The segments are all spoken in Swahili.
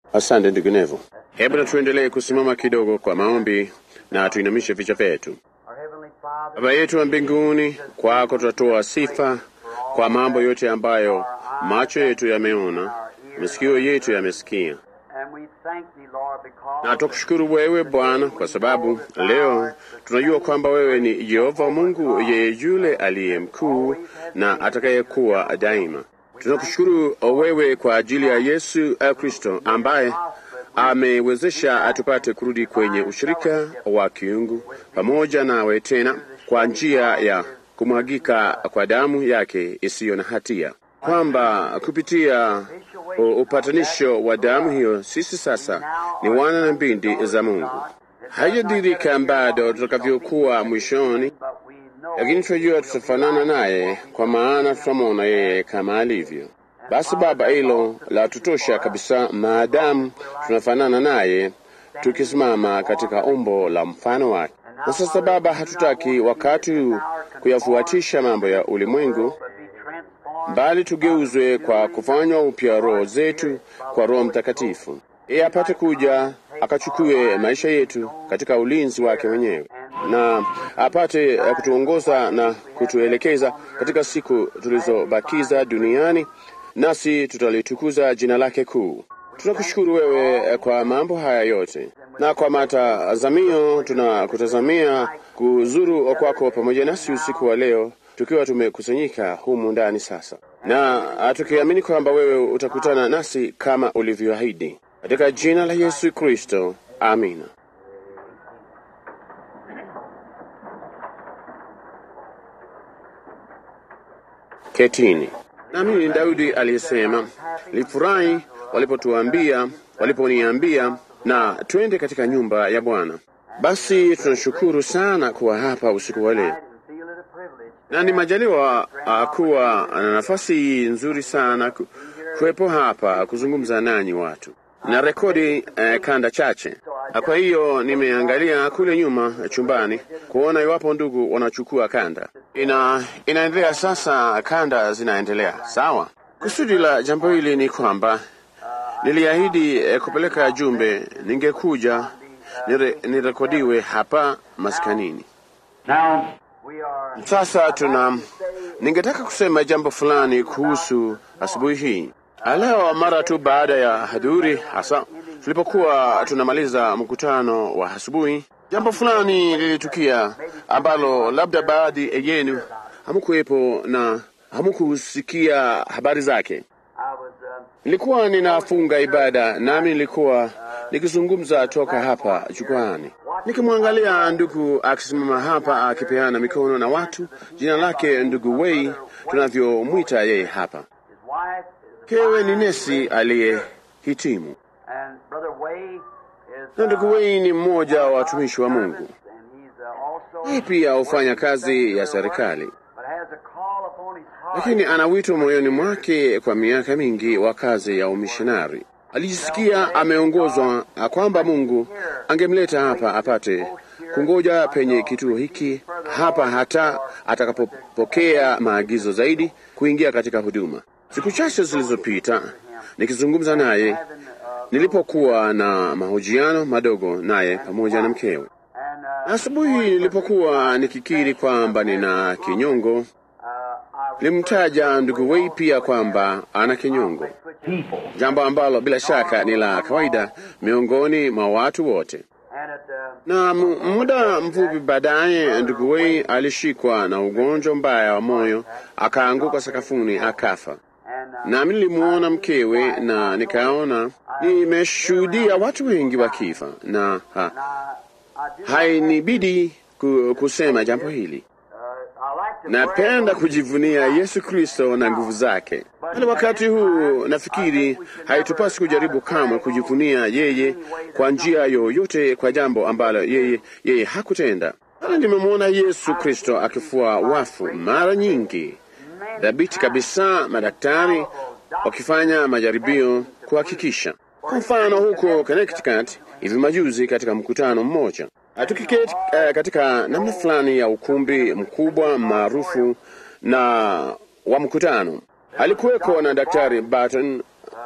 Asante ndugu Nevo. Hebu na tuendelee kusimama kidogo kwa maombi na tuinamishe vichwa vyetu. Our Heavenly Father, Baba yetu wa mbinguni, kwako tutatoa sifa kwa mambo yote ambayo macho yetu yameona, masikio yetu yamesikia, and we thank Thee, Lord, because na tukushukuru wewe Bwana kwa sababu leo tunajua kwamba wewe ni Yehova Mungu, yeye yule aliye mkuu na atakayekuwa daima. Tunakushukuru wewe kwa ajili ya Yesu eh, Kristo ambaye amewezesha tupate kurudi kwenye ushirika wa kiungu pamoja nawe tena kwa njia ya kumwagika kwa damu yake isiyo na hatia, kwamba kupitia u- upatanisho wa damu hiyo sisi sasa ni wana na binti za Mungu. Haijadhihirika bado tutakavyokuwa mwishoni, but we know lakini tunajua tutafanana naye, kwa maana tutamwona yeye kama alivyo. Basi Baba, hilo la tutosha kabisa, maadamu tunafanana naye tukisimama katika umbo la mfano wake. Na sasa Baba, hatutaki wakati huu kuyafuatisha mambo ya ulimwengu, but be transformed bali tugeuzwe kwa kufanywa upya roho zetu kwa Roho Mtakatifu, yeye apate kuja akachukue maisha yetu katika ulinzi wake mwenyewe na apate eh, kutuongoza na kutuelekeza katika siku tulizobakiza duniani, nasi tutalitukuza jina lake kuu. Tunakushukuru wewe eh, kwa mambo haya yote, na kwa matazamio tunakutazamia kuzuru kwako pamoja nasi usiku wa leo, tukiwa tumekusanyika humu ndani sasa, na ah, tukiamini kwamba wewe utakutana nasi kama ulivyoahidi, katika jina la Yesu Kristo, amina. Ketini. Nami Daudi aliyesema, nilifurahi walipotuambia, waliponiambia na twende katika nyumba ya Bwana. Basi tunashukuru sana kuwa hapa usiku wa leo, and feel it a privilege na ni majaliwa uh, kuwa na nafasi nzuri sana ku, kuwepo hapa kuzungumza nanyi watu na rekodi eh, kanda chache. Na Kwa hiyo nimeangalia kule nyuma chumbani kuona iwapo ndugu wanachukua kanda. Ina inaendelea sasa, kanda zinaendelea. Sawa. Kusudi la jambo hili ni kwamba niliahidi eh, kupeleka jumbe, ningekuja nire, nirekodiwe hapa maskanini. Now we are Sasa tuna, ningetaka kusema jambo fulani kuhusu asubuhi hii leo. Mara tu baada ya hadhuri, hasa tulipokuwa tunamaliza mkutano wa asubuhi, jambo fulani lilitukia ambalo labda baadhi yenu hamkuwepo na hamkusikia habari zake. I was uh, Nilikuwa ninafunga ibada nami nilikuwa nikizungumza toka hapa jukwaani, nikimwangalia ndugu akisimama hapa akipeana mikono na watu. Jina lake ndugu Wei, tunavyomwita yeye hapa. his wife is a Kewe ni nesi aliyehitimu, and brother Way is na ndugu Wei ni mmoja wa watumishi wa Mungu. and he's uh, also Yeye pia hufanya kazi ya serikali, but has a call upon his heart lakini ana wito moyoni mwake kwa miaka mingi wa kazi ya umishonari. Alijisikia ameongozwa kwamba Mungu angemleta hapa apate kungoja penye kituo hiki hapa hata atakapopokea maagizo zaidi kuingia katika huduma. Siku chache zilizopita nikizungumza naye, nilipokuwa na mahojiano madogo naye pamoja na mkewe, and uh, na asubuhi nilipokuwa nikikiri kwamba nina kinyongo, uh, I nilimtaja ndugu Wei pia kwamba ana kinyongo, people jambo ambalo bila shaka ni la kawaida miongoni mwa watu wote. and at uh, Na mu- muda mfupi baadaye ndugu Wei alishikwa na ugonjwa mbaya wa moyo, akaanguka sakafuni akafa. and uh, Nami nilimuona mkewe na nikaona, nimeshuhudia watu wengi wakifa na ha, I do hainibidi ku, kusema jambo hili. uh, I like to Napenda kujivunia Yesu Kristo na nguvu zake, bali wakati huu nafikiri haitupasi kujaribu kamwe kujivunia yeye kwa njia yoyote kwa jambo ambalo yeye, yeye hakutenda. Bali nimemwona Yesu Kristo akifua wafu mara nyingi, dhabiti kabisa, madaktari wakifanya majaribio kuhakikisha. Kwa mfano huko Connecticut hivi majuzi, katika mkutano mmoja tukiketi uh, katika namna fulani ya ukumbi mkubwa maarufu na wa mkutano, alikuweko na Daktari Barton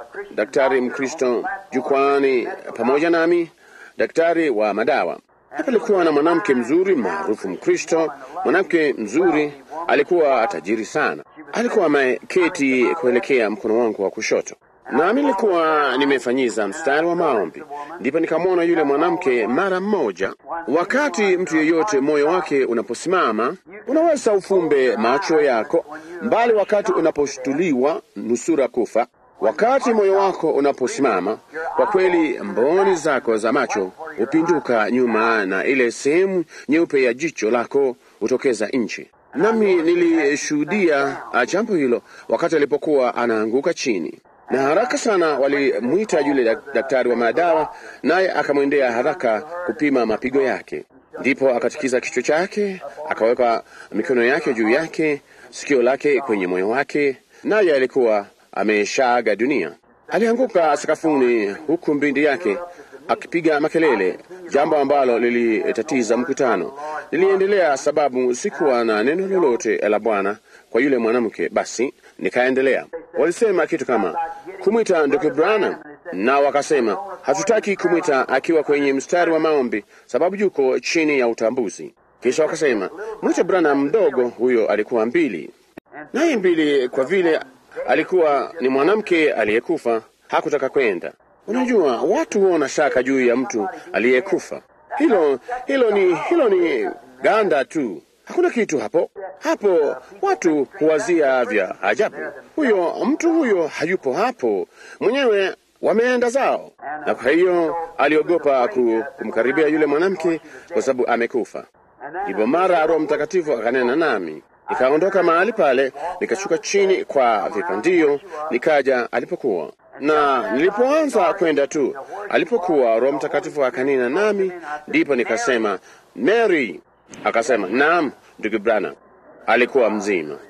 daktari Mkristo jukwani pamoja nami, daktari wa madawa. Hapa alikuwa na mwanamke mzuri maarufu Mkristo, mwanamke mzuri, alikuwa tajiri sana. Alikuwa ameketi kuelekea mkono wangu wa kushoto, nami nilikuwa nimefanyiza mstari wa maombi, ndipo nikamwona yule mwanamke mara mmoja. Wakati mtu yeyote moyo wake unaposimama, unaweza ufumbe macho yako mbali, wakati unaposhtuliwa nusura kufa Wakati moyo wako unaposimama, kwa kweli mboni zako za macho hupinduka nyuma na ile sehemu nyeupe ya jicho lako hutokeza nchi. Nami nilishuhudia jambo hilo wakati alipokuwa anaanguka chini, na haraka sana walimwita yule daktari wa madawa, naye akamwendea haraka kupima mapigo yake. Ndipo akatikiza kichwa chake, akaweka mikono yake juu yake, sikio lake kwenye moyo wake, naye alikuwa ameshaaga dunia. Alianguka sakafuni, huku mbindi yake akipiga makelele, jambo ambalo lilitatiza mkutano. Niliendelea sababu sikuwa na neno lolote la Bwana kwa yule mwanamke. Basi nikaendelea. Walisema kitu kama kumwita ndugu Branham, na wakasema hatutaki kumwita akiwa kwenye mstari wa maombi, sababu yuko chini ya utambuzi. Kisha wakasema mwite Branham mdogo. Huyo alikuwa mbili, naye mbili kwa vile alikuwa ni mwanamke aliyekufa, hakutaka kwenda. Unajua, watu huona shaka juu ya mtu aliyekufa. Hilo hilo ni hilo ni ganda tu, hakuna kitu hapo. Hapo watu huwazia vya ajabu. Huyo mtu huyo hayupo hapo mwenyewe, wameenda zao, na kwa hiyo aliogopa kumkaribia yule mwanamke kwa sababu amekufa. Ndipo mara Roho Mtakatifu akanena nami nikaondoka mahali pale, nikashuka chini kwa vipandio, nikaja alipokuwa, na nilipoanza kwenda tu alipokuwa, Roho Mtakatifu akanena nami, ndipo nikasema Mary. Akasema naam, ndugu Branham. Alikuwa mzima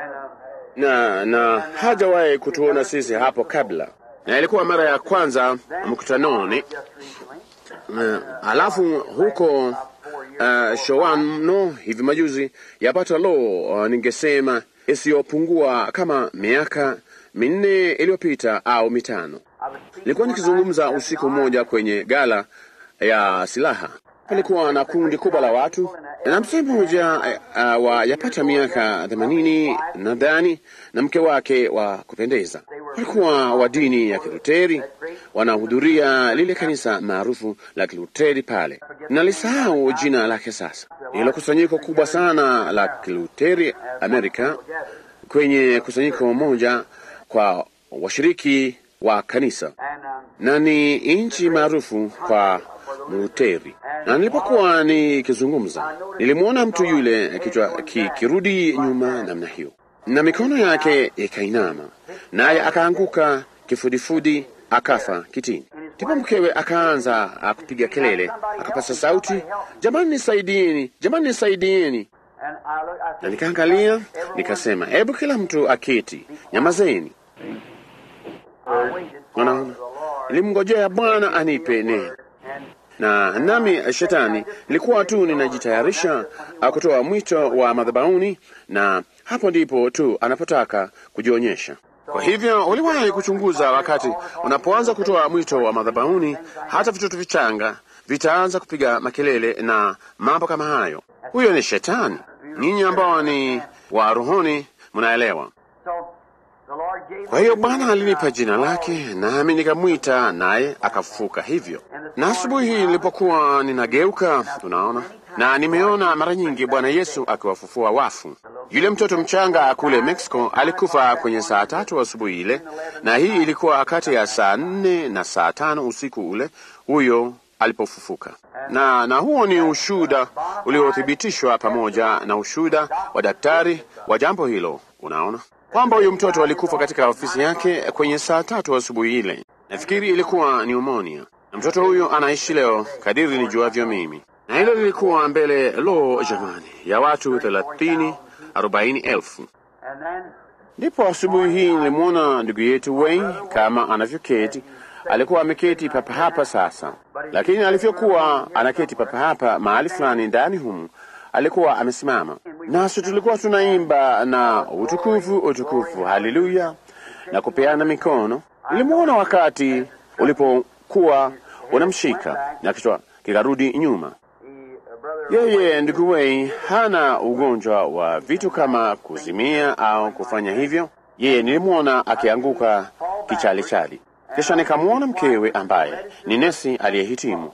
na na hajawahi kutuona sisi hapo kabla, na ilikuwa mara ya kwanza mkutanoni. Na alafu huko uh, Showano hivi majuzi yapata lo, uh, ningesema isiyopungua kama miaka minne iliyopita au mitano, nilikuwa nikizungumza usiku mmoja kwenye gala ya silaha. Palikuwa na kundi kubwa la watu na mzee mmoja uh, wa yapata miaka themanini nadhani na mke wake wa kupendeza walikuwa wa dini ya Kiluteri, wanahudhuria lile kanisa maarufu la Kiluteri pale. Nalisahau jina lake sasa. Hilo kusanyiko kubwa sana la Kiluteri Amerika, kwenye kusanyiko moja kwa washiriki wa kanisa, na ni nchi maarufu kwa Luteri. Na nilipokuwa nikizungumza, nilimwona mtu yule kichwa kikirudi nyuma namna hiyo na mikono yake ikainama, naye akaanguka kifudifudi, akafa kitini. Ndipo mkewe akaanza kupiga kelele, akapasa sauti, jamani, nisaidieni, jamani, nisaidieni. Na nikaangalia nikasema, hebu kila mtu aketi, nyamazeni. Unaona, nilimngojea Bwana anipe neno na nami shetani ilikuwa tu ninajitayarisha kutoa mwito wa madhabahuni, na hapo ndipo tu anapotaka kujionyesha. Kwa hivyo uliwahi kuchunguza wakati unapoanza kutoa mwito wa madhabahuni, hata vitoto vichanga vitaanza kupiga makelele na mambo kama hayo. Huyo ni shetani. Ninyi ambao ni wa rohoni mnaelewa. Kwa hiyo Bwana alinipa jina lake, nami nikamwita, naye akafufuka hivyo. Na asubuhi hii nilipokuwa ninageuka, unaona, na nimeona mara nyingi Bwana Yesu akiwafufua wafu. Yule mtoto mchanga kule Mexico alikufa kwenye saa tatu asubuhi ile, na hii ilikuwa kati ya saa nne na saa tano usiku ule huyo alipofufuka. Na, na huo ni ushuhuda uliothibitishwa pamoja na ushuhuda wa daktari wa jambo hilo, unaona kwamba huyu mtoto alikufa katika ofisi yake kwenye saa tatu asubuhi ile. Nafikiri ilikuwa pneumonia, na mtoto huyu anaishi leo kadiri nijuavyo mimi, na hilo lilikuwa mbele, lo jamani, ya watu thelathini arobaini elfu. Ndipo asubuhi hii nilimwona ndugu yetu Wayne kama anavyoketi. Alikuwa ameketi papa hapa sasa, lakini alivyokuwa anaketi papa hapa mahali fulani ndani humu alikuwa amesimama nasi, tulikuwa tunaimba na utukufu, utukufu, haleluya, na kupeana mikono. Nilimwona wakati ulipokuwa unamshika na kichwa kikarudi nyuma. He, uh, brother, Yeye ndugu Wei hana ugonjwa wa vitu kama kuzimia au kufanya hivyo. Yeye nilimwona akianguka kichalichali, kisha nikamwona mkewe ambaye ni nesi aliyehitimu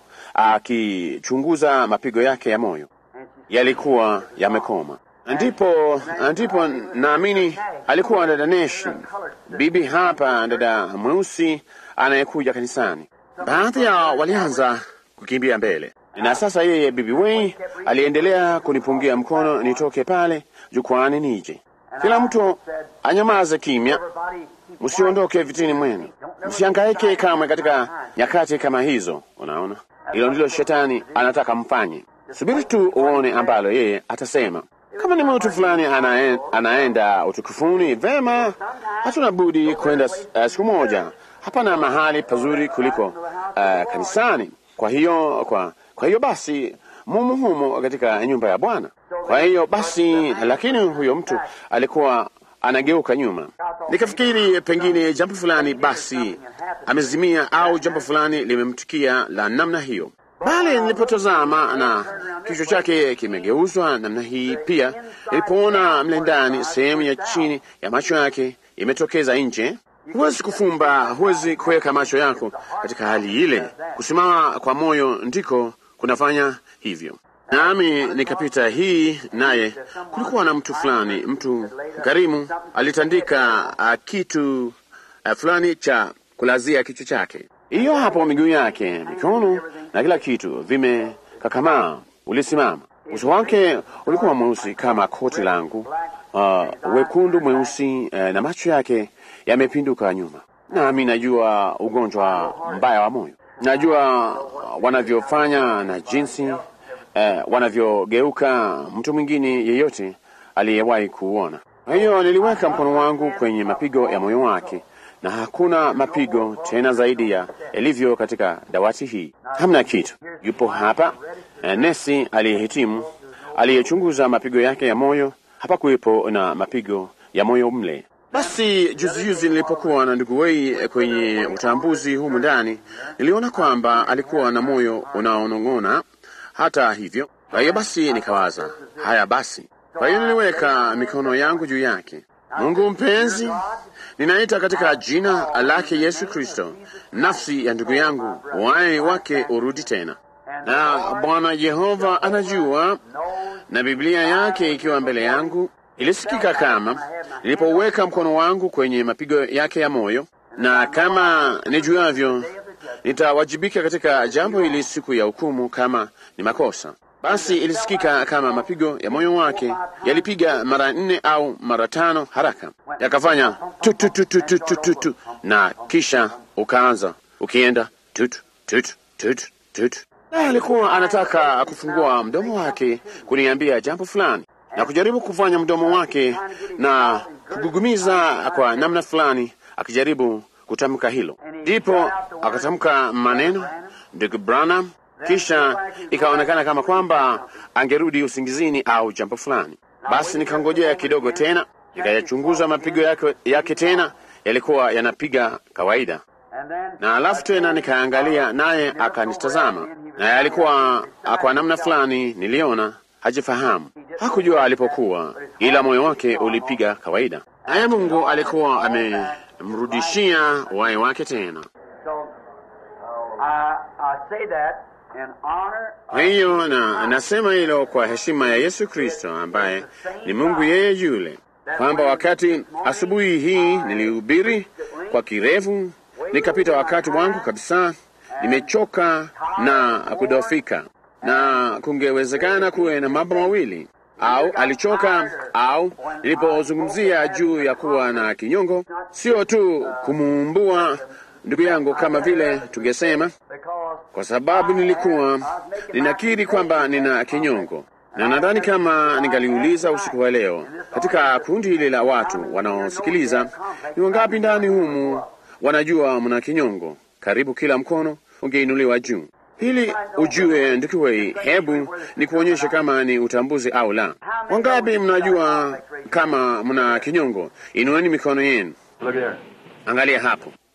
akichunguza mapigo yake ya moyo, yalikuwa yamekoma. Ndipo ndipo naamini alikuwa dada Neshi, bibi hapa, dada mweusi anayekuja kanisani. Baadhi yao walianza kukimbia mbele, na sasa yeye bibi Wei aliendelea kunipungia mkono nitoke pale jukwani nije. Kila mtu anyamaze kimya, everybody keep msiondoke vitini mwenu, msihangaike kamwe katika nyakati kama hizo. Unaona, hilo ndilo shetani anataka mfanye. Subiri tu uone ambalo yeye atasema. Kama ni mtu fulani anaen, anaenda utukufuni, vema, hatuna budi kwenda uh, siku moja. Hapana mahali pazuri kuliko uh, kanisani. Kwa hiyo kwa, kwa hiyo basi mumu humo katika nyumba ya Bwana. Kwa hiyo basi, lakini huyo mtu alikuwa anageuka nyuma. Nikafikiri pengine jambo fulani basi amezimia au jambo fulani limemtukia la namna hiyo, bali nilipotazama na kichwa chake kimegeuzwa namna hii, pia nilipoona mle ndani sehemu ya chini ya macho yake imetokeza nje. Huwezi kufumba, huwezi kuweka macho yako katika hali ile. Kusimama kwa moyo ndiko kunafanya hivyo. Nami nikapita hii, naye kulikuwa na mtu fulani, mtu karimu, alitandika uh, kitu uh, fulani cha kulazia kichwa chake. Hiyo hapo, miguu yake, mikono na kila kitu vimekakamaa. Ulisimama, uso wake ulikuwa mweusi kama koti langu, uh, wekundu mweusi, uh, na macho yake yamepinduka nyuma. Nami najua ugonjwa mbaya wa moyo, najua wanavyofanya na jinsi eh, wanavyogeuka mtu mwingine yeyote aliyewahi kuona. Kwa hiyo niliweka mkono wangu kwenye mapigo ya moyo wake, na hakuna mapigo tena zaidi ya yalivyo katika dawati hii. Hamna kitu. Yupo hapa eh, nesi aliyehitimu aliyechunguza mapigo yake ya moyo. Hapakuwepo na mapigo ya moyo mle. Basi juzi juzi nilipokuwa na ndugu Wei kwenye utambuzi humu ndani, niliona kwamba alikuwa na moyo unaonong'ona hata hivyo. Kwa hiyo basi nikawaza, haya basi. Kwa hiyo niliweka mikono yangu juu yake. Mungu mpenzi, ninaita katika jina lake Yesu Kristo, nafsi ya ndugu yangu, uhai wake urudi tena. Na Bwana Yehova anajua, na Biblia yake ikiwa mbele yangu, ilisikika kama nilipoweka mkono wangu kwenye mapigo yake ya moyo, na kama nijuavyo nitawajibika katika jambo hili siku ya hukumu kama ni makosa. Basi ilisikika kama mapigo ya moyo wake yalipiga mara nne au mara tano haraka, yakafanya tu tu tu tu tu tu tu tu, na kisha ukaanza ukienda tut tut tut tut. Naye alikuwa anataka kufungua mdomo wake kuniambia jambo fulani na kujaribu kufanya mdomo wake na kugugumiza kwa namna fulani, akijaribu kutamka hilo. Ndipo akatamka maneno ndugu Branham, kisha ikaonekana kama kwamba angerudi usingizini au jambo fulani. Basi nikangojea kidogo tena, nikayachunguza mapigo yake, yake tena yalikuwa yanapiga kawaida, na alafu tena nikaangalia, naye akanitazama, naye alikuwa kwa namna fulani niliona hajifahamu, hakujua alipokuwa, ila moyo wake ulipiga kawaida, naye Mungu alikuwa amemrudishia uhai wake tena. So, I, I say that in honor Kwa hiyo na nasema hilo kwa heshima ya Yesu Kristo ambaye ni Mungu yeye yule, kwamba wakati asubuhi hii nilihubiri kwa kirefu, nikapita wakati wangu kabisa, nimechoka na kudofika, na kungewezekana kuwe na mambo mawili au alichoka au nilipozungumzia juu ya kuwa na kinyongo, sio tu kumuumbua ndugu yangu kama vile tungesema, because kwa sababu nilikuwa ninakiri kwamba nina kinyongo, na nadhani kama ningaliuliza usiku wa leo katika kundi hili la watu wanaosikiliza, ni wangapi ndani humu wanajua mna kinyongo? Karibu kila mkono ungeinuliwa juu. Ili ujue ndugu wei, hebu ni kuonyesha kama ni utambuzi au la. Wangapi mnajua kama mna kinyongo? Inueni mikono yenu. Look there. Angalia hapo.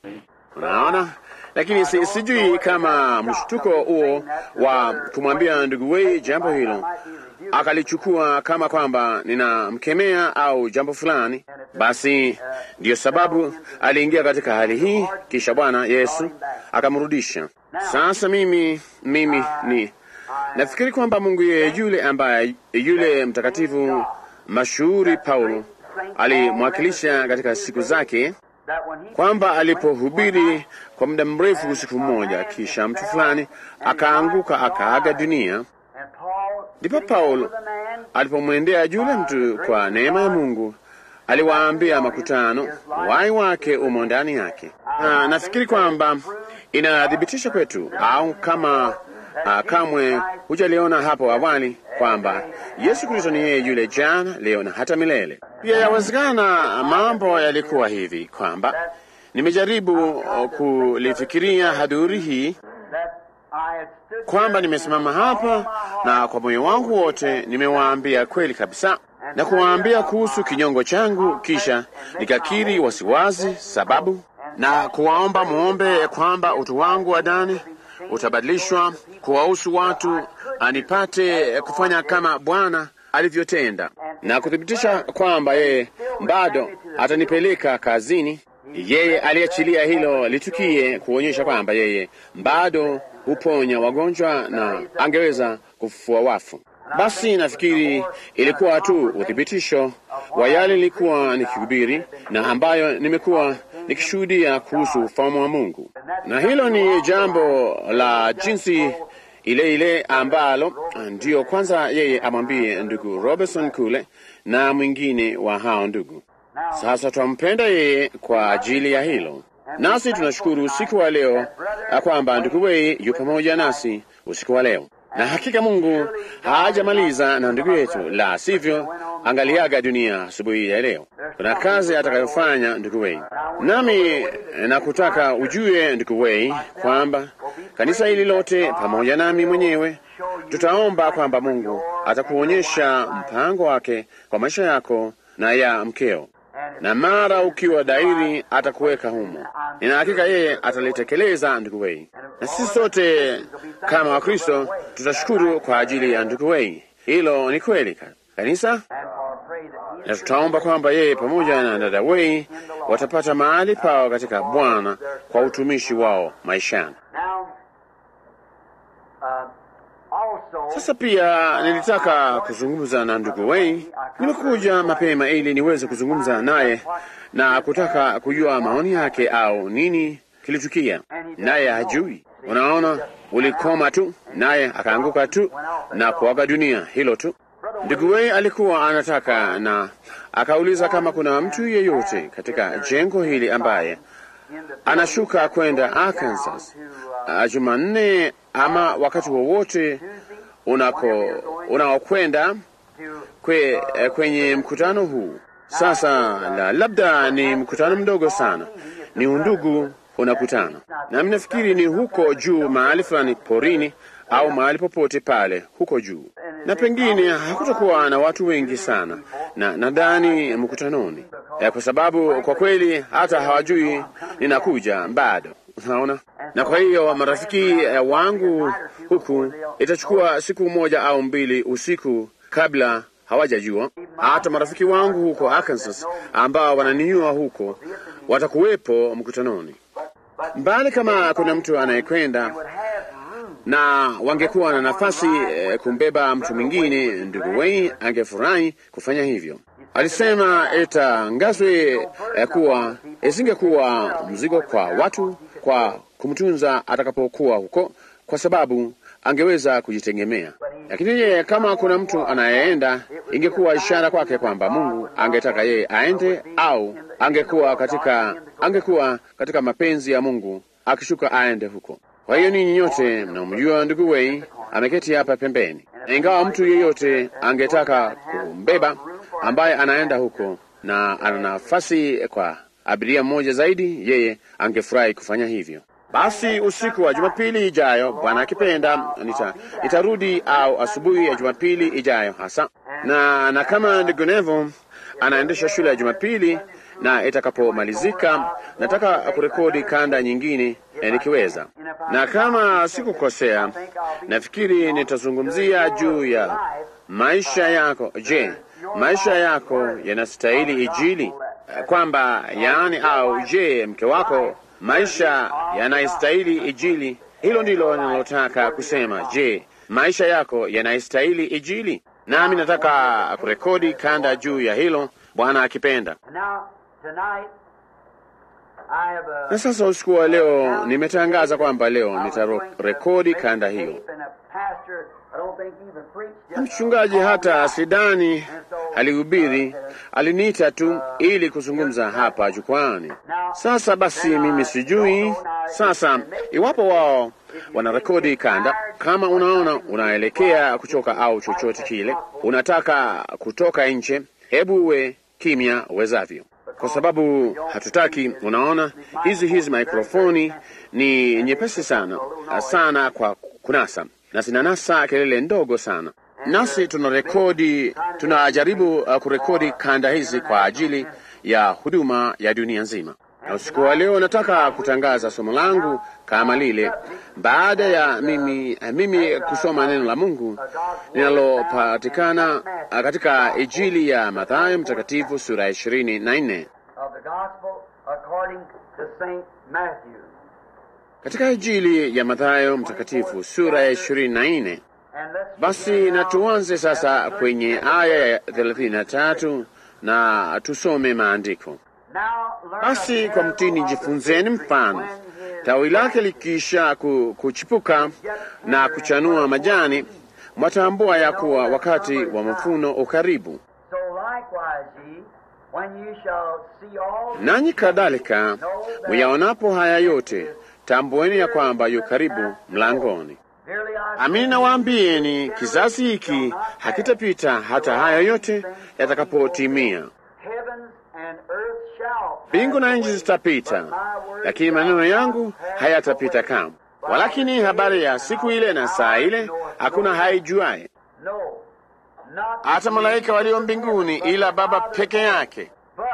Unaona, lakini si, sijui kama mshtuko huo wa kumwambia ndugu Wei jambo hilo akalichukua kama kwamba ninamkemea au jambo fulani. Basi ndiyo sababu aliingia katika hali hii, kisha Bwana Yesu akamrudisha. Sasa mimi mimi ni nafikiri kwamba Mungu yeye yule ambaye yule mtakatifu mashuhuri Paulo alimwakilisha katika siku zake kwamba alipohubiri kwa muda mrefu usiku mmoja, kisha mtu fulani akaanguka akaaga dunia, ndipo Paulo alipomwendea yule mtu kwa neema ya Mungu aliwaambia makutano, wai wake umo ndani yake. Na nafikiri kwamba inathibitisha kwetu, au kama uh, kamwe hujaliona hapo awali kwamba Yesu Kristo ni yeye yule jana, leo na hata milele. Pia yawezekana mambo yalikuwa hivi kwamba nimejaribu kulifikiria hadhuri hii kwamba nimesimama hapa na kwa moyo wangu wote nimewaambia kweli kabisa na kuwaambia kuhusu kinyongo changu, kisha nikakiri wasiwazi sababu na kuwaomba muombe kwamba utu wangu wa ndani utabadilishwa kuwahusu watu, anipate kufanya kama Bwana alivyotenda na kuthibitisha kwamba yeye bado atanipeleka kazini. Yeye aliachilia hilo litukie kuonyesha kwamba yeye bado huponya wagonjwa na angeweza kufufua wafu. Basi nafikiri ilikuwa tu uthibitisho wa yale nilikuwa nikihubiri na ambayo nimekuwa nikishuhudia kuhusu ufalme wa Mungu, na hilo ni jambo la jinsi ile ile ambalo ndiyo kwanza yeye amwambie ndugu Robertson kule na mwingine wa hao ndugu. Sasa twampenda yeye kwa ajili ya hilo, nasi tunashukuru usiku wa leo kwamba ndugu Wei yu pamoja nasi usiku wa leo na hakika Mungu hajamaliza na ndugu yetu, la sivyo angaliaga dunia asubuhi ya leo. Kuna kazi atakayofanya ndugu Wei, nami nakutaka ujue ndugu Wei kwamba kanisa hili lote pamoja nami mwenyewe tutaomba kwamba Mungu atakuonyesha mpango wake kwa maisha yako na ya mkeo, na mara ukiwa dairi atakuweka humo. Nina hakika yeye atalitekeleza ndugu Wei, na sisi sote kama Wakristo tutashukuru kwa ajili ya ndugu Wei. Hilo ni kweli kanisa, na tutaomba kwamba yeye pamoja na dada Wei watapata mahali pao katika Bwana kwa utumishi wao maishani. Sasa pia nilitaka kuzungumza na ndugu Wei. Nimekuja mapema ili niweze kuzungumza naye na kutaka kujua maoni yake au nini kilitukia, naye hajui. Unaona, ulikoma tu, naye akaanguka tu na kuaga dunia, hilo tu. Ndugu Wei alikuwa anataka na akauliza kama kuna mtu yeyote katika jengo hili ambaye anashuka kwenda Arkansas uh, Jumanne ama wakati wowote unako unaokwenda kwe, kwenye mkutano huu. Sasa la, labda ni mkutano mdogo sana, ni undugu unakutana, na nafikiri ni huko juu mahali fulani porini au mahali popote pale huko juu, na pengine hakutakuwa na watu wengi sana, na nadhani mkutanoni eh, kwa sababu kwa kweli hata hawajui ninakuja bado, unaona. Na kwa hiyo marafiki eh, wangu huku itachukua siku moja au mbili usiku kabla hawajajua. Hata marafiki wangu huko Arkansas ambao wananinyua huko watakuwepo mkutanoni, mbali kama kuna mtu anayekwenda na wangekuwa na nafasi eh, kumbeba mtu mwingine, ndugu Wei angefurahi kufanya hivyo. Alisema itangazwe eh, kuwa isingekuwa mzigo kwa watu kwa kumtunza atakapokuwa huko, kwa sababu angeweza kujitegemea. Lakini yeye kama kuna mtu anayeenda, ingekuwa ishara kwake kwamba Mungu angetaka yeye aende, au angekuwa katika angekuwa katika mapenzi ya Mungu akishuka aende huko. Kwa hiyo ninyi nyote mnamjua ndugu Wei ameketi hapa pembeni, na ingawa mtu yeyote angetaka kumbeba ambaye anaenda huko na ana nafasi kwa abiria mmoja zaidi, yeye angefurahi kufanya hivyo. Basi usiku wa Jumapili ijayo, Bwana akipenda, nita, nitarudi au asubuhi ya Jumapili ijayo hasa na, na kama ndugu Nevo anaendesha shule ya Jumapili na itakapomalizika nataka kurekodi kanda nyingine eh, nikiweza, na kama sikukosea, nafikiri nitazungumzia juu ya maisha yako. Je, maisha yako yanastahili Injili? Eh, Kwamba yaani, au je, mke wako maisha yanastahili Injili? Hilo ndilo ninalotaka kusema. Je, maisha yako yanastahili Injili? Nami nataka kurekodi kanda juu ya hilo, Bwana akipenda. Now, tonight, I have a Na sasa usiku wa leo nimetangaza kwamba leo nitarekodi kanda hiyo. Mchungaji hata sidani alihubiri, aliniita tu ili kuzungumza hapa jukwani. Sasa basi, mimi sijui sasa iwapo wao wanarekodi kanda. Kama unaona unaelekea kuchoka au chochote kile, unataka kutoka nje, hebu uwe kimya uwezavyo, kwa sababu hatutaki. Unaona, hizi hizi mikrofoni ni nyepesi sana sana kwa kunasa na zinanasa kelele ndogo sana, nasi tunarekodi, tunajaribu uh, kurekodi kanda hizi kwa ajili ya huduma ya dunia nzima. Na usiku wa leo nataka kutangaza somo langu kama lile, baada ya mimi, mimi kusoma neno la Mungu linalopatikana uh, katika Injili ya Mathayo mtakatifu sura ya ishirini na nne. of the gospel according to Saint Matthew. Katika Injili ya Mathayo mtakatifu sura ya ishirini na nne. And let's Basi begin na now tuanze sasa at kwenye aya ya thelathini na tatu na tusome maandiko. Now learn Basi a kwa mtini parable of the jifunzeni fig tree. mfano, When his tawi lake likiisha ku, kuchipuka na kuchanua majani, mwatambua ya kuwa wakati wa mavuno ukaribu. So likewise ye, when you shall see all these Nanyi things, kadhalika know that muyaonapo haya yote, tambueni ya kwamba yu karibu mlangoni. verily I Amini say nawaambieni, kizazi hiki hakitapita hata haya yote yatakapotimia. heavens and earth shall Mbingu na pass nchi away, zitapita, but my words lakini shall maneno not yangu pass hayatapita away. kamwe. Walakini habari ya siku ile na saa ile hakuna haijuaye, No, not hata malaika walio mbinguni, ila Baba peke yake. But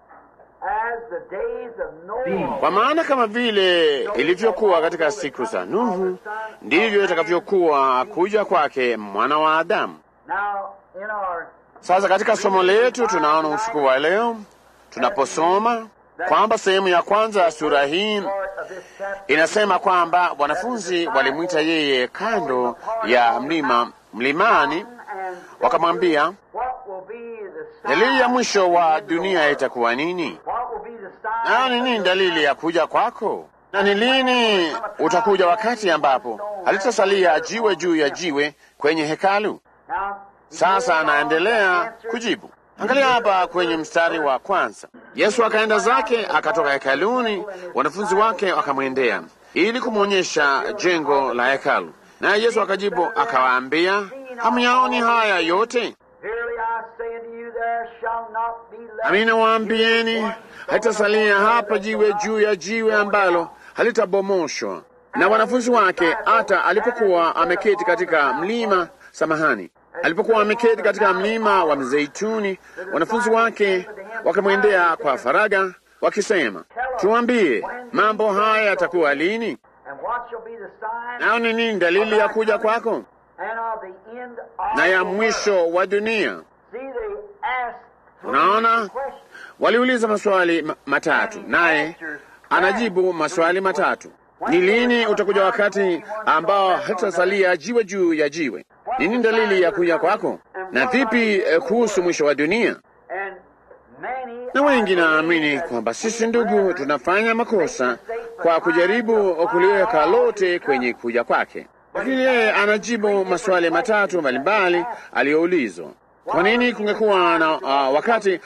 as the days of Noah, Kwa maana kama vile ilivyokuwa katika siku za Nuhu, ndivyo itakavyokuwa kuja kwake mwana wa Adamu. now in our Sasa katika somo letu tunaona usiku wa leo tunaposoma kwamba sehemu ya kwanza ya sura hii part of this chapter, inasema kwamba wanafunzi walimwita yeye kando ya mlima mlimani, and wakamwambia what will be the dalili ya sign mwisho wa of the end of the dunia world? itakuwa nini? What will be the sign Nayo ni of nini the dalili ya kuja kwako? Na ni lini utakuja wakati ambapo halitasalia jiwe juu ya jiwe kwenye hekalu? Now, Sasa anaendelea kujibu. Angalia hapa kwenye mstari wa kwanza. Yesu akaenda zake akatoka hekaluni, wanafunzi wake wakamwendea ili kumwonyesha jengo la hekalu. Naye Yesu akajibu akawaambia, hamyaoni haya yote? Verily I say unto you, there shall not be left Amina waambieni, halitasalia hapa jiwe juu ya jiwe ambalo halitabomoshwa. Na wanafunzi wake hata alipokuwa ameketi katika mlima, samahani, alipokuwa ameketi katika mlima wa Mzeituni, wanafunzi wake wakamwendea kwa faraga wakisema, tuambie mambo haya yatakuwa lini, And what shall be the sign nao ni nini dalili ya kuja kwako and of the end of na ya the world? mwisho wa dunia? See, they asked three Unaona, questions. waliuliza maswali ma matatu, naye anajibu maswali matatu. Ni lini utakuja wakati ambao hatasalia jiwe juu ya jiwe? Nini dalili ya kuja kwako? Na vipi eh, kuhusu mwisho wa dunia? And many Na wengi I believe naamini that kwamba sisi we ndugu brethren tunafanya makosa kwa kujaribu kuliweka lote kwenye kuja kwake, lakini yeye anajibu maswali matatu mbalimbali aliyoulizwa. Kwa nini kungekuwa na uh, wakati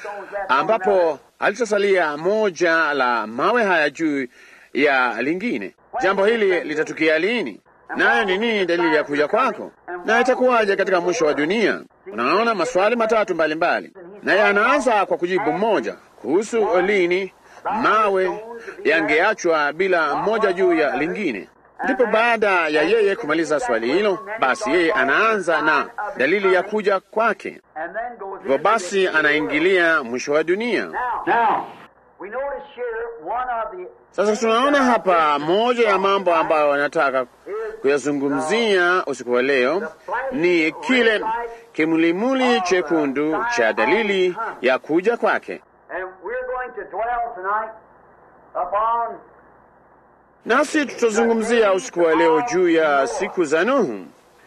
ambapo halitasalia moja la mawe haya juu ya lingine? Jambo hili litatukia lini? Nayo ni nini dalili ya kuja kwako? Na itakuwaje katika mwisho wa dunia? Unaona maswali matatu mbalimbali, naye anaanza kwa kujibu mmoja kuhusu lini mawe yangeachwa bila moja juu ya lingine. Ndipo baada ya yeye kumaliza swali hilo, basi yeye anaanza na dalili ya kuja kwake. and then goes Hivyo into basi the- anaingilia mwisho wa dunia. Now, We notice here one of the Sasa tunaona hapa moja ya mambo ambayo wanataka kuyazungumzia usiku wa leo ni kile kimulimuli chekundu cha dalili ya kuja kwake, and we're going to dwell tonight upon nasi tutazungumzia usiku wa leo juu ya siku za Nuhu.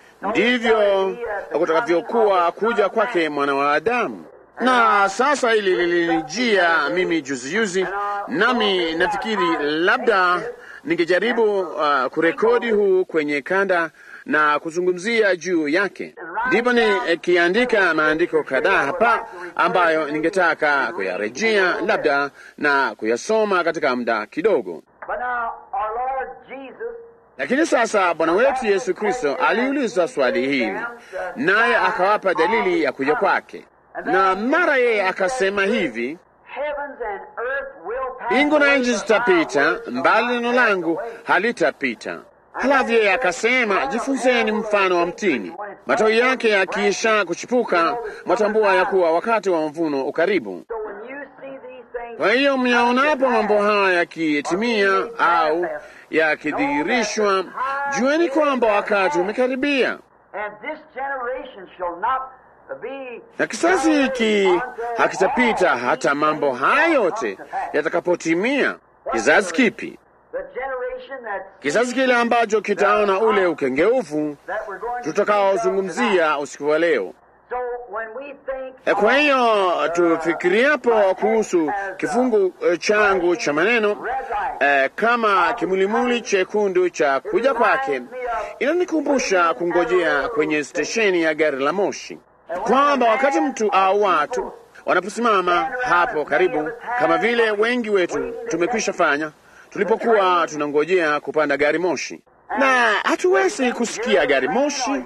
Ndivyo kutakavyokuwa kuja kwake mwana wa Adamu. Na sasa hili lilinijia mimi juzi juzi, nami nafikiri labda ningejaribu uh, kurekodi huu kwenye kanda na kuzungumzia juu yake. Ndipo nikiandika maandiko kadhaa hapa ambayo ningetaka kuyarejea labda na kuyasoma katika muda kidogo. But now our Lord Jesus Lakini sasa Bwana wetu Yesu Kristo aliuliza swali hili, naye akawapa dalili ya kuja kwake, na mara yeye akasema hivi, heavens and earth will pass mbingu na away, nchi but zitapita, my word mbali will neno not pass langu away. halitapita. Halafu yeye akasema, jifunzeni mfano wa mtini, matawi yake yakiisha kuchipuka, mwatambua ya kuwa wakati wa mvuno ukaribu. So when you see these things Kwa hiyo myaonapo mambo haya yakitimia au yakidhihirishwa, jueni kwamba wakati umekaribia. and this generation shall not be Na kizazi hiki hakitapita hata mambo haya yote yatakapotimia. Kizazi kipi? the generation that Kizazi kile ambacho kitaona ule ukengeufu that we're going to tutakaozungumzia usiku wa leo. So when we think E, Kwa hiyo tufikiriapo kuhusu kifungu eh, changu cha maneno eh, kama kimulimuli chekundu cha kuja kwake, inanikumbusha kungojea kwenye stesheni ya gari la moshi, kwamba wakati mtu au watu wanaposimama hapo karibu, kama vile wengi wetu tumekwisha fanya tulipokuwa tunangojea kupanda gari moshi, na hatuwezi kusikia gari moshi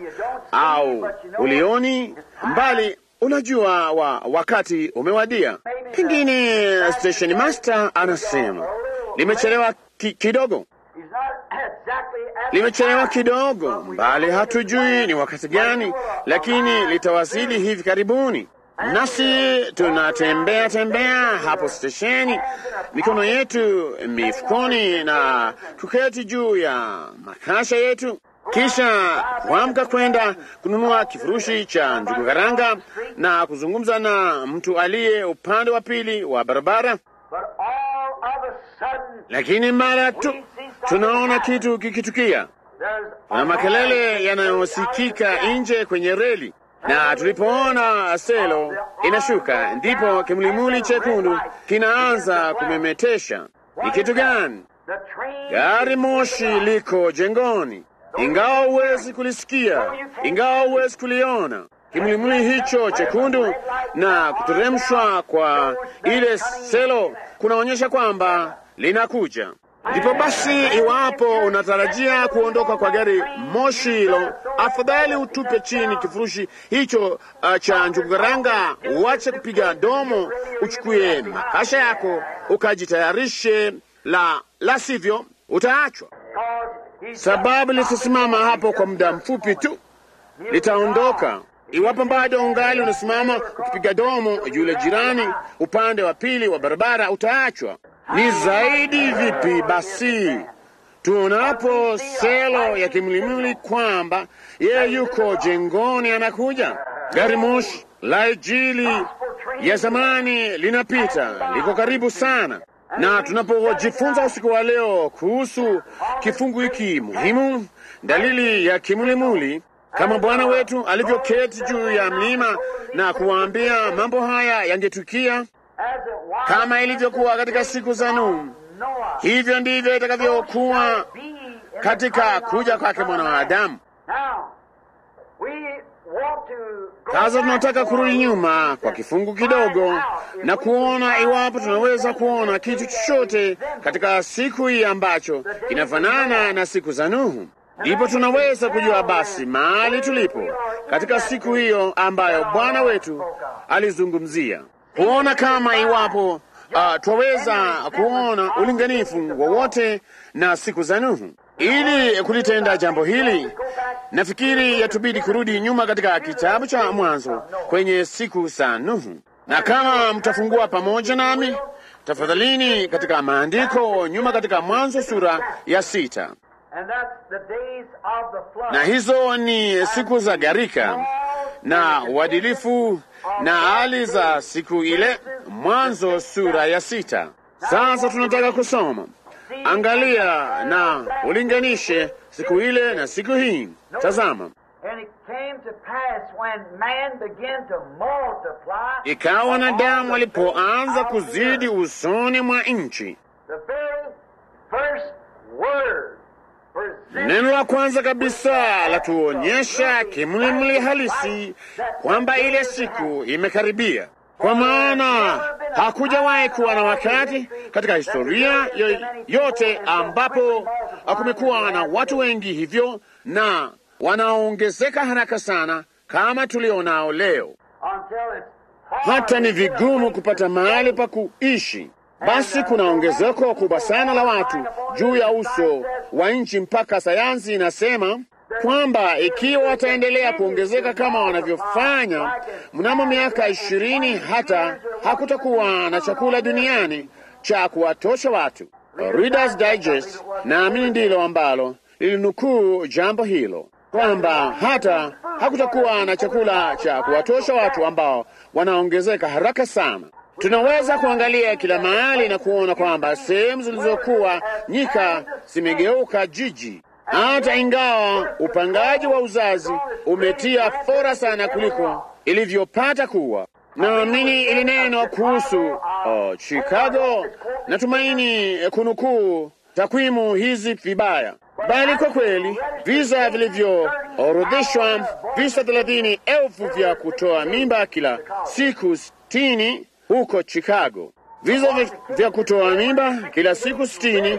au ulioni mbali unajua wa wakati umewadia. Pengine station master anasema limechelewa ki, kidogo, he's not exactly at the limechelewa time, kidogo, but we mbali know hatujui ni wakati gani, lakini litawasili hivi karibuni. Nasi tunatembea tembea hapo stesheni, mikono yetu mifukoni na kuketi juu ya makasha yetu, kisha kuamka kwenda kununua kifurushi cha njugu karanga na kuzungumza na mtu aliye upande wa pili wa barabara. But all of a sudden Lakini mara tu tunaona kitu kikitukia, there's na makelele yanayosikika nje kwenye reli, na tulipoona selo inashuka, ndipo kimulimuli chekundu kinaanza kumemetesha. Ni kitu gani? the train Gari moshi liko jengoni, ingawa huwezi kulisikia, ingawa huwezi kuliona. Kimulimuli hicho chekundu na kuteremshwa kwa ile selo kunaonyesha kwamba linakuja. Ndipo basi, iwapo unatarajia kuondoka kwa gari moshi hilo, afadhali utupe chini kifurushi hicho uh, cha njugukaranga, uache kupiga domo, uchukue makasha yako ukajitayarishe, la la sivyo utaachwa, because he's sababu litasimama hapo kwa muda mfupi tu, litaondoka. Iwapo bado ungali unasimama ukipiga domo, yule jirani upande wa pili wa barabara utaachwa. Ni zaidi vipi basi tuonapo selo ya kimlimili kwamba yeye yuko jengoni, anakuja. Gari moshi la Injili ya zamani linapita, liko karibu sana, na tunapojifunza usiku wa leo kuhusu kifungu hiki muhimu, dalili ya kimulimuli, kama Bwana wetu alivyoketi juu ya mlima na kuwaambia mambo haya yangetukia as it was kama ilivyokuwa katika siku za Nuhu, Noah. hivyo ndivyo itakavyokuwa Be in the katika coming of kuja the kwake Son mwana of wa Man. Adamu. Now, we want to go Sasa back tunataka for kurudi a nyuma little kwa bit kifungu and find kidogo out if na we kuona can iwapo find tunaweza anything kuona that kitu we chochote resemble katika siku hii ambacho kinafanana na siku za Nuhu. Ndipo tunaweza kujua basi mahali tulipo katika siku hiyo ambayo Bwana wetu alizungumzia, kuona kama iwapo uh, twaweza kuona ulinganifu wowote na siku za Nuhu. Ili kulitenda jambo hili, nafikiri yatubidi kurudi nyuma katika kitabu cha Mwanzo kwenye siku za Nuhu, na kama mtafungua pamoja nami tafadhalini katika maandiko nyuma katika Mwanzo sura ya sita, And that's the days of the flood. na hizo ni siku za gharika na uadilifu na hali za siku ile. Mwanzo sura ya sita. Sasa tunataka kusoma, angalia na ulinganishe siku ile na siku hii. Tazama, And it came to pass when man began to multiply. ikawa wanadamu walipoanza kuzidi usoni mwa nchi, The very first word presented neno la kwanza kabisa la tuonyesha kimlimli halisi kwamba ile siku imekaribia, kwa maana hakujawahi kuwa na wakati katika historia yo- yote ambapo kumekuwa na watu wengi hivyo na wanaongezeka haraka sana kama tulionao leo, until it's hata ni vigumu kupata mahali pa kuishi. Basi kuna ongezeko kubwa sana la watu juu ya uso wa nchi, mpaka sayansi inasema kwamba ikiwa wataendelea kuongezeka kama wanavyofanya mnamo miaka ishirini, hata hakutakuwa na chakula duniani cha kuwatosha watu. Reader's Digest naamini ndilo ambalo lilinukuu jambo hilo kwamba hata hakutakuwa na chakula cha kuwatosha watu ambao wanaongezeka haraka sana. Tunaweza kuangalia kila mahali na kuona kwamba sehemu zilizokuwa nyika zimegeuka jiji, hata ingawa upangaji wa uzazi umetia fora sana kuliko ilivyopata kuwa. Naamini ilinenwa kuhusu oh, Chicago. Natumaini kunukuu takwimu hizi vibaya, bali kwa kweli visa vilivyoorodheshwa, visa thelathini elfu vya kutoa mimba kila siku sitini huko Chicago, visa vi- vya kutoa mimba kila siku sitini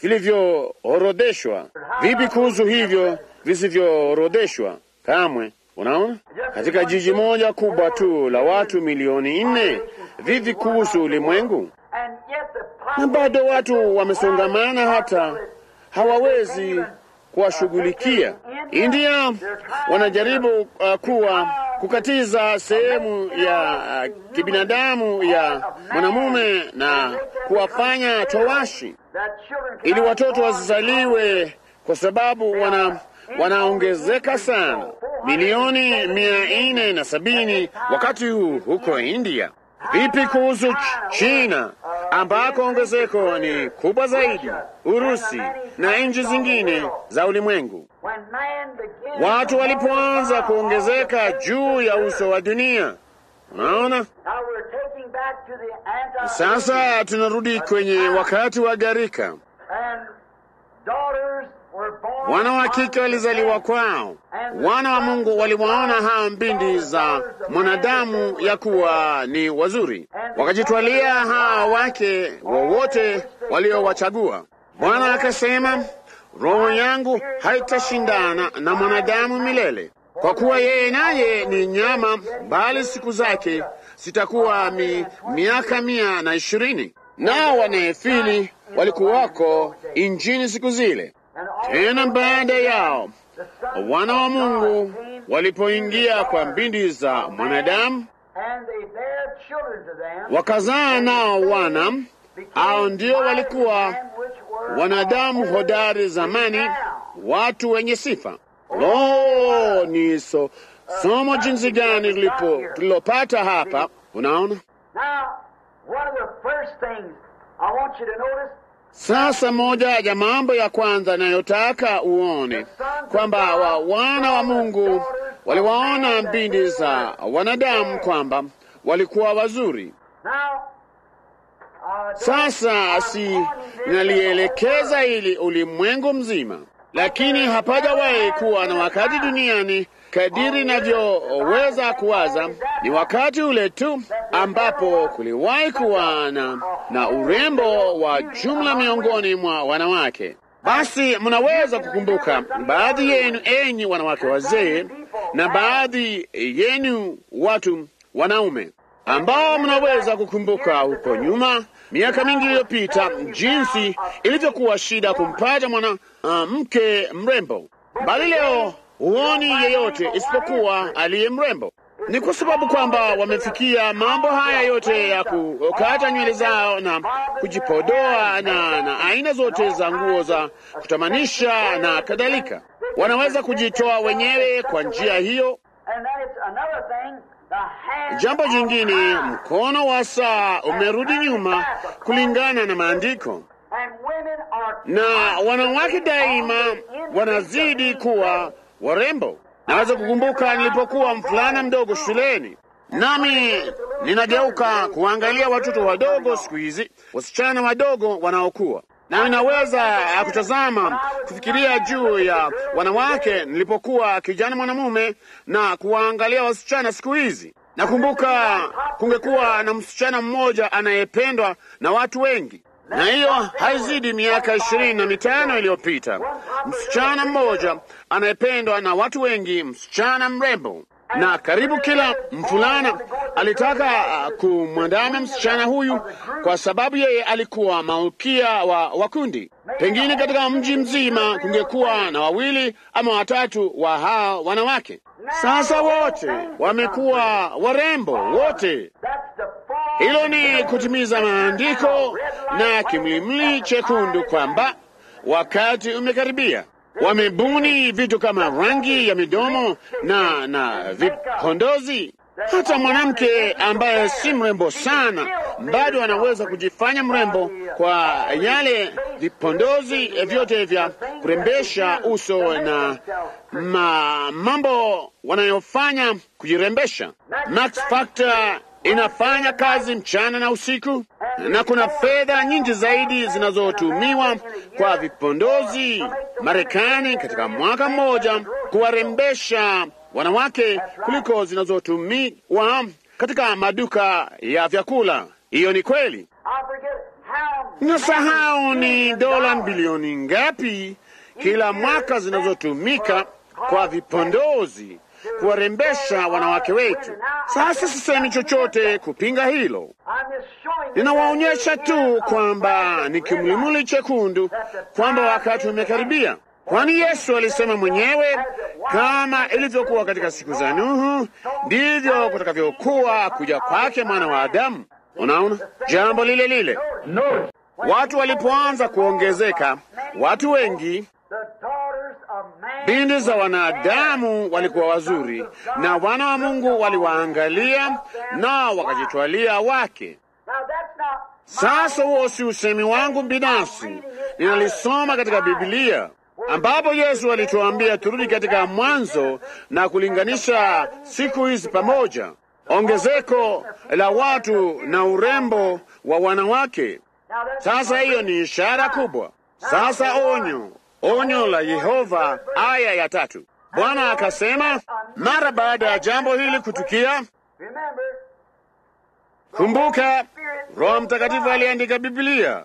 vilivyoorodheshwa. Vipi kuhusu hivyo visivyoorodheshwa? Kamwe. Unaona, katika jiji moja kubwa tu la watu milioni nne, vipi kuhusu ulimwengu? and yet the na bado watu wamesongamana hata hawawezi kuwashughulikia. India wanajaribu uh, kuwa kukatiza sehemu ya uh, kibinadamu ya mwanamume na kuwafanya towashi that children ili watoto wasizaliwe kwa sababu wana wanaongezeka sana, milioni mia nne na sabini wakati huu huko India. Vipi kuhusu Ch- China ambako ongezeko ni kubwa zaidi, Urusi na nchi zingine za ulimwengu? when man began Watu walipoanza kuongezeka juu ya uso wa dunia, unaona. Now we're taking back to the anti Sasa tunarudi kwenye wakati wa gharika. and daughters were born Wana wa kike walizaliwa kwao. Wana wa Mungu waliwaona hao mbindi za mwanadamu ya kuwa ni wazuri, wakajitwalia hao wake wowote waliowachagua. Bwana akasema, roho yangu haitashindana na mwanadamu milele, kwa kuwa yeye naye ni nyama, bali siku zake zitakuwa mi, miaka mia na ishirini. Nao wanefili walikuwako injini siku zile. Tena baada yao wana wa Mungu walipoingia kwa mbindi za mwanadamu, and they bare children to them wakazaa nao wana. Hao ndio walikuwa wanadamu hodari zamani, watu wenye sifa. Lo, ni so, somo jinsi gani tulipo tulilopata hapa. Unaona, Now, one of the first things I want you to notice sasa moja ya mambo ya kwanza nayotaka uone kwamba wa wana wa Mungu waliwaona mbindi za wanadamu kwamba walikuwa wazuri. now uh, Sasa si nalielekeza ili ulimwengu mzima, lakini hapajawahi kuwa na wakati duniani kadiri inavyoweza kuwaza. Ni wakati ule tu ambapo kuliwahi kuwa na, na urembo wa jumla miongoni mwa wanawake. Basi mnaweza kukumbuka baadhi yenu, enyi wanawake wazee, na baadhi yenu watu wanaume ambao mnaweza kukumbuka huko nyuma miaka mingi iliyopita jinsi ilivyokuwa shida kumpata mwana uh, mke mrembo, bali leo huoni yeyote isipokuwa aliye mrembo. Ni kwa sababu kwamba wamefikia mambo haya yote ya kukata nywele zao na kujipodoa na, na aina zote za nguo za kutamanisha na kadhalika. Wanaweza kujitoa wenyewe kwa njia hiyo. Jambo jingine, mkono wa saa umerudi nyuma kulingana na maandiko, na wanawake daima wanazidi kuwa warembo. Naweza kukumbuka nilipokuwa mvulana mdogo shuleni, nami ninageuka kuangalia watoto wadogo siku hizi, wasichana wadogo wanaokuwa nami naweza kutazama kufikiria juu ya wanawake nilipokuwa kijana mwanamume na kuwaangalia wasichana siku hizi. Nakumbuka kungekuwa na msichana mmoja anayependwa na watu wengi, na hiyo haizidi miaka ishirini na mitano iliyopita. Msichana mmoja anayependwa na watu wengi, msichana mrembo, na karibu kila mvulana alitaka kumwandama msichana huyu kwa sababu yeye alikuwa malkia wa, wa kundi. Pengine katika mji mzima kungekuwa na wawili ama watatu wa hao wanawake. Sasa wote wamekuwa warembo wote. Hilo ni kutimiza maandiko na kimlimli chekundu kwamba wakati umekaribia. Wamebuni vitu kama rangi ya midomo na na vipondozi. Hata mwanamke ambaye si mrembo sana bado anaweza kujifanya mrembo kwa yale vipondozi vyote vya kurembesha uso na ma, mambo wanayofanya kujirembesha. Max Factor inafanya kazi mchana na usiku, na kuna fedha nyingi zaidi zinazotumiwa kwa vipondozi Marekani katika mwaka mmoja kuwarembesha wanawake kuliko zinazotumiwa katika maduka ya vyakula. Hiyo ni kweli. Nasahau ni dola bilioni ngapi kila mwaka zinazotumika kwa vipondozi kuwarembesha wanawake wetu. Sasa sisemi chochote kupinga hilo, ninawaonyesha tu kwamba ni kimlimuli chekundu kwamba wakati umekaribia, kwani Yesu alisema mwenyewe, kama ilivyokuwa katika siku za Nuhu, ndivyo kutakavyokuwa kuja kwake mwana wa Adamu. Unaona jambo lile lile, watu walipoanza kuongezeka, watu wengi Binti za wanadamu walikuwa wazuri na wana wa Mungu waliwaangalia na wakajitwalia wake. Sasa huo si usemi wangu binafsi, ninalisoma katika Biblia ambapo Yesu alituambia turudi katika Mwanzo na kulinganisha siku hizi pamoja, ongezeko la watu na urembo wa wanawake. Sasa hiyo ni ishara kubwa. Sasa onyo Onyo la Yehova, aya ya tatu. Bwana akasema, mara baada ya jambo hili kutukia, kumbuka, Roho Mtakatifu aliandika Biblia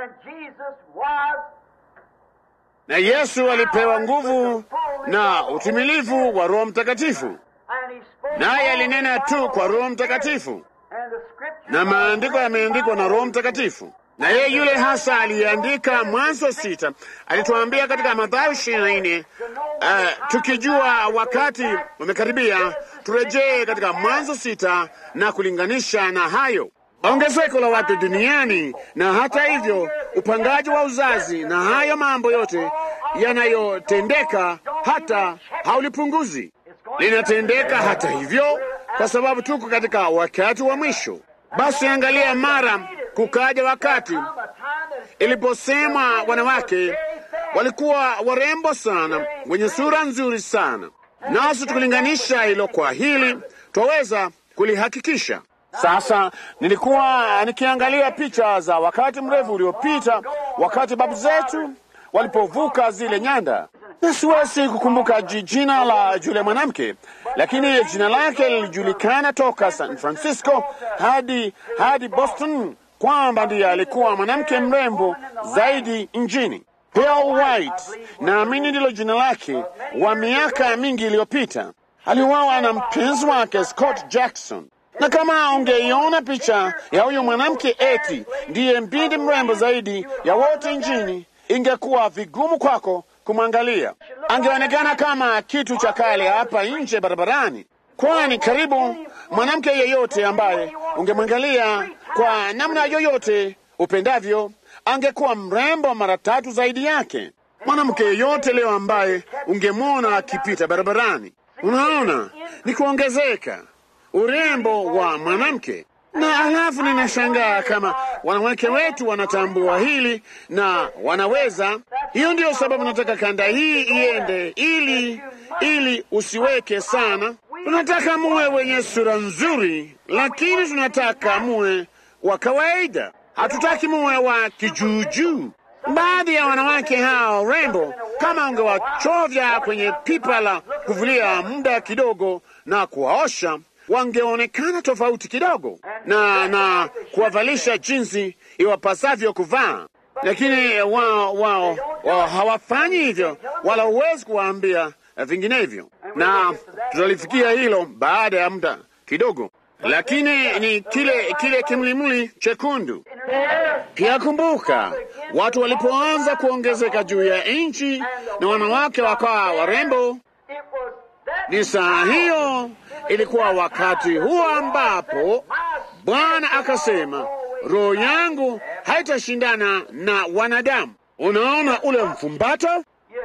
na Yesu alipewa nguvu na utimilifu wa Roho Mtakatifu, naye alinena tu kwa Roho Mtakatifu, na maandiko yameandikwa na Roho Mtakatifu na yeye yule hasa aliyeandika Mwanzo sita alituambia katika Mathayo ishirini na nne uh, tukijua wakati umekaribia turejee katika Mwanzo sita na kulinganisha na hayo ongezeko la watu duniani, na hata hivyo upangaji wa uzazi na hayo mambo yote yanayotendeka hata haulipunguzi, linatendeka hata hivyo, kwa sababu tuko katika wakati wa mwisho. Basi angalia, mara kukaja wakati iliposemwa wanawake walikuwa warembo sana, wenye sura nzuri sana, nasi tukilinganisha hilo kwa hili twaweza kulihakikisha. Sasa nilikuwa nikiangalia picha za wakati mrefu uliopita, wakati babu zetu walipovuka zile nyanda, na siwezi kukumbuka jina la yule mwanamke, lakini jina lake lilijulikana toka San Francisco hadi hadi Boston kwamba ndiye alikuwa mwanamke mrembo zaidi nchini. Pearl White, naamini ndilo jina lake, wa miaka mingi iliyopita. Aliuawa na mpenzi wake Scott Jackson. Na kama ungeiona picha ya huyo mwanamke eti ndiye binti mrembo zaidi ya wote nchini, ingekuwa vigumu kwako kumwangalia. Angeonekana kama kitu cha kale hapa nje barabarani. kwani karibu mwanamke yeyote ambaye ungemwangalia kwa namna yoyote upendavyo angekuwa mrembo mara tatu zaidi yake. Mwanamke yeyote leo ambaye ungemwona akipita barabarani, unaona ni kuongezeka urembo wa mwanamke. Na alafu ninashangaa kama wanawake wetu wanatambua hili na wanaweza. Hiyo ndiyo sababu nataka kanda hii iende, ili ili usiweke sana. Tunataka muwe wenye sura nzuri, lakini tunataka muwe wa kawaida. Hatutaki muwe wa kijuujuu. Baadhi ya wanawake hao rembo, kama ungewachovya kwenye pipa la kuvulia muda kidogo na kuwaosha, wangeonekana tofauti kidogo na na kuwavalisha jinsi iwapasavyo kuvaa, lakini wao wao wao hawafanyi hivyo, wala huwezi kuwaambia vinginevyo, na tutalifikia hilo baada ya muda kidogo lakini ni kile kile kimlimli chekundu. Pia kumbuka, watu walipoanza kuongezeka juu ya nchi na wanawake wakawa warembo, ni saa hiyo, ilikuwa wakati huo ambapo Bwana akasema, roho yangu haitashindana na wanadamu. Unaona ule mfumbato,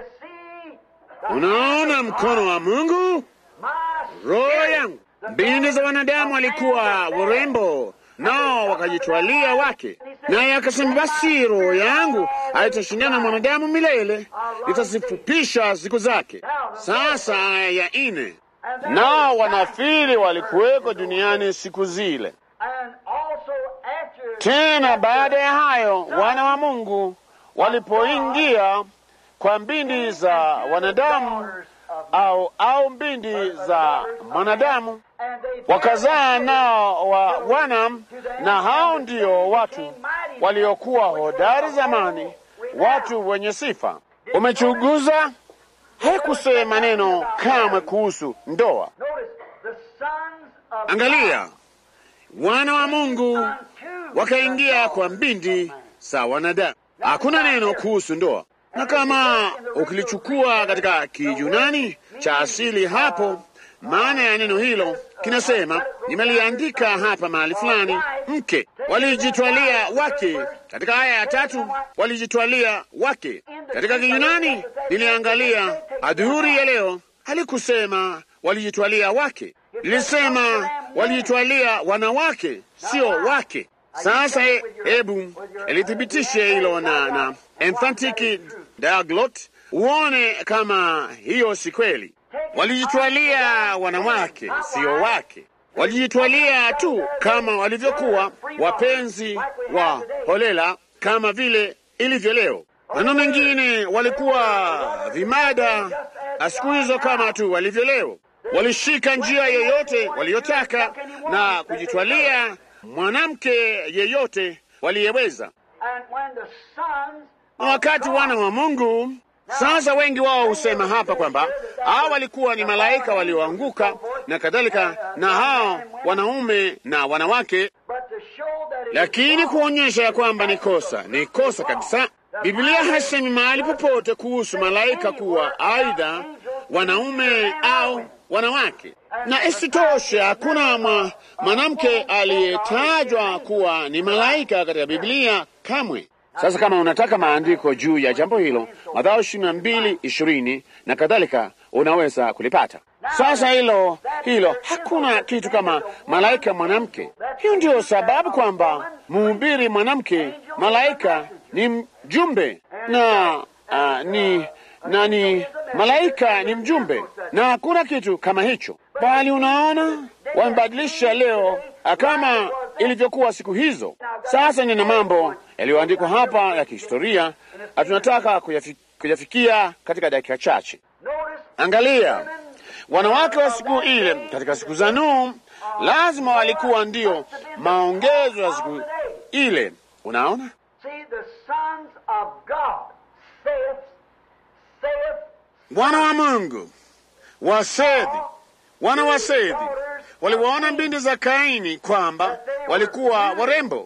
unaona mkono wa Mungu, roho yangu Binti za wanadamu walikuwa warembo, nao wakajitwalia wake, naye akasema, basi roho yangu haitashindana na mwanadamu milele, nitazifupisha siku zake. Sasa aya ya nne, nao wanafili walikuweko duniani siku zile. Tena baada ya hayo wana wa Mungu walipoingia kwa mbindi za wanadamu au au mbindi za mwanadamu wakazaa nao wa wana, na hao ndio watu waliokuwa hodari zamani, watu wenye sifa. Umechunguza, hakusema neno kamwe kuhusu ndoa. Angalia, wana wa Mungu wakaingia kwa mbindi za wanadamu, hakuna neno kuhusu ndoa na kama ukilichukua katika Kijunani cha asili hapo, maana ya neno hilo kinasema, nimeliandika hapa mahali fulani, mke walijitwalia wake. Katika aya ya tatu walijitwalia wake. Katika Kijunani niliangalia adhuhuri ya leo, halikusema walijitwalia wake, lilisema walijitwalia wanawake, sio wake. Sasa hebu elithibitishe hilo na na emphatic diaglot, uone kama hiyo si kweli. Walijitwalia wanawake, sio wake. Walijitwalia tu kama walivyokuwa wapenzi wa holela, kama vile ilivyo leo. Maneno mengine, walikuwa vimada siku hizo kama tu walivyo leo. Walishika njia yoyote waliyotaka na kujitwalia mwanamke yeyote waliyeweza. Na wakati wana wa Mungu sasa, wengi wao husema hapa kwamba hao walikuwa ni malaika walioanguka na kadhalika, na hao wanaume na wanawake, lakini kuonyesha ya kwamba ni kosa, ni kosa kabisa. Biblia hasemi mahali popote kuhusu malaika kuwa aidha wanaume au wanawake na isitoshe hakuna mwanamke aliyetajwa kuwa ni malaika katika Biblia kamwe. Sasa kama unataka maandiko juu ya jambo hilo, Mathayo ishirini na mbili ishirini na kadhalika, unaweza kulipata. Sasa hilo hilo, hakuna kitu kama malaika mwanamke. Hiyo ndiyo sababu kwamba mhubiri mwanamke malaika ni mjumbe na uh, ni na ni malaika ni mjumbe, na hakuna kitu kama hicho, bali unaona, wamebadilisha leo kama ilivyokuwa siku hizo. Sasa nina mambo yaliyoandikwa hapa ya kihistoria, tunataka kuyafi, kuyafikia katika dakika chache. Angalia, wanawake wa siku ile katika siku za Nuhu lazima walikuwa ndio maongezo ya siku ile. Unaona, wana wa Mungu wa Sethi, wana wa Sethi waliwaona mbindi za Kaini kwamba walikuwa warembo.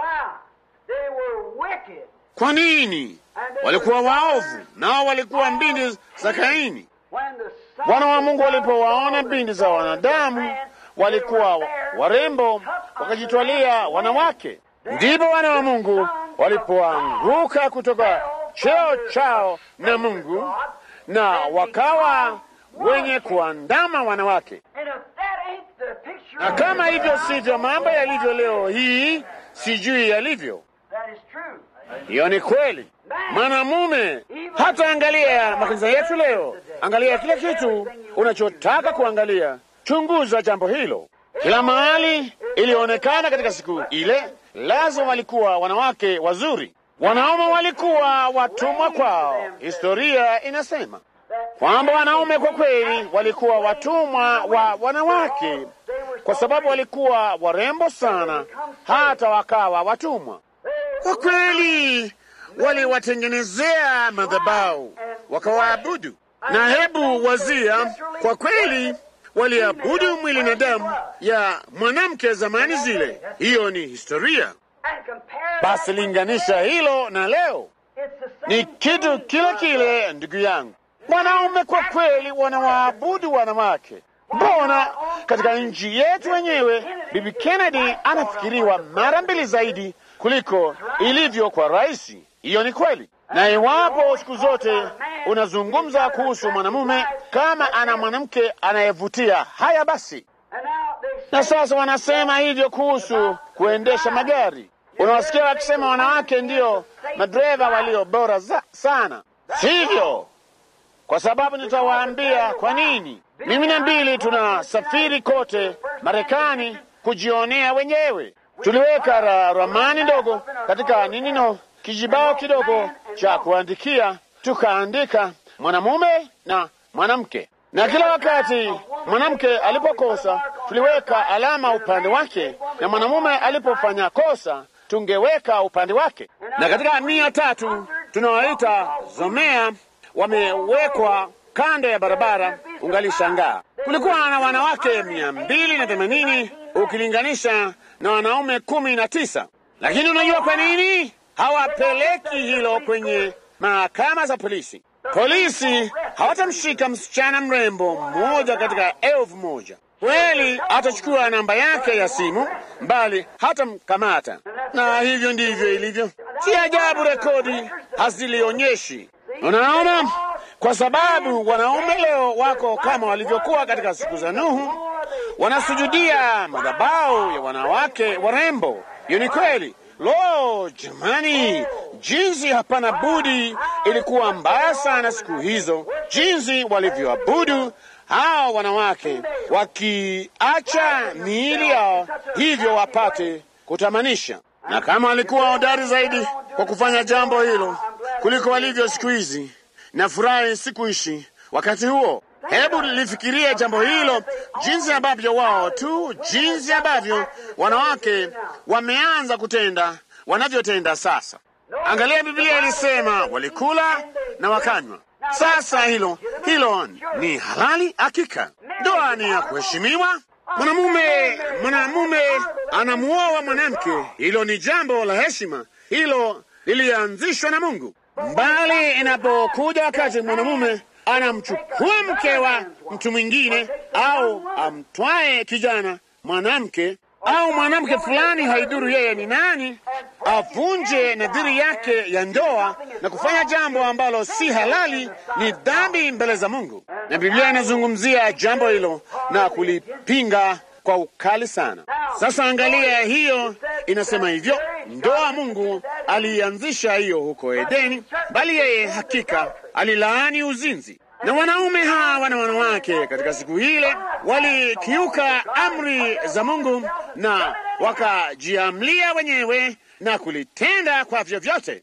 Kwa nini? Walikuwa waovu, nao walikuwa mbindi za Kaini. Wana wa Mungu walipowaona binti za wanadamu walikuwa warembo, wakajitwalia wanawake, ndipo wana wa Mungu walipoanguka kutoka cheo chao na Mungu na wakawa wenye kuandama wanawake. Na kama hivyo sivyo mambo yalivyo leo hii, sijui yalivyo. Hiyo ni kweli. Mwanamume hata angalia makanisa yetu leo, angalia kila kitu unachotaka kuangalia, chunguza jambo hilo. Kila mahali ilionekana katika siku ile, lazima walikuwa wanawake wazuri, wanaume walikuwa watumwa kwao. Historia inasema kwamba wanaume kwa kweli walikuwa watumwa wa wanawake, kwa sababu walikuwa warembo sana, hata wakawa watumwa. Kwa kweli waliwatengenezea madhabahu wakawaabudu, na hebu wazia, kwa kweli waliabudu mwili na damu ya mwanamke zamani zile. Hiyo ni historia. Basi linganisha hilo na leo, ni kitu kile kile, ndugu yangu. Wanaume kwa kweli wanawaabudu wanawake. Mbona katika nchi yetu wenyewe Bibi Kennedy anafikiriwa mara mbili zaidi kuliko ilivyo kwa rais. Hiyo ni kweli, na iwapo siku zote unazungumza kuhusu mwanamume kama ana mwanamke anayevutia, haya basi. Na sasa wanasema hivyo kuhusu kuendesha magari. Unawasikia wakisema wanawake ndiyo madereva walio bora za, sana, sivyo? Kwa sababu nitawaambia kwa nini. Mimi na mbili tunasafiri kote Marekani kujionea wenyewe. Tuliweka ra ramani ndogo katika ninino kijibao kidogo cha kuandikia, tukaandika mwanamume na mwanamke, na kila wakati mwanamke alipokosa tuliweka alama upande wake, na mwanamume alipofanya kosa tungeweka upande wake. Na katika mia tatu tunawaita zomea wamewekwa kando ya barabara, ungalishangaa. Kulikuwa na wanawake mia mbili na themanini ukilinganisha na wanaume kumi na tisa. Lakini unajua kwa nini hawapeleki hilo kwenye mahakama za polisi? Polisi hawatamshika msichana mrembo mmoja katika elfu moja. Kweli atachukua namba yake ya simu, bali hatamkamata. Na hivyo ndivyo ilivyo. Si ajabu rekodi hazilionyeshi. Unaona, kwa sababu wanaume leo wako kama walivyokuwa katika siku za Nuhu, wanasujudia madhabahu ya wanawake warembo. Hiyo ni kweli. Lo, jamani, jinsi hapana budi ilikuwa mbaya sana siku hizo, jinsi walivyoabudu hao wanawake, wakiacha miili yao hivyo wapate kutamanisha. Na kama walikuwa hodari zaidi kwa kufanya jambo hilo kuliko walivyo siku hizi, na furahi sikuishi wakati huo. Hebu lifikirie jambo hilo, jinsi ambavyo wao tu, jinsi ambavyo wanawake wameanza kutenda wanavyotenda sasa. Angalia, Biblia ilisema walikula na wakanywa. Sasa hilo hilo ni halali hakika. Ndoa ni ya kuheshimiwa. Mwanamume mwanamume anamuoa mwanamke, hilo ni jambo la heshima. Hilo lilianzishwa na Mungu, bali inapokuja wakati mwanamume anamchukua mke wa mtu mwingine au amtwae kijana mwanamke au mwanamke fulani, haidhuru yeye ni nani, avunje nadhiri yake ya ndoa na kufanya jambo ambalo si halali, ni dhambi mbele za Mungu, na Biblia inazungumzia jambo hilo na kulipinga kwa ukali sana. Sasa angalia, hiyo inasema hivyo, ndoa Mungu alianzisha hiyo huko Edeni, bali yeye hakika alilaani uzinzi na wanaume hawa na wanawake katika siku ile walikiuka amri za Mungu na wakajiamlia wenyewe na kulitenda kwa vyovyote.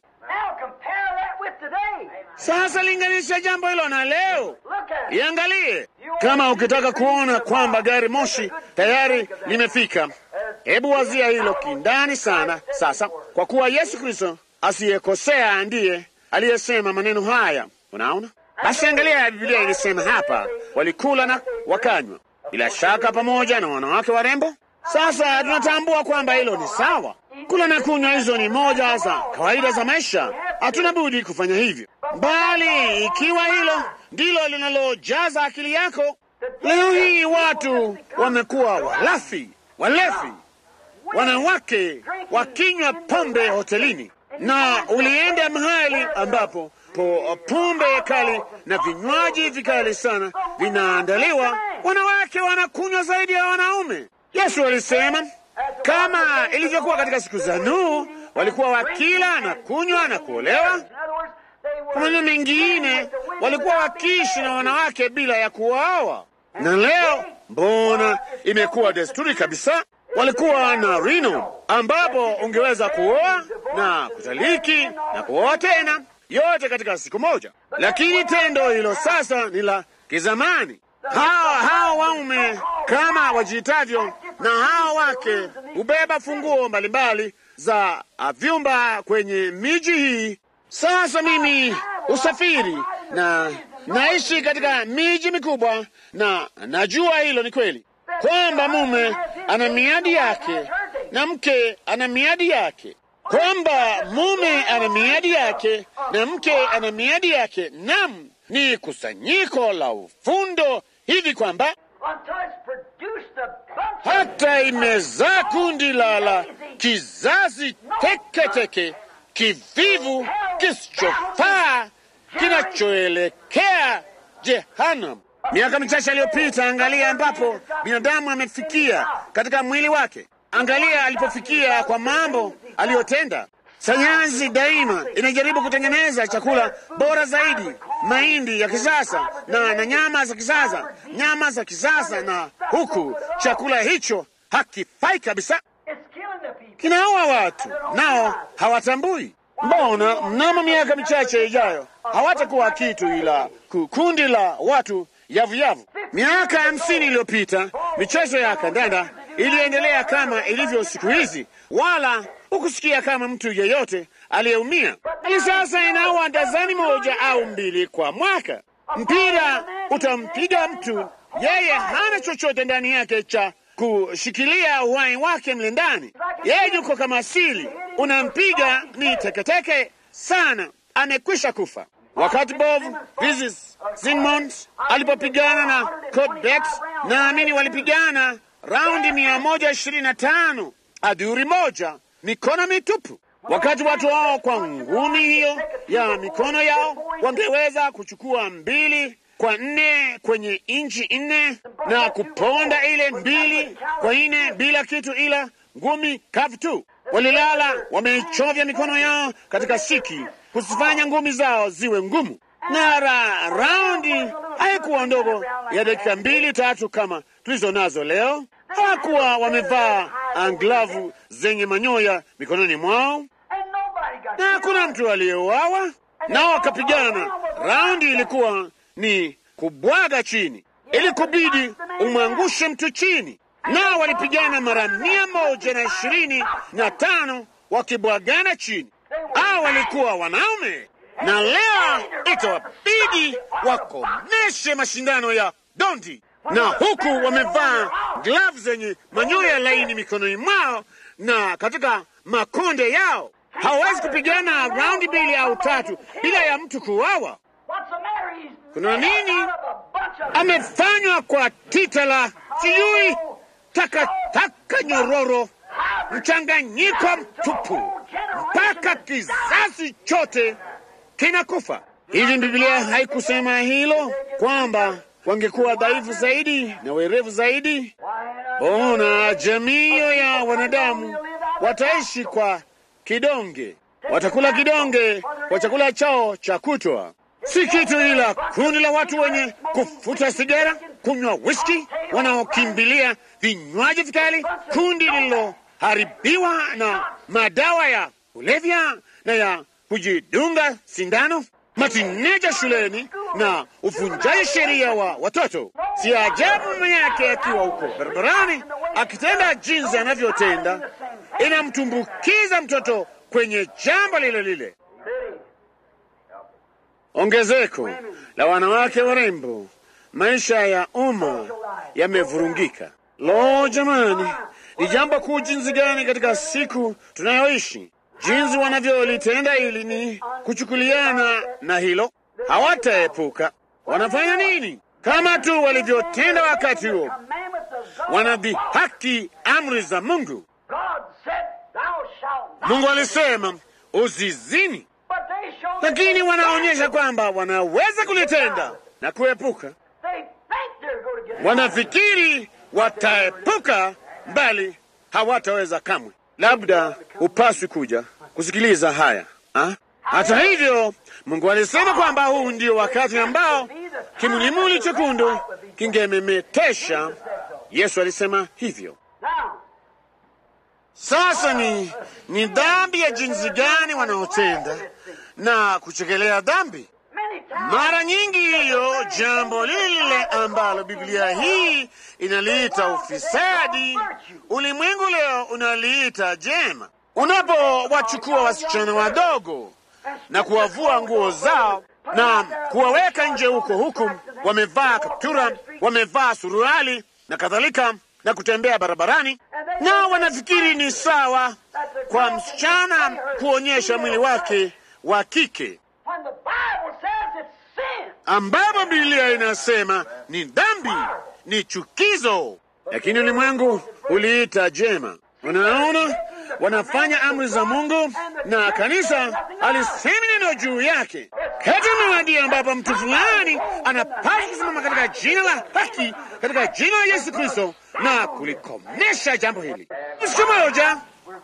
Sasa linganisha jambo hilo na leo, iangalie. Kama ukitaka kuona kwamba gari moshi tayari limefika, hebu wazia hilo kindani sana. Sasa kwa kuwa Yesu Kristo asiyekosea ndiye aliyesema maneno haya, unaona basi angalia, Biblia ilisema hapa, walikula na wakanywa, bila shaka pamoja na wanawake warembo. Sasa tunatambua kwamba hilo ni sawa. Kula na kunywa, hizo ni moja za kawaida za maisha, hatuna budi kufanya hivyo. Bali ikiwa hilo ndilo linalojaza akili yako. Leo hii watu wamekuwa walafi, walevi, wanawake wakinywa pombe hotelini, na ulienda mahali ambapo po pombe kali na vinywaji vikali sana vinaandaliwa, wanawake wanakunywa zaidi ya wanaume. Yesu alisema kama ilivyokuwa katika siku za Nuhu, walikuwa wakila na kunywa na kuolewa. Kwa maneno mengine, walikuwa wakiishi na wanawake bila ya kuwaoa. Na leo mbona imekuwa desturi kabisa. Walikuwa na rino ambapo ungeweza kuoa na kutaliki na kuoa tena, yote katika siku moja. Lakini tendo hilo sasa ni la kizamani. Hawa hawa waume kama wajiitavyo na hawa wake hubeba funguo mbalimbali za vyumba kwenye miji hii. Sasa mimi usafiri na naishi katika miji mikubwa, na najua hilo ni kweli kwamba mume ana miadi yake na mke ana miadi yake, kwamba mume ana miadi yake na mke ana miadi yake. Nam ni kusanyiko la ufundo hivi kwamba hata imezaa kundi la la kizazi teketeke kivivu kisichofaa kinachoelekea Jehanamu. Miaka michache aliyopita, angalia ambapo binadamu amefikia katika mwili wake. Angalia alipofikia kwa mambo aliyotenda. Sayansi daima inajaribu kutengeneza chakula bora zaidi, mahindi ya kisasa na, na nyama za kisasa, nyama za kisasa, na huku chakula hicho hakifai kabisa, kinaua watu nao hawatambui. Mbona mnamo miaka michache ijayo hawatakuwa kitu ila kundi la watu yavuyavu. Miaka hamsini iliyopita michezo ya kandanda iliendelea kama ilivyo siku hizi, wala hukusikia kama mtu yeyote aliyeumia. Hali sasa inaua dazani moja au mbili kwa mwaka. Mpira utampiga mtu, yeye hana chochote ndani yake cha kushikilia uhai wake mle ndani, yeye yuko kama asili. Unampiga ni teketeke sana, amekwisha kufa. Wakati Bob Pisis Simmons alipopigana na Codbex, naamini walipigana raundi mia moja ishirini na tano adhuri moja, mikono mitupu. Wakati watu hao kwa ngumi hiyo ya mikono yao wangeweza kuchukua mbili kwa nne kwenye inchi nne na kuponda ile mbili kwa nne bila kitu ila ngumi kavu tu. Walilala wameichovya mikono yao katika siki kuzifanya ngumi zao ziwe ngumu, na ra raundi haikuwa ndogo ya dakika mbili tatu kama tulizo nazo leo. Hawakuwa wamevaa anglavu zenye manyoya mikononi mwao, na hakuna mtu aliyeuawa, nao wakapigana. Raundi ilikuwa ni kubwaga chini, ili kubidi umwangushe mtu chini, nao walipigana mara mia moja na ishirini na tano wakibwagana chini. Hao walikuwa wanaume, na leo itawabidi wakomeshe mashindano ya dondi, na huku wamevaa glavu zenye manyoya laini mikononi mwao na katika makonde yao. Hawawezi kupigana raundi mbili au tatu bila ya mtu kuuawa. Kuna nini? Amefanywa kwa tita la sijui takataka nyororo, mchanganyiko mtupu, mpaka kizazi chote kinakufa. Hivi Biblia haikusema hilo kwamba wangekuwa dhaifu zaidi na werevu zaidi? Ona, jamii ya wanadamu wataishi kwa kidonge, watakula kidonge kwa chakula chao cha kutwa, si kitu ila kundi la watu wenye kufuta sigara, kunywa whisky, wanaokimbilia vinywaji vikali, kundi lililoharibiwa na madawa ya kulevya na ya kujidunga sindano, matineja shuleni na uvunjaji sheria wa watoto. Si ajabu mama yake akiwa huko barabarani akitenda jinsi anavyotenda, inamtumbukiza mtoto kwenye jambo lile lile. Ongezeko la wanawake warembo, maisha ya umma yamevurungika. Lo, jamani, ni jambo kuu jinsi gani katika siku tunayoishi! Jinsi wanavyolitenda hili ni kuchukuliana na hilo, hawataepuka. Wanafanya nini? Kama tu walivyotenda wakati huo, Commandments of God. wanadhihaki amri za Mungu. God said, Thou shalt not. Mungu alisema usizini, But they show that lakini they wanaonyesha can. kwamba wanaweza kulitenda na kuepuka. They think they're going to get Wanafikiri wataepuka, bali hawataweza kamwe. Labda hupaswi kuja kusikiliza haya ha? Hata hivyo, Mungu alisema kwamba huu ndio wakati ambao kimulimuli chekundu kingememetesha. Yesu alisema hivyo. Now, Sasa ni ni dhambi ya jinsi gani wanaotenda na kuchekelea dhambi? many times Mara nyingi hiyo jambo lile ambalo Biblia hii inaliita ufisadi, ulimwengu leo unaliita jema. Unapowachukua wasichana wadogo na kuwavua nguo zao na kuwaweka nje huko huku, wamevaa kaptura, wamevaa suruali na kadhalika, na kutembea barabarani, na wanafikiri ni sawa kwa msichana kuonyesha mwili wake wa kike when the Bible says it's sin. ambapo Biblia inasema ni dhambi, ni chukizo, lakini ulimwengu uliita jema. Unaona, wanafanya amri za Mungu na kanisa alisema neno juu yake. Kati umewadia ambapo mtu fulani anapaswa kusimama katika jina la haki, katika jina la Yesu Kristo na kulikomesha jambo hili. Siku moja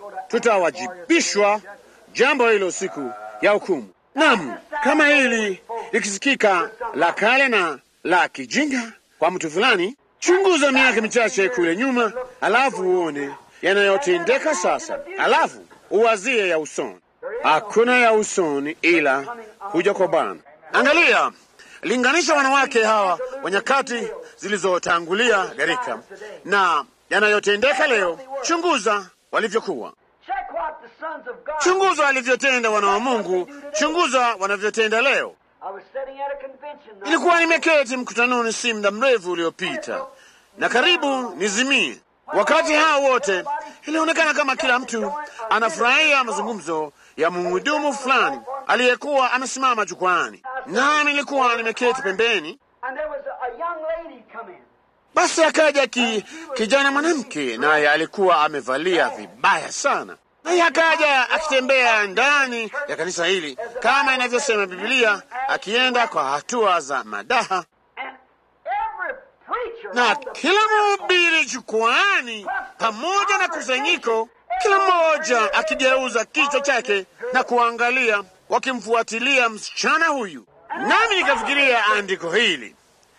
tutawajibishwa jambo hilo siku ya hukumu. Naam, kama hili likisikika la kale na la kijinga kwa mtu fulani, chunguza miaka michache kule nyuma, alafu uone yanayotendeka sasa, alafu uwazie ya usoni. Hakuna ya usoni ila kuja kwa Bwana. Angalia, linganisha wanawake hawa wa nyakati zilizotangulia gharika na yanayotendeka leo. Chunguza walivyokuwa Check what the sons of God. Chunguza walivyotenda wana wa Mungu, chunguza wanavyotenda leo. I was sitting at a convention. not Nilikuwa nimeketi mkutanoni si muda mrefu uliopita, na karibu nizimie. Wakati hao wote, ilionekana kama kila mtu anafurahia mazungumzo ya mhudumu fulani aliyekuwa amesimama jukwani, nami nilikuwa nimeketi pembeni. And there was a, a young lady come in. Basi akaja ki, kijana mwanamke, naye alikuwa amevalia vibaya sana, naye akaja akitembea ndani ya kanisa hili kama inavyosema Biblia, akienda kwa hatua za madaha, And every preacher na on the kila mhubiri jukwani pamoja na kusanyiko, kila mmoja akigeuza kichwa chake na kuangalia, wakimfuatilia msichana huyu. Nami nikafikiria andiko hili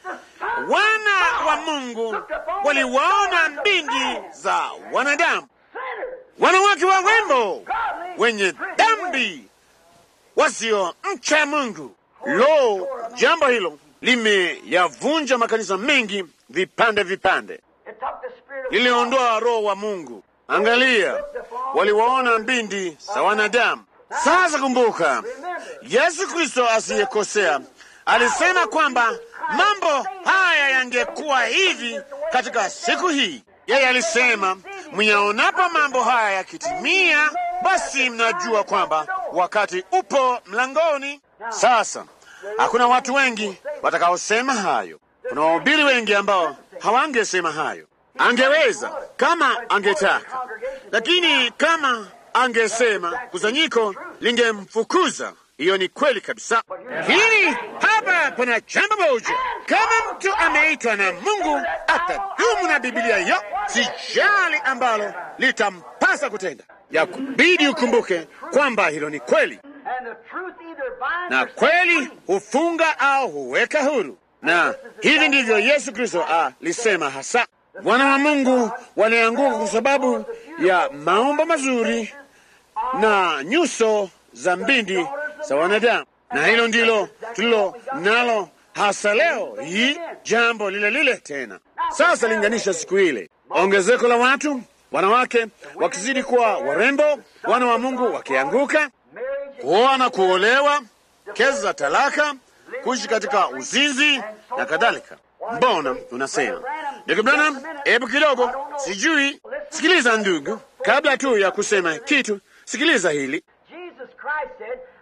wana wa Mungu waliwaona mbingi za wanadamu, sinners, wanawake wa wembo godly, wenye dhambi, wasiomcha Mungu. Lo, jambo hilo limeyavunja makanisa mengi vipande vipande, it took the spirit of liliondoa roho wa Mungu. Angalia, waliwaona mbindi za wanadamu. Sasa kumbuka, Yesu Kristo asiyekosea alisema kwamba mambo haya yangekuwa hivi katika siku hii. Yeye alisema, myaonapo mambo haya yakitimia, basi mnajua kwamba wakati upo mlangoni. Sasa hakuna watu wengi watakaosema hayo. Kuna wahubiri wengi ambao hawangesema hayo. Angeweza kama angetaka, lakini kama angesema kusanyiko lingemfukuza. Hiyo ni kweli kabisa. Lakini hapa pana jambo moja, kama mtu ameitwa na Mungu atadumu na Biblia hiyo, sijali ambalo litampasa kutenda, ya kubidi ukumbuke kwamba hilo ni kweli, and the truth either binds na or kweli hufunga au huweka huru, na hivi ndivyo Yesu Kristo alisema hasa. Wana wa Mungu walianguka kwa sababu ya maumbo mazuri na nyuso za mbindi za wanadamu, na hilo ndilo tulilo nalo hasa leo hii, jambo lile lile tena. Sasa linganisha siku ile, ongezeko la watu, wanawake wakizidi kuwa warembo, wana wa Mungu wakianguka, marriage kuoa na kuolewa, kesi za talaka, kuishi katika uzinzi na kadhalika. Mbona unasema ndugu Branham, hebu kidogo, sijui. Sikiliza ndugu, kabla tu ya kusema kitu, sikiliza hili. Jesus Christ said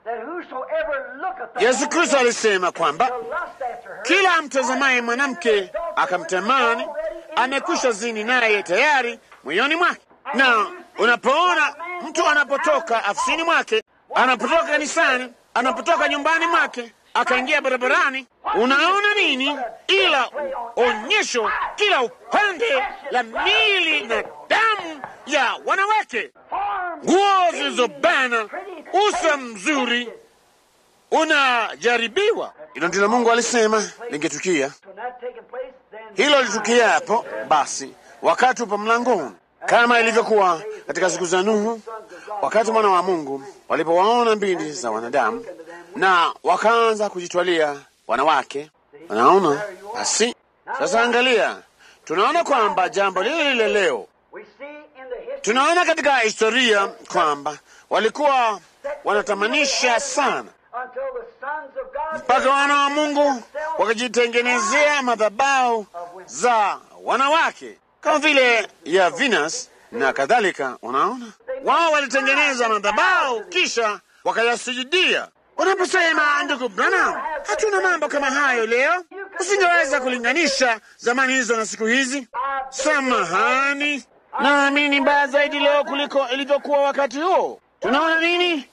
that whosoever looketh Yesu Kristo alisema kwamba to lust after her, kila mtazamaye mwanamke akamtamani amekwisha zini naye tayari moyoni mwake. Na unapoona mtu anapotoka afisini mwake, anapotoka kanisani, anapotoka nyumbani mwake, akaingia barabarani, unaona nini ila onyesho kila upande la mili na damu ya wanawake, nguo zilizobana, uso mzuri unajaribiwa. Hilo ndilo Mungu alisema lingetukia. when that taking place, then Hilo litukia hapo basi, wakati upo mlangoni, kama ilivyokuwa katika siku za Nuhu, wakati mwana wa Mungu walipowaona mbindi za wanadamu na wakaanza kujitwalia wanawake. Wanaona basi, sasa angalia, tunaona kwamba jambo lile lile leo we see in the history tunaona katika historia kwamba walikuwa wanatamanisha sana until the sons of God mpaka wana wa Mungu wakajitengenezea madhabahu za wanawake kama vile ya Venus na kadhalika. Unaona, wao walitengeneza madhabahu kisha wakayasujudia. Unaposema ndugu Branham, hatuna mambo kama hayo leo, usingeweza kulinganisha zamani hizo na siku hizi. Samahani, naamini ni mbaya zaidi leo kuliko ilivyokuwa wakati huo. Tunaona nini?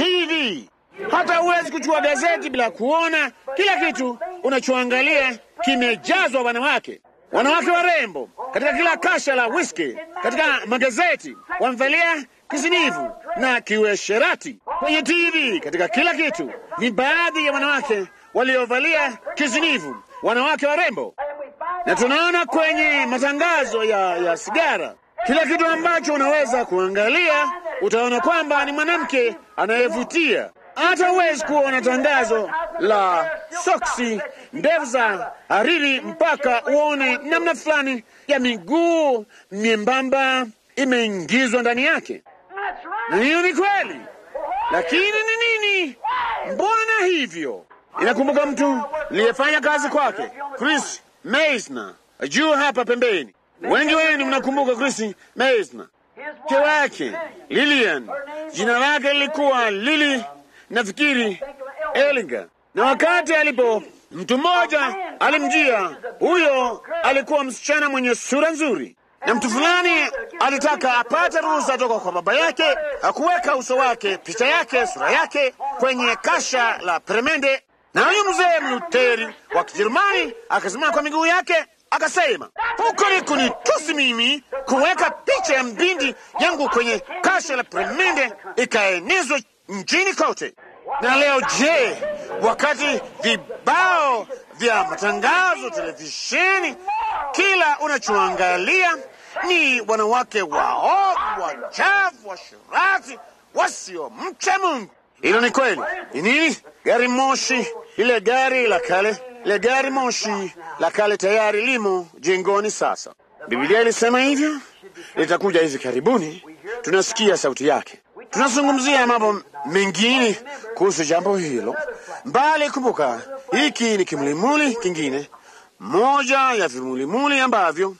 TV. Hata huwezi kuchukua gazeti bila kuona kila kitu unachoangalia kimejazwa wanawake, wanawake warembo katika kila kasha la whisky, katika magazeti wamevalia kisinivu na kiuesherati kwenye TV, katika kila kitu ni baadhi ya wanawake waliovalia kisinivu, wanawake warembo na tunaona kwenye matangazo ya, ya sigara kila kitu ambacho unaweza kuangalia utaona kwamba ni mwanamke anayevutia. Hata huwezi kuona tangazo la soksi ndefu za hariri mpaka uone namna fulani ya miguu myembamba imeingizwa ndani yake. That's right. Na hiyo ni kweli, lakini ni nini? Mbona hivyo? Inakumbuka mtu aliyefanya kazi kwake, Chris Meisner, juu hapa pembeni. Wengi wenu mnakumbuka Chris Meisner, His mke wife, wake Lilian, jina lake lilikuwa Lili, nafikiri Ellinger. Na wakati alipo mtu mmoja alimjia, huyo alikuwa msichana mwenye sura nzuri, na mtu fulani alitaka apate ruhusa toka kwa baba yake akuweka uso wake, picha yake, sura yake kwenye kasha la peremende, na huyu mzee Mluteri wa Kijerumani akasimama kwa miguu yake akasema, huko ni kunitusi mimi kuweka picha ya mbindi yangu kwenye kasha la peremende ikaenezwa nchini kote. Na leo je, wakati vibao vya matangazo, televisheni, kila unachoangalia ni wanawake waovu, wachafu, washirati, wasiomcha Mungu. Hilo ni kweli. Ni nini? Gari moshi, ile gari la kale, ile gari moshi la kale tayari limo jengoni sasa. Biblia ilisema hivyo, litakuja hivi karibuni. Tunasikia sauti yake. Tunazungumzia mambo mengine kuhusu jambo hilo, mbali. Kumbuka, hiki ni kimulimuli kingine, moja ya vimulimuli ambavyo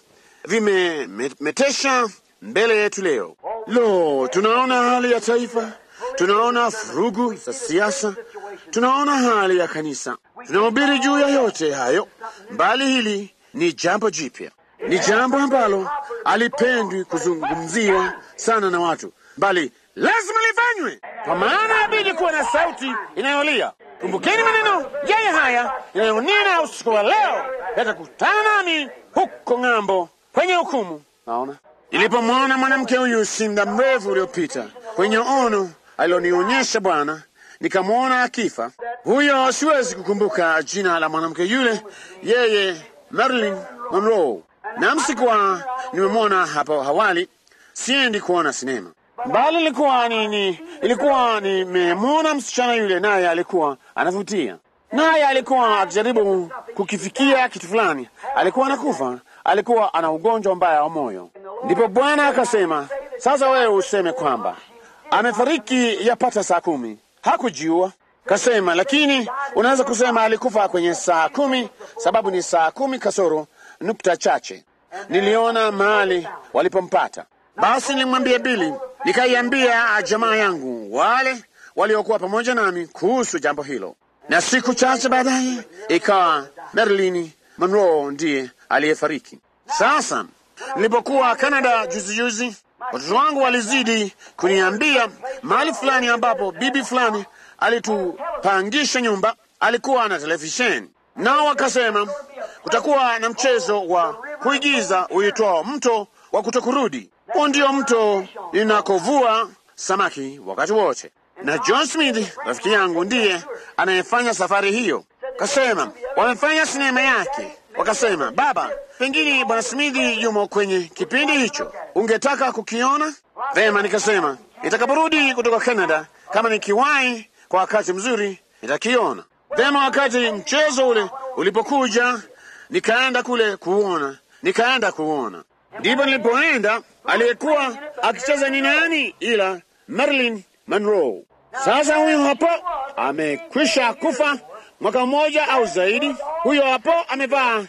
vimemetesha mbele yetu leo. Lo, tunaona hali ya taifa, tunaona furugu za siasa, tunaona hali ya kanisa. Tunahubiri juu ya yote hayo, mbali hili ni jambo jipya, ni jambo ambalo alipendwi kuzungumziwa sana na watu, bali lazima lifanywe, kwa maana inabidi kuwa na sauti inayolia. Kumbukeni maneno yeye haya inayonena usiku wa leo, yatakutana nami huko ng'ambo kwenye hukumu. Naona ilipomwona mwanamke huyu si muda mrefu uliopita kwenye ono alilonionyesha Bwana, nikamwona akifa. Huyo siwezi kukumbuka jina la mwanamke yule, yeye Marilyn Monroe, na msikuwa nimemwona hapo awali. Siendi kuona sinema bali ilikuwa ni, ni ilikuwa nimemwona msichana yule, naye alikuwa anavutia, naye alikuwa akijaribu kukifikia kitu fulani, alikuwa anakufa, alikuwa ana ugonjwa mbaya wa moyo. Ndipo Bwana akasema, sasa wewe useme kwamba amefariki yapata saa kumi. Hakujua kasema, lakini unaweza kusema alikufa kwenye saa kumi, sababu ni saa kumi kasoro nukta chache. Niliona mahali walipompata. Basi nilimwambia Bili, nikaiambia jamaa yangu wale waliokuwa pamoja nami kuhusu jambo hilo, na siku chache baadaye ikawa Marilyn Monroe ndiye aliyefariki. Sasa nilipokuwa Canada juzi juzi, watoto wangu walizidi kuniambia mahali fulani ambapo bibi fulani alitupangisha nyumba alikuwa na televisheni, nao wakasema kutakuwa na mchezo wa kuigiza uitwao mto wa kutokurudi. Huo ndio mto ninakovua samaki wakati wote, na John Smith rafiki yangu ndiye anayefanya safari hiyo. Kasema wamefanya sinema yake, wakasema baba, pengine bwana Smith yumo kwenye kipindi hicho, ungetaka kukiona? Vema, nikasema nitakaporudi kutoka Canada, kama nikiwahi kwa wakati mzuri, nitakiona vema. Wakati mchezo ule ulipokuja, nikaenda kule kuona, nikaenda kuona. Ndipo nilipoenda, aliyekuwa akicheza ni nani ila Marilyn Monroe. Sasa huyu hapo amekwisha kufa mwaka mmoja au zaidi. Huyo hapo amevaa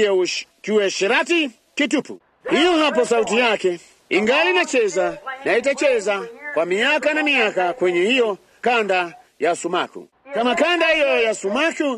kiuesherati kitupu. Hiyo hapo sauti yake ingali inacheza na itacheza kwa miaka na miaka kwenye hiyo kanda ya sumaku. Kama kanda hiyo ya sumaku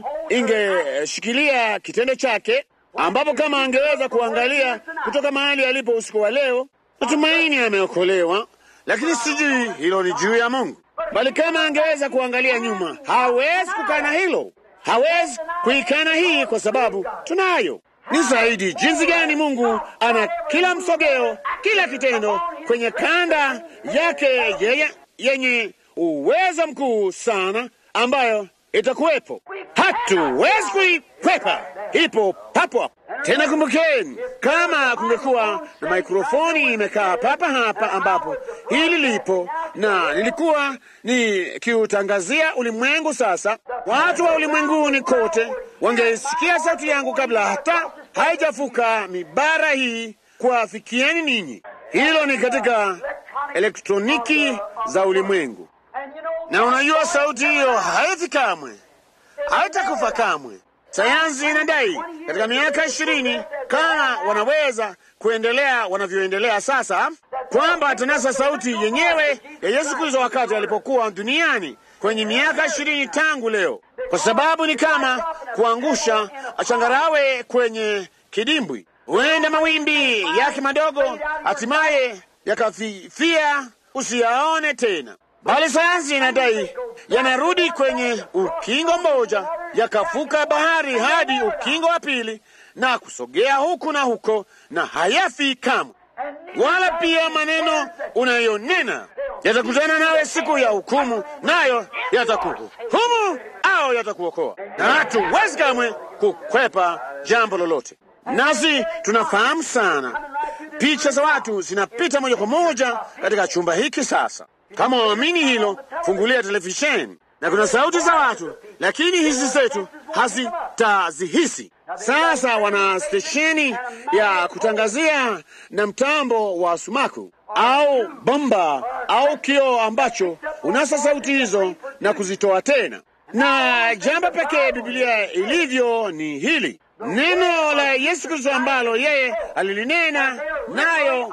ingeshikilia kitendo chake, ambapo kama angeweza kuangalia kutoka mahali alipo usiku wa leo, natumaini ameokolewa, lakini sijui hilo ni juu ya Mungu. Bali kama angeweza kuangalia nyuma, hawezi kukana hilo, hawezi kuikana hii, kwa sababu tunayo ni zaidi jinsi gani Mungu ana kila msogeo, kila kitendo kwenye kanda yake yeye yenye uwezo mkuu sana, ambayo itakuwepo, hatuwezi kuikwepa, ipo papo hapo. Tena kumbukeni, kama kungekuwa na mikrofoni imekaa papa hapa ambapo hili lipo, na nilikuwa nikiutangazia ulimwengu, sasa watu wa ulimwenguni kote wangesikia sauti yangu kabla hata haijafuka mibara hii kuwafikieni ninyi. Hilo ni katika elektroniki za ulimwengu, na unajua sauti hiyo haifi kamwe, haitakufa kamwe. Sayansi inadai katika miaka ishirini kama wanaweza kuendelea wanavyoendelea sasa, kwamba atanasa sauti yenyewe ya Yesu Kristo wakati alipokuwa duniani kwenye miaka ishirini tangu leo, kwa sababu ni kama kuangusha changarawe kwenye kidimbwi. Huenda mawimbi yake madogo hatimaye yakafifia, usiyaone tena, bali sayansi inadai yanarudi kwenye ukingo mmoja, yakavuka bahari hadi ukingo wa pili na kusogea huku na huko, na hayafi kamwe. Wala pia maneno unayonena yatakutana nawe siku ya hukumu, nayo yatakuhukumu au yatakuokoa, na hatuwezi kamwe kukwepa jambo lolote. Nasi tunafahamu sana, picha za watu zinapita moja kwa moja katika chumba hiki sasa. Kama waamini hilo, fungulia televisheni na kuna sauti za watu, lakini hizi zetu hazitazihisi. Sasa wana stesheni ya kutangazia na mtambo wa sumaku au bomba au kioo ambacho unasa sauti hizo na kuzitoa tena, na jambo pekee Biblia ilivyo ni hili neno la Yesu Kristo ambalo yeye alilinena, nayo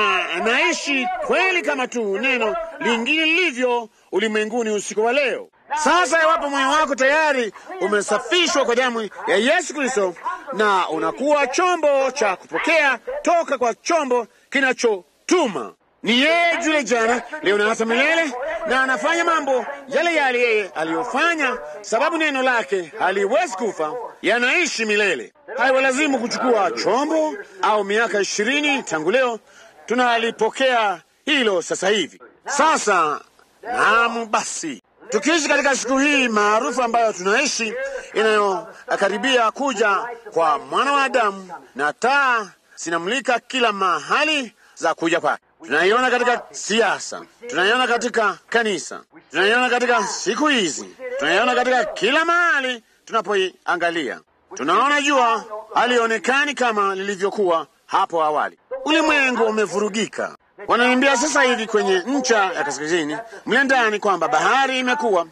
yanaishi kweli kama tu neno lingine lilivyo ulimwenguni usiku wa leo. Sasa iwapo moyo wako tayari umesafishwa kwa damu ya Yesu Kristo na unakuwa chombo cha kupokea toka kwa chombo kinachotuma, ni yeye yule jana, leo na hata milele, na anafanya mambo yale yale yeye aliyofanya, sababu neno lake haliwezi kufa, yanaishi milele. Haiwalazimu kuchukua chombo au miaka ishirini tangu leo, tunalipokea hilo sasa hivi. Sasa naam, basi tukiishi katika siku hii maarufu ambayo tunaishi, inayokaribia kuja kwa mwana wa Adamu, na taa zinamulika kila mahali za kuja kwake. Tunaiona katika siasa, tunaiona katika kanisa, tunaiona katika siku hizi, tunaiona katika kila mahali tunapoiangalia. Tunaona jua halionekani kama lilivyokuwa hapo awali. Ulimwengu umevurugika. Wananiambia sasa hivi kwenye ncha ya kaskazini mle ndani kwamba bahari imekuwa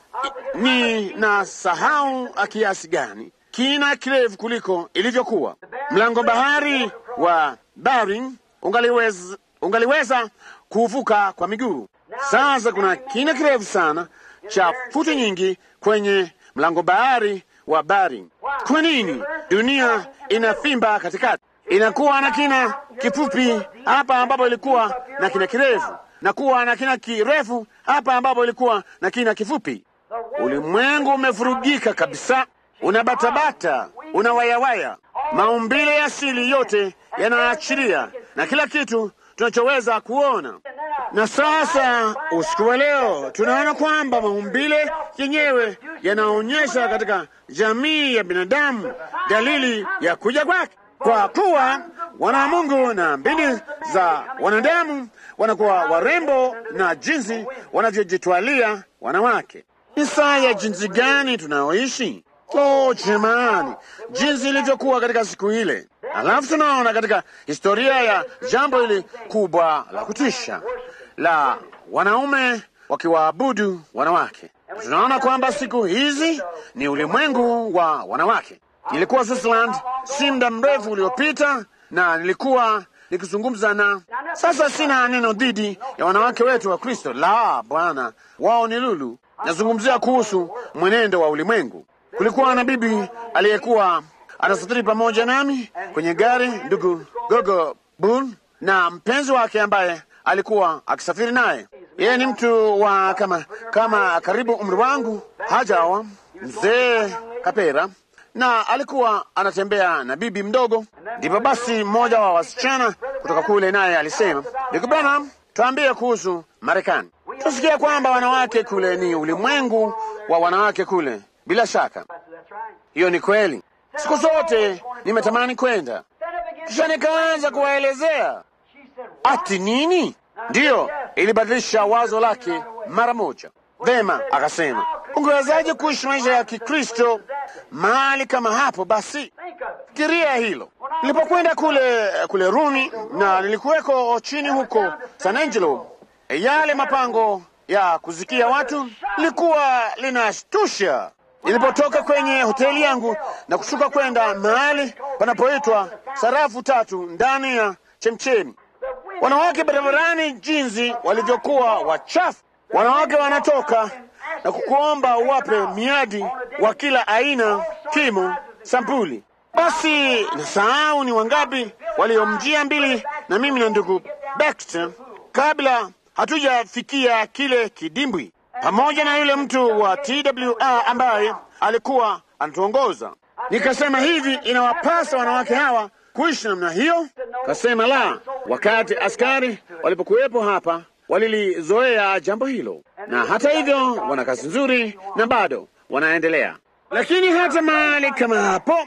ni na sahau kiasi gani kina kirefu kuliko ilivyokuwa. Mlango bahari wa Bering ungaliweza, ungaliweza kuvuka kwa miguu. Sasa kuna kina kirefu sana cha futi nyingi kwenye mlango bahari wa Bering. Kwa nini dunia inafimba katikati? Inakuwa na kina kifupi hapa ambapo ilikuwa na kina kirefu, na kuwa na kina kirefu hapa ambapo ilikuwa na kina kifupi. Ulimwengu umevurugika kabisa, unabatabata, unawayawaya. Maumbile ya asili yote yanaachilia na kila kitu tunachoweza kuona. Na sasa usiku wa leo tunaona kwamba maumbile yenyewe yanaonyesha katika jamii ya binadamu dalili ya kuja kwake, kwa kuwa wana wa Mungu na mbindi za wanadamu wanakuwa warembo na jinsi wanavyojitwalia wanawake. Ni saa ya jinsi gani tunaoishi? Oh jamani, jinsi ilivyokuwa katika siku ile. Alafu tunaona katika historia ya jambo hili kubwa la kutisha la wanaume wakiwaabudu wanawake. Tunaona kwamba siku hizi ni ulimwengu wa wanawake. Nilikuwa Switzerland si muda mrefu uliopita, na nilikuwa nikizungumza na. Sasa sina neno dhidi ya wanawake wetu wa Kristo, la Bwana, wao ni lulu. Nazungumzia kuhusu mwenendo wa ulimwengu. Kulikuwa na bibi aliyekuwa anasafiri pamoja nami kwenye gari, ndugu Gogo Bun na mpenzi wake ambaye alikuwa akisafiri naye. Yeye ni mtu wa kama kama karibu umri wangu, hajawa mzee kapera, na alikuwa anatembea na bibi mdogo. Ndipo basi mmoja wa wasichana kutoka kule naye alisema, ndugu Branham, tuambie kuhusu Marekani. Tusikia kwamba wanawake kule ni ulimwengu wa wanawake kule. Bila shaka hiyo ni kweli. Siku zote nimetamani kwenda, kisha nikaanza kuwaelezea ati nini. Ndiyo, ilibadilisha wazo lake mara moja. Vema, akasema, ungewezaje kuishi maisha ya Kikristo mahali kama hapo? Basi fikiria hilo. Nilipokwenda kule kule Rumi na nilikuweko chini huko San Angelo, yale mapango ya kuzikia watu lilikuwa linashtusha. Nilipotoka kwenye hoteli yangu na kushuka kwenda mahali panapoitwa sarafu tatu ndani ya chemchemi, wanawake barabarani, jinsi walivyokuwa wachafu. Wanawake wanatoka na kukuomba uwape miadi wa kila aina, kimo, sampuli. Basi nasahau ni wangapi waliomjia mbili na mimi na ndugu Baxter kabla hatujafikia kile kidimbwi, pamoja na yule mtu wa TWR ambaye alikuwa anatuongoza. Nikasema hivi, inawapasa wanawake hawa kuishi namna hiyo? Kasema la, wakati askari walipokuwepo hapa walilizoea jambo hilo, na hata hivyo wana kazi nzuri na bado wanaendelea. Lakini hata mahali kama hapo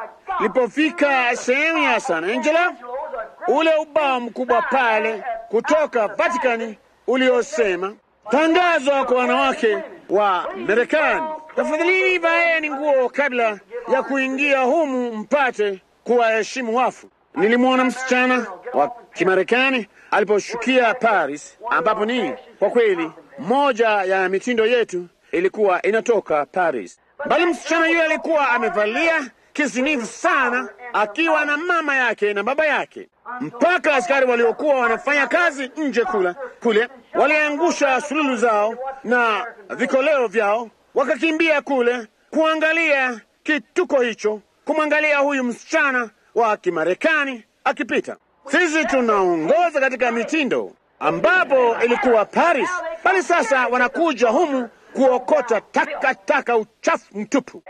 lipofika sehemu ya San Angelo, ule ubao mkubwa pale kutoka Vatikani uliosema tangazo kwa wanawake wa Marekani, tafadhalini vaeni nguo kabla ya kuingia humu mpate kuwaheshimu wafu. Nilimwona msichana wa Kimarekani aliposhukia Paris, ambapo ni kwa kweli moja ya mitindo yetu ilikuwa inatoka Paris, bali msichana yule alikuwa amevalia kisinifu sana, akiwa na mama yake na baba yake mpaka askari waliokuwa wanafanya kazi nje kula kule waliangusha sululu zao na vikoleo vyao, wakakimbia kule kuangalia kituko hicho, kumwangalia huyu msichana wa Kimarekani akipita. Sisi tunaongoza katika mitindo ambapo ilikuwa Paris, bali sasa wanakuja humu kuokota takataka, uchafu mtupu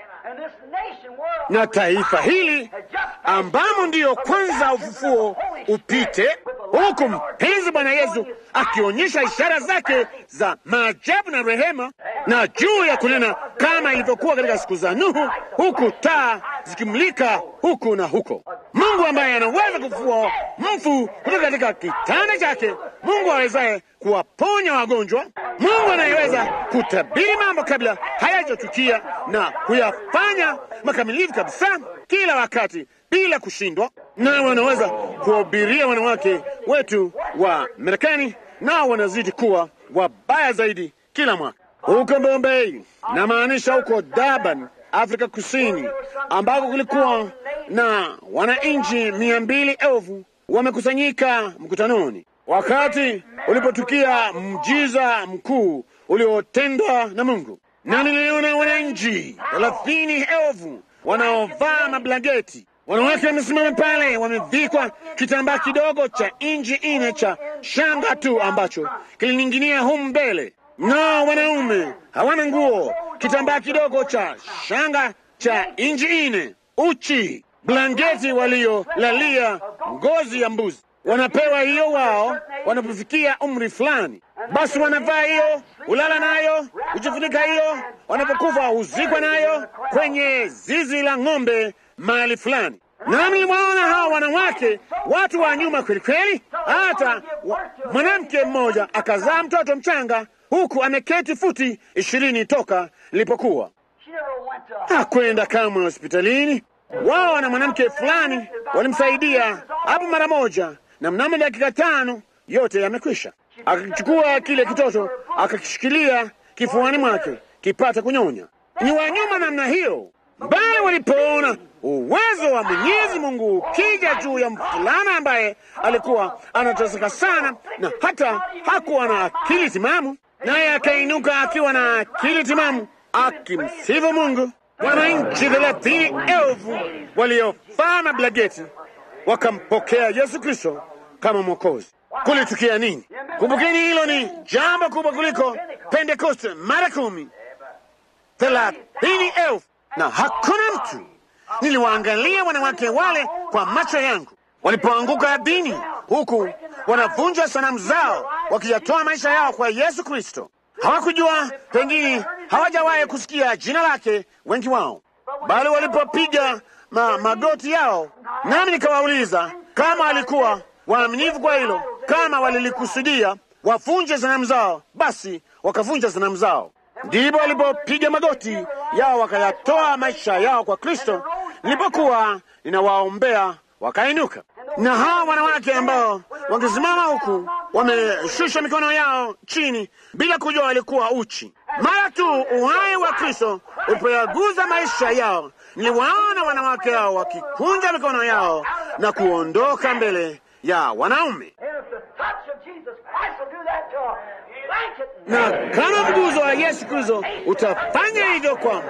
na taifa hili ambamo ndiyo kwanza ufufuo upite, huku mpenzi Bwana Yesu akionyesha ishara zake za maajabu na rehema, na juu ya kunena kama ilivyokuwa katika siku za Nuhu, huku taa zikimulika huku na huko. Mungu ambaye anaweza kufufua mfu kutoka katika kitanda chake, Mungu awezaye kuwaponya wagonjwa, Mungu anayeweza kutabiri mambo kabla hayajatukia na kuyafanya makamilifu kabisa kila wakati bila kushindwa, na wanaweza kuwahubiria wanawake wetu wa Marekani, nao wanazidi kuwa wabaya zaidi kila mwaka. Huko Bombay, namaanisha huko Durban, Afrika Kusini, ambako kulikuwa na wananchi mia mbili elfu wamekusanyika mkutanoni wakati ulipotukia mjiza mkuu uliotendwa na Mungu, na niliona wananchi thelathini elfu wanaovaa mablangeti wanawake wamesimama pale, wamevikwa kitambaa kidogo cha inji ine cha shanga tu ambacho kilining'inia humu mbele. No, wanaume hawana nguo, kitambaa kidogo cha shanga cha inji ine, uchi, blanketi waliolalia ngozi ya mbuzi. Wanapewa hiyo wao wanapofikia umri fulani, basi wanavaa hiyo, ulala nayo, hujifunika hiyo, wanapokufa huzikwa nayo kwenye zizi la ng'ombe mahali fulani. Nami mwaona hawa wanawake, watu wa nyuma kweli kweli. Hata wa- mwanamke mmoja akazaa mtoto mchanga, huku ameketi futi ishirini toka ilipokuwa She never went to hakwenda kamwe hospitalini. Wao na mwanamke fulani walimsaidia hapo mara moja, na mnamo dakika tano yote yamekwisha. Akakichukua kile kitoto akakishikilia kifuani mwake kipate kunyonya. Ni wanyuma namna hiyo, bali walipoona uwezo wa Mwenyezi Mungu ukija juu ya mvulana ambaye alikuwa anateseka sana na hata hakuwa na akili timamu, naye akainuka akiwa na akili timamu akimsifu Mungu. Wananchi thelathini elfu waliofaa mablageti wakampokea Yesu Kristo kama Mwokozi. Kulitukia nini? Kumbukeni, hilo ni jambo kubwa kuliko Pentekoste mara kumi. Thelathini elfu na hakuna mtu. Niliwaangalia wanawake wale kwa macho yangu walipoanguka ardhini, huku wanavunja sanamu zao, wakiyatoa maisha yao kwa Yesu Kristo. Hawakujua, pengine hawajawahi kusikia jina lake, wengi wao, bali walipopiga ma, magoti yao, nami nikawauliza kama walikuwa waaminifu kwa hilo, kama walilikusudia wavunje sanamu zao, basi wakavunja sanamu zao. Ndipo walipopiga magoti yao wakayatoa maisha yao kwa Kristo. Nilipokuwa ninawaombea wakainuka, na hawa wanawake ambao wangesimama huku wameshusha mikono yao chini bila kujua walikuwa uchi. Mara tu uhai wa Kristo ulipoyaguza maisha yao, niliwaona wanawake hao wakikunja mikono yao na kuondoka mbele ya wanaume. And if the touch of Jesus Christ will do that to a blanket, na kama mguzo wa Yesu Kristo utafanya hivyo kwa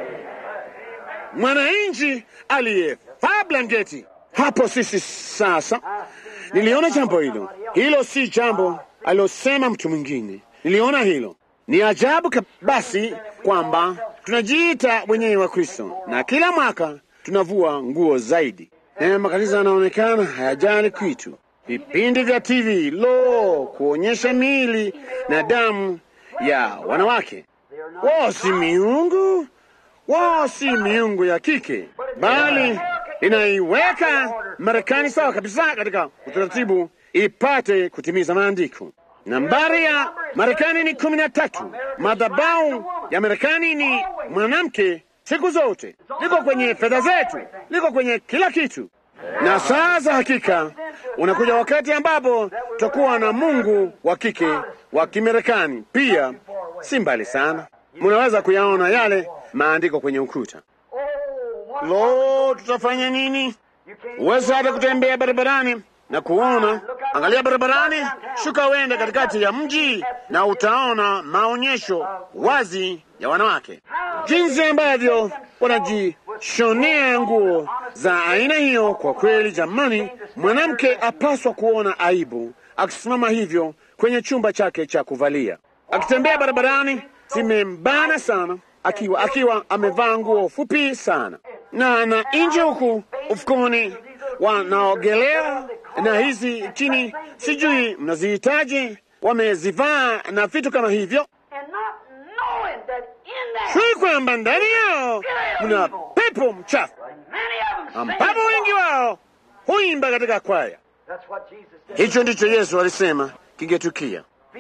mwananchi aliyevaa blanketi, hapo sisi sasa. Niliona jambo hilo, hilo si jambo alilosema mtu mwingine. Niliona hilo ni ajabu ka- basi kwamba tunajiita wenyewe wa Kristo na kila mwaka tunavua nguo zaidi. E, makanisa yanaonekana hayajali kitu. Vipindi vya TV lo, kuonyesha miili na damu ya wanawake. Wao si miungu, wao si miungu ya kike, bali inaiweka Marekani sawa kabisa katika utaratibu ipate kutimiza maandiko. Nambari ya Marekani ni kumi na tatu. Madhabahu ya Marekani ni mwanamke siku zote, liko kwenye fedha zetu, liko kwenye kila kitu. Na sasa hakika unakuja wakati ambapo tutakuwa na Mungu wa kike wa Kimarekani pia, si mbali sana. Munaweza kuyaona yale maandiko kwenye ukuta. oh, what Lo, tutafanya nini? you can't Huwezi hata kutembea barabarani na kuona. Angalia barabarani, shuka uende katikati ya mji na utaona maonyesho wazi ya wanawake, jinsi ambavyo wanajishonea nguo za aina hiyo. Kwa kweli, jamani, mwanamke apaswa kuona aibu akisimama hivyo kwenye chumba chake cha kuvalia, akitembea barabarani, zimembana sana, akiwa akiwa amevaa nguo fupi sana na na nje huku ufukoni wanaogelea na hizi chini, sijui mnazihitaji, wamezivaa na vitu kama hivyo, and not knowing that in that shui kwamba ndani yao mna pepo mchafu, many of them sing ambapo wengi wao huimba katika kwaya. That's what Jesus did. Hicho ndicho Yesu alisema kingetukia.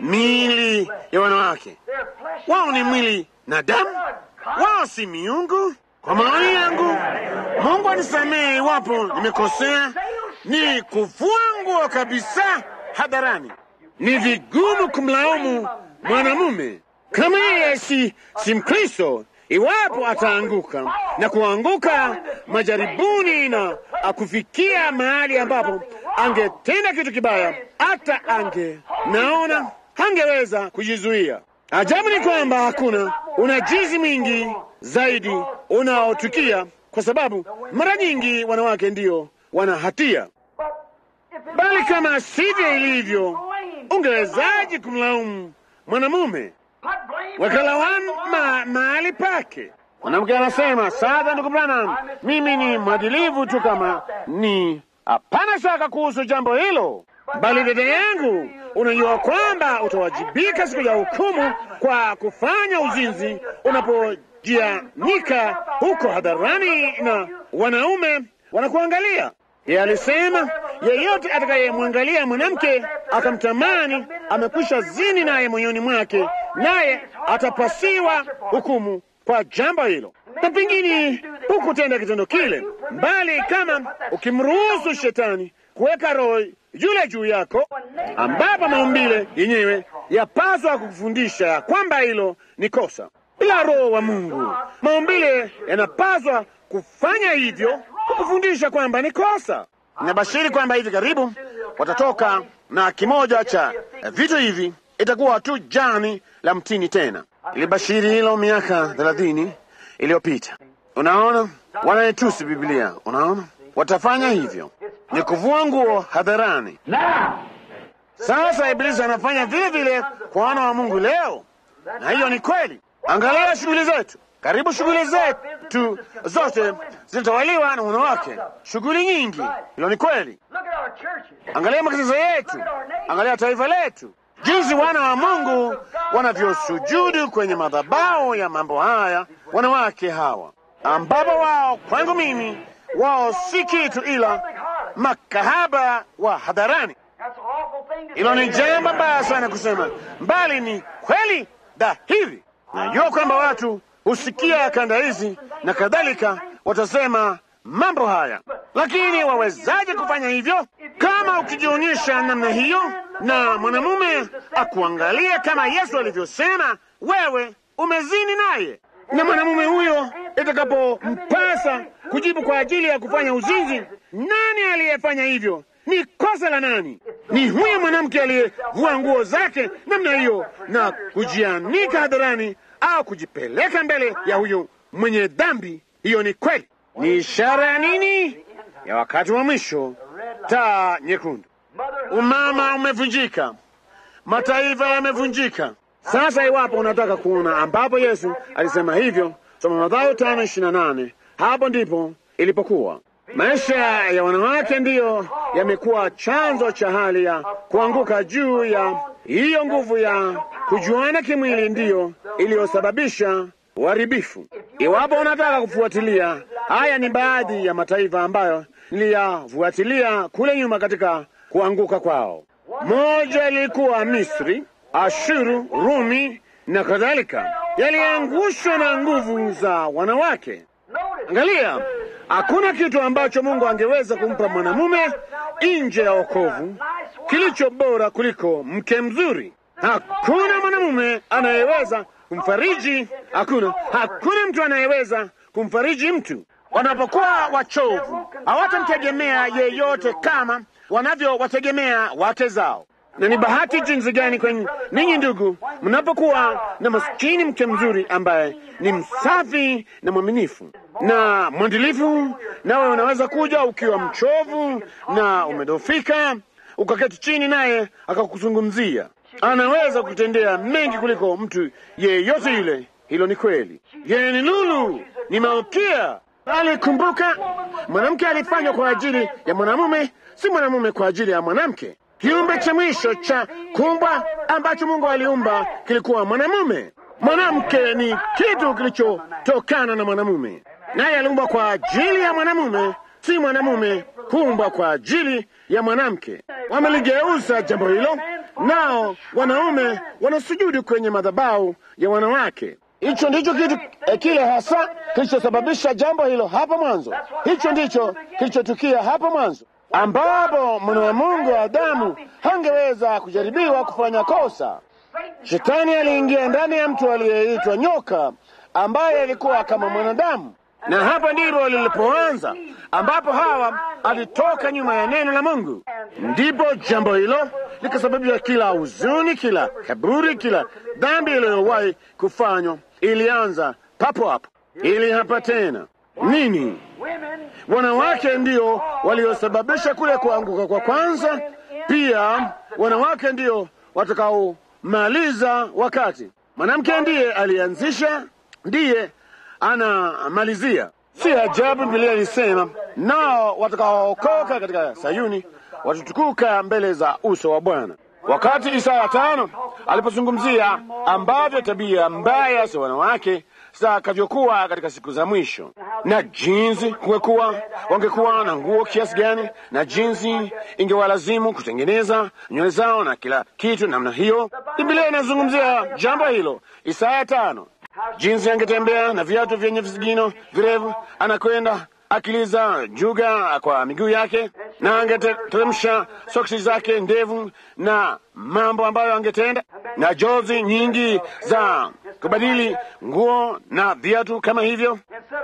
Miili ya wanawake Their flesh wao ni mwili na damu, wao si miungu. Kwa maoni yangu, Mungu anisamehe iwapo nimekosea, ni kuvua nguo kabisa hadharani. Ni vigumu kumlaumu mwanamume kama yeye si, si Mkristo iwapo ataanguka na kuanguka majaribuni na akufikia mahali ambapo angetenda kitu kibaya, hata ange naona hangeweza kujizuia, Ajabu ni kwamba hakuna unajizi mwingi zaidi unaotukia, kwa sababu mara nyingi wanawake ndiyo wana hatia. Bali kama sivyo ilivyo, ungewezaje kumlaumu mwanamume? Wakalawama mahali pake. Mwanamke anasema sasa, ndugu Branham, mimi ni mwadilivu tu kama ni hapana shaka kuhusu jambo hilo, bali dada yangu, unajua kwamba utawajibika siku ya hukumu kwa kufanya uzinzi unapojianika huko hadharani na wanaume wanakuangalia. Yeye alisema yeyote atakayemwangalia mwanamke akamtamani amekwisha zini naye moyoni mwake, naye atapasiwa hukumu kwa jambo hilo, na pengine hukutenda kitendo kile, bali kama ukimruhusu shetani kuweka roho yule juu yako, ambapo maumbile yenyewe yapaswa kukufundisha ya kwamba hilo ni kosa. Bila roho wa Mungu, maumbile yanapaswa kufanya hivyo kukufundisha kwamba ni kosa. Nabashiri kwamba hivi karibu watatoka na kimoja cha vitu hivi, itakuwa tu jani la mtini tena. Ilibashiri hilo miaka thelathini iliyopita. Unaona, wanaitusi Biblia. Unaona, watafanya hivyo, ni kuvua nguo hadharani. Sasa Ibilisi anafanya vile vile kwa wana wa Mungu leo, na hiyo ni kweli. Angalia shughuli zetu, karibu shughuli zetu zote zinatawaliwa na wanawake, shughuli nyingi. Hilo ni kweli. Angalia makanisa yetu, angalia taifa letu, jinsi wana wa Mungu wanavyosujudu kwenye madhabahu ya mambo haya, wanawake hawa, ambapo wao kwangu mimi wao si kitu ila makahaba wa hadharani. Hilo ni jambo baya sana kusema, mbali ni kweli dhahiri. Najua kwamba watu husikia kanda hizi na kadhalika, watasema mambo haya, lakini wawezaje kufanya hivyo kama ukijionyesha namna hiyo na mwanamume akuangalia kama Yesu alivyosema, wewe umezini naye, na mwanamume huyo itakapompasa kujibu kwa ajili ya kufanya uzinzi, nani aliyefanya hivyo? Ni kosa la nani? Ni huyo mwanamke aliyevua nguo zake namna hiyo na kujianika hadharani au kujipeleka mbele ya huyo mwenye dhambi. Hiyo ni kweli. Ni ishara ya nini? Ya wakati wa mwisho, taa nyekundu. Umama umevunjika, mataifa yamevunjika. Sasa iwapo unataka kuona ambapo Yesu alisema hivyo, soma Mathayo tano ishirini na nane. Hapo ndipo ilipokuwa. Maisha ya wanawake ndiyo yamekuwa chanzo cha hali ya kuanguka juu ya hiyo nguvu ya kujuana kimwili, ndiyo iliyosababisha uharibifu. Iwapo unataka kufuatilia, haya ni baadhi ya mataifa ambayo niliyafuatilia kule nyuma katika kuanguka kwao. Moja ilikuwa Misri, Ashuru, Rumi na kadhalika, yaliangushwa na nguvu za wanawake. Angalia, hakuna kitu ambacho Mungu angeweza kumpa mwanamume nje ya wokovu kilicho bora kuliko mke mzuri. Hakuna mwanamume anayeweza kumfariji, hakuna hakuna mtu anayeweza kumfariji mtu. Wanapokuwa wachovu, hawatamtegemea yeyote kama wanavyowategemea wake zao. Na ni bahati jinsi gani kwenye ninyi ndugu, mnapokuwa na maskini mke mzuri ambaye ni msafi na mwaminifu na mwandilifu, nawe unaweza kuja ukiwa mchovu na umedofika, ukaketi chini naye akakuzungumzia. Anaweza kutendea mengi kuliko mtu yeyote yule. Hilo ni kweli. Yeye ni lulu, ni malkia. Alikumbuka mwanamke alifanywa kwa ajili ya mwanamume, si mwanamume kwa ajili ya mwanamke. Kiumbe cha mwisho cha kumbwa ambacho Mungu aliumba kilikuwa mwanamume. Mwanamke ni kitu kilichotokana na mwanamume, naye aliumbwa kwa ajili ya mwanamume, si mwanamume kuumbwa kwa ajili ya mwanamke. Wameligeuza jambo hilo, nao wanaume wanasujudu kwenye madhabahu ya wanawake. Hicho ndicho kitu eh, kile hasa kilichosababisha jambo hilo hapo mwanzo. Hicho ndicho kilichotukia hapo mwanzo, ambapo mwana wa Mungu Adamu hangeweza kujaribiwa kufanya kosa. Shetani aliingia ndani ya mtu aliyeitwa nyoka, ambaye alikuwa kama mwanadamu, na hapa ndipo lilipoanza, ambapo Hawa alitoka nyuma ya neno la Mungu. Ndipo jambo hilo likasababisha kila huzuni, kila kaburi, kila dhambi iliyowahi kufanywa ilianza papo hapo, ili hapa tena nini? Wanawake ndio waliosababisha kule kuanguka kwa kwanza. Pia wanawake ndio watakaomaliza wakati. Mwanamke ndiye alianzisha, ndiye anamalizia. Si ajabu Biblia ilisema, nao watakaookoka katika Sayuni watatukuka mbele za uso wa Bwana. Wakati Isaya tano alipozungumzia ambavyo tabia mbaya za wanawake zitakavyokuwa katika siku za mwisho, na jinsi kungekuwa wangekuwa na nguo kiasi gani, na jinsi ingewalazimu kutengeneza nywele zao na kila kitu namna hiyo. Biblia inazungumzia jambo hilo, Isaya tano, jinsi angetembea na viatu vyenye visigino virefu, anakwenda akiliza juga kwa miguu yake, na angeteremsha soksi zake ndevu na mambo ambayo angetenda, na jozi nyingi za kubadili nguo na viatu kama hivyo.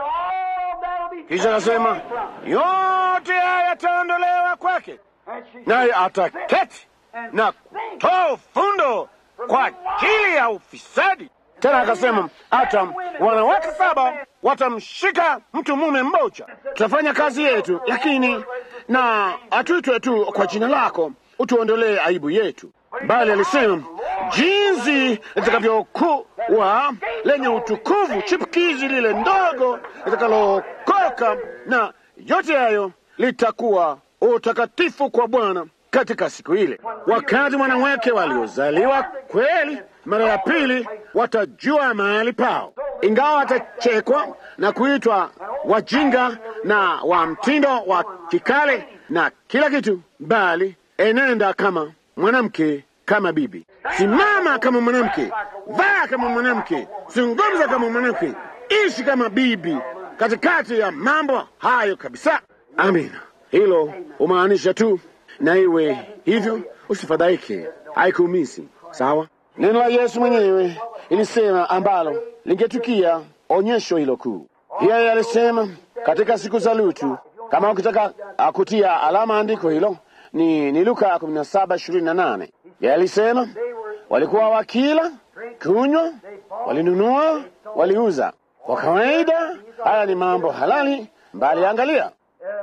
Kisha akasema yote haya yataondolewa kwake, naye ataketi na kutoa fundo kwa ajili ya ufisadi. Tena akasema hata wanawake saba watamshika mtu mume mmoja. Tutafanya kazi yetu, lakini na atuitwe tu kwa jina lako, utuondolee aibu yetu. Bali alisema jinsi litakavyokuwa lenye utukufu, chipukizi lile ndogo litakalookoka, na yote hayo litakuwa utakatifu kwa Bwana katika siku ile, wakati wanawake waliozaliwa kweli mara ya pili watajua mahali pao, ingawa watachekwa na kuitwa wajinga na wa mtindo wa kikale na kila kitu, bali enenda kama mwanamke, kama bibi, simama kama mwanamke, vaa kama mwanamke, zungumza kama mwanamke, ishi kama bibi katikati ya mambo hayo kabisa. Amina. Hilo umaanisha tu na iwe hivyo, usifadhaike, haikuumisi. Sawa. Neno la Yesu mwenyewe ilisema ambalo lingetukia onyesho hilo kuu. Yeye alisema katika siku za Lutu, kama ukitaka kutia alama andiko hilo ni, ni Luka 17:28. Yeye alisema walikuwa wakila, kunywa, walinunua, waliuza. Kwa kawaida haya ni mambo halali, mbali angalia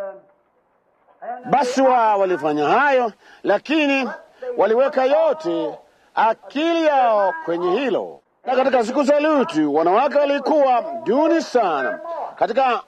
basi wao walifanya hayo, lakini waliweka yote akili yao kwenye hilo. Na katika siku za Lutu wanawake walikuwa duni sana katika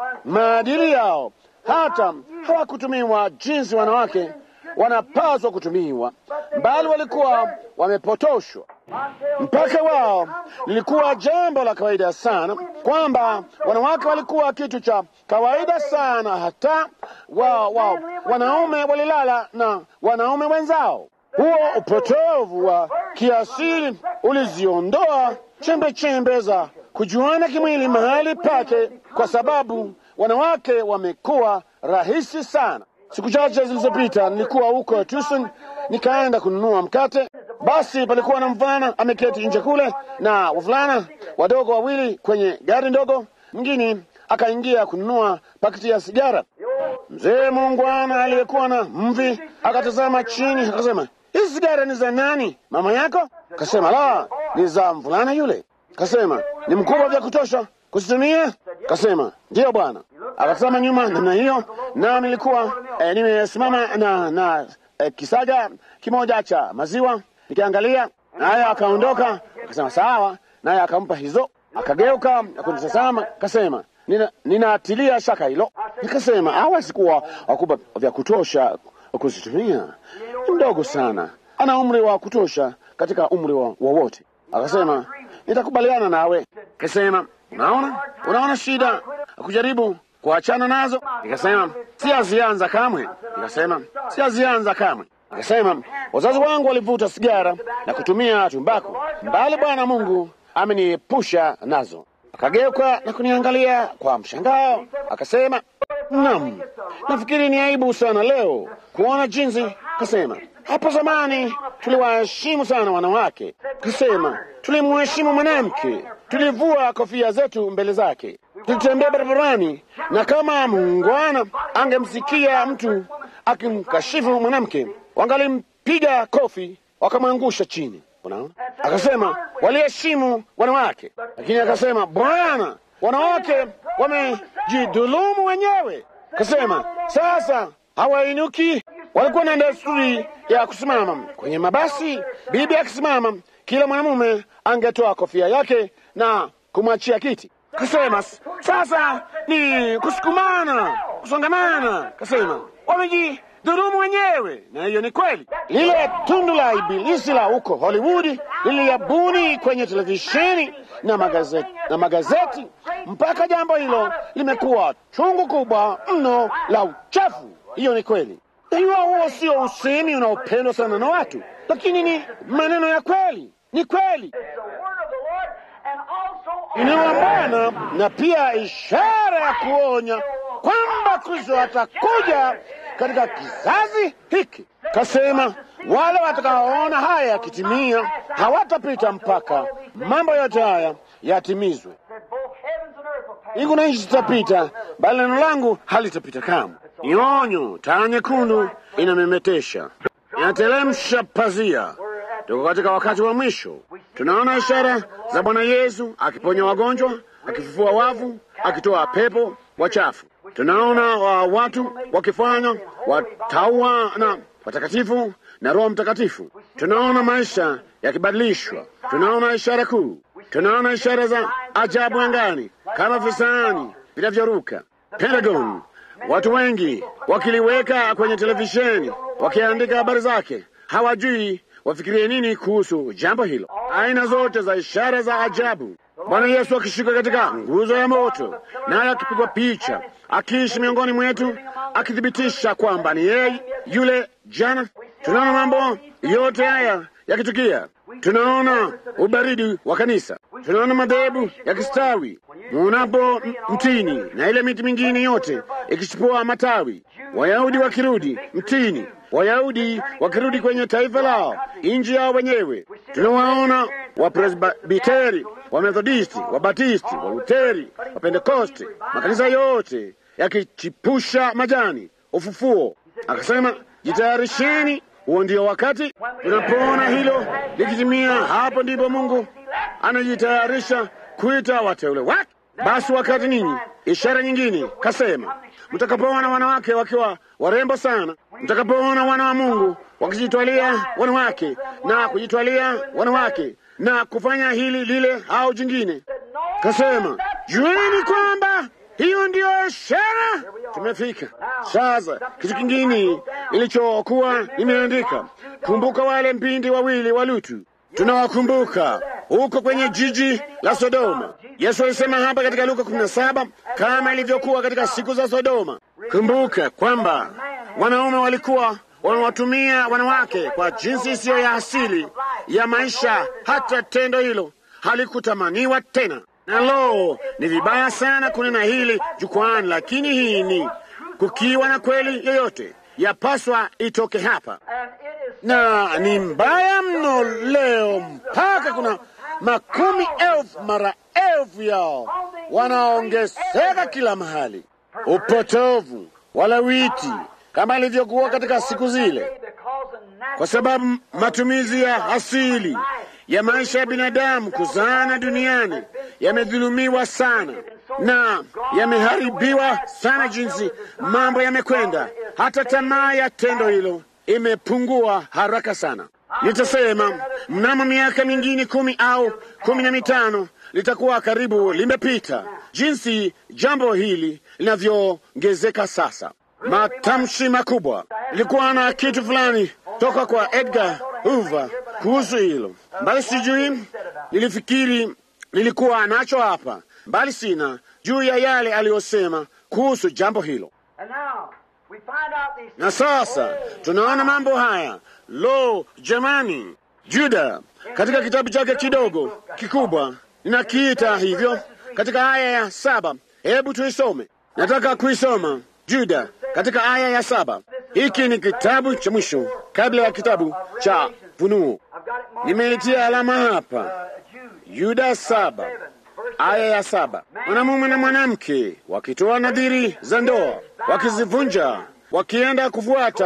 maadili yao, hata hawakutumiwa jinsi wanawake wanapaswa kutumiwa, bali walikuwa wamepotoshwa mpaka wao. Lilikuwa jambo la kawaida sana kwamba wanawake walikuwa kitu cha kawaida sana, hata wa, wa, wanaume walilala na wanaume wenzao. Huo upotovu wa kiasili uliziondoa chembe chembe za kujuana kimwili mahali pake, kwa sababu wanawake wamekuwa rahisi sana. Siku chache zilizopita nilikuwa huko Tucson, nikaenda kununua mkate. Basi palikuwa na mvulana ameketi nje kule na wavulana wadogo wawili kwenye gari ndogo. Mwingine akaingia kununua pakiti ya sigara. Mzee muungwana aliyekuwa na mvi akatazama chini, akasema, hizi sigara ni za nani? Mama yako? Kasema, la, ni za mvulana yule. Kasema, ni mkubwa vya kutosha kuzitumia? Kasema, ndiyo bwana. Akatazama nyuma namna hiyo, na nilikuwa eh, nimesimama na, na eh, kisaga kimoja cha maziwa nikiangalia, naye akaondoka. Akasema sawa, naye akampa hizo. Akageuka kunitazama, kasema nina, ninatilia shaka hilo. Nikasema hawezi kuwa wakubwa vya kutosha kuzitumia, ni mdogo sana, ana umri wa kutosha katika umri wowote. Akasema nitakubaliana nawe. Kasema unaona, unaona shida kujaribu kuachana nazo. Nikasema siazianza kamwe. Nikasema siazianza kamwe. Nikasema wazazi wangu walivuta sigara na kutumia tumbaku, mbali Bwana Mungu ameniepusha nazo. Akageuka na kuniangalia kwa mshangao, akasema nam, nafikiri ni aibu sana leo kuona jinsi. Kasema hapo zamani tuliwaheshimu sana wanawake. Kasema tulimheshimu mwanamke, tulivua kofia zetu mbele zake, tulitembea barabarani, na kama muungwana angemsikia mtu akimkashifu mwanamke, wakapiga kofi wakamwangusha chini. Unaona, akasema waliheshimu wanawake, lakini akasema Bwana, wanawake wamejidhulumu wenyewe. Akasema sasa hawainuki. Walikuwa na desturi ya kusimama kwenye mabasi, bibi akisimama, kila mwanamume angetoa kofia yake na kumwachia kiti. Kasema sasa ni kusukumana, kusongamana. Kasema wamejidhulumu wenyewe, na hiyo ni kweli. Lile tundu la ibilisi la huko Hollywood liliyabuni kwenye televisheni na magazeti, na magazeti mpaka jambo hilo limekuwa chungu kubwa mno la uchafu. Hiyo ni kweli. Hiyo huo sio usemi unaopendwa sana na watu, lakini ni maneno ya kweli, ni kweli ni wa Bwana na pia ishara ya kuonya kwamba Kristo atakuja katika kizazi hiki. Kasema wale watakaoona haya yakitimia hawatapita mpaka mambo yote haya yatimizwe. Mbingu na nchi zitapita, bali neno langu halitapita kamwe. Ni onyo. Taa nyekundu inamemetesha, inatelemsha pazia. Tuko katika wakati wa mwisho. Tunaona ishara za Bwana Yesu akiponya wagonjwa, akifufua wafu, akitoa pepo wachafu. Tunaona wa watu wakifanywa wataua na watakatifu na Roho Mtakatifu. Tunaona maisha yakibadilishwa. Tunaona ishara kuu. Tunaona ishara za ajabu angani kama visani vinavyoruka. Pentagon, watu wengi wakiliweka kwenye televisheni, wakiandika habari zake, hawajui wafikirie nini kuhusu jambo hilo. Aina zote za ishara za ajabu, Bwana Yesu akishuka katika nguzo ya moto, naye akipigwa picha, akiishi miongoni mwetu, akithibitisha kwamba ni yeye yule jana. Tunaona mambo yote haya yakitukia. Tunaona ubaridi wa kanisa, tunaona madhehebu yakistawi. Muonapo mtini na ile miti mingine yote ikichipua matawi, Wayahudi wakirudi mtini Wayahudi wakirudi kwenye taifa lao, nchi yao wenyewe. Tunawaona Wapresbiteri, Wamethodisti, Wabatisti, Waluteri, Wapentekosti, makanisa yote yakichipusha majani, ufufuo. Akasema, jitayarisheni, huo ndio wakati. Tunapoona hilo likitimia, hapo ndipo Mungu anajitayarisha kuita wateule wake. Basi wakati ninyi, ishara nyingine, kasema mtakapoona wanawake wakiwa warembo sana, mtakapoona wana wa Mungu wakijitwalia wanawake na kujitwalia wanawake na kufanya hili lile au jingine, kasema jueni kwamba hiyo ndiyo ishara. Tumefika sasa. Kitu kingine ilichokuwa nimeandika, kumbuka wale mpindi wawili wa Lutu. Tunawakumbuka huko kwenye jiji la Sodoma. Yesu alisema hapa katika Luka 17 kama ilivyokuwa katika siku za Sodoma. Kumbuka kwamba wanaume walikuwa wanawatumia wanawake kwa jinsi isiyo ya asili ya maisha, hata tendo hilo halikutamaniwa tena. Na lo, ni vibaya sana kunena hili jukwani, lakini hii ni kukiwa na kweli yoyote yapaswa itoke hapa, na ni mbaya mno leo, mpaka kuna makumi elfu mara elfu yao wanaongezeka kila mahali. Upotovu, walawiti, kama ilivyokuwa katika siku zile, kwa sababu matumizi ya asili ya maisha ya binadamu kuzaana duniani yamedhulumiwa sana na yameharibiwa sana, jinsi mambo yamekwenda, hata tamaa ya tendo hilo imepungua haraka sana. Nitasema mnamo miaka mingine kumi au kumi na mitano litakuwa karibu limepita, jinsi jambo hili linavyoongezeka sasa. Matamshi makubwa. Ilikuwa na kitu fulani toka kwa Edgar Hoover kuhusu hilo, bali sijui, nilifikiri nilikuwa nacho hapa, bali sina juu ya yale aliyosema kuhusu jambo hilo. Na sasa tunaona mambo haya. Lo, jamani! Juda katika kitabu chake kidogo kikubwa, ninakiita hivyo, katika aya ya saba. Hebu tuisome, nataka kuisoma Juda katika aya ya saba. Hiki ni kitabu cha mwisho kabla ya kitabu cha Funuo. Nimeitia alama hapa, Yuda saba aya ya saba. Mwanamume na mwanamke wakitoa nadhiri za ndoa, wakizivunja, wakienda kufuata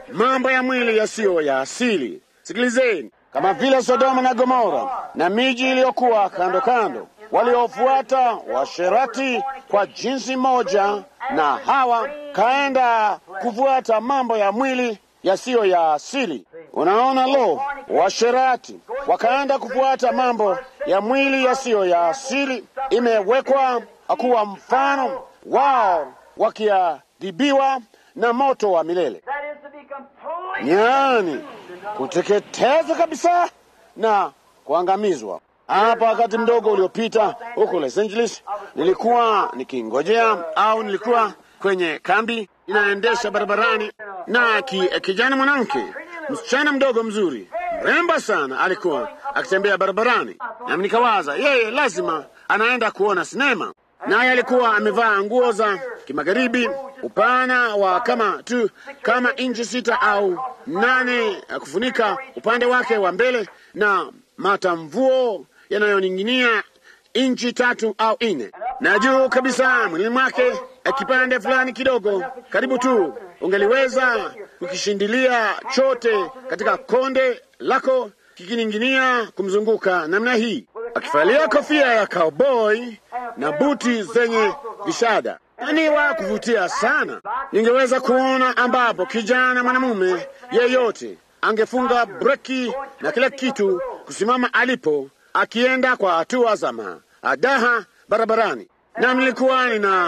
mambo ya mwili yasiyo ya asili. Sikilizeni, kama vile Sodoma na Gomora na miji iliyokuwa kando kando, waliofuata washerati kwa jinsi moja, na Hawa kaenda kufuata mambo ya mwili yasiyo ya asili. Unaona, lo, washerati wakaenda kufuata mambo ya mwili yasiyo ya asili, imewekwa kuwa mfano wao wakiadhibiwa na moto wa milele, That is to be completely yaani kuteketezwa kabisa na kuangamizwa. Hapa wakati mdogo uliopita huko Los Angeles, nilikuwa nikingojea au nilikuwa kwenye kambi inaendesha barabarani, na ki, kijana mwanamke, msichana mdogo mzuri, mrembo sana, alikuwa akitembea barabarani, nami nikawaza yeye lazima anaenda kuona sinema, naye alikuwa amevaa nguo za kimagharibi, upana wa kama tu kama inchi sita au nane, kufunika upande wake wa mbele na matamvuo yanayoning'inia inchi tatu au nne, na juu kabisa mwilini mwake kipande fulani kidogo, karibu tu ungeliweza kukishindilia chote katika konde lako kikining'inia kumzunguka namna hii, akivalia kofia ya cowboy na buti zenye vishada ni wa kuvutia sana. Ningeweza kuona ambapo kijana mwanamume yeyote angefunga breki na kila kitu kusimama alipo, akienda kwa hatua za maadaha barabarani, na nilikuwa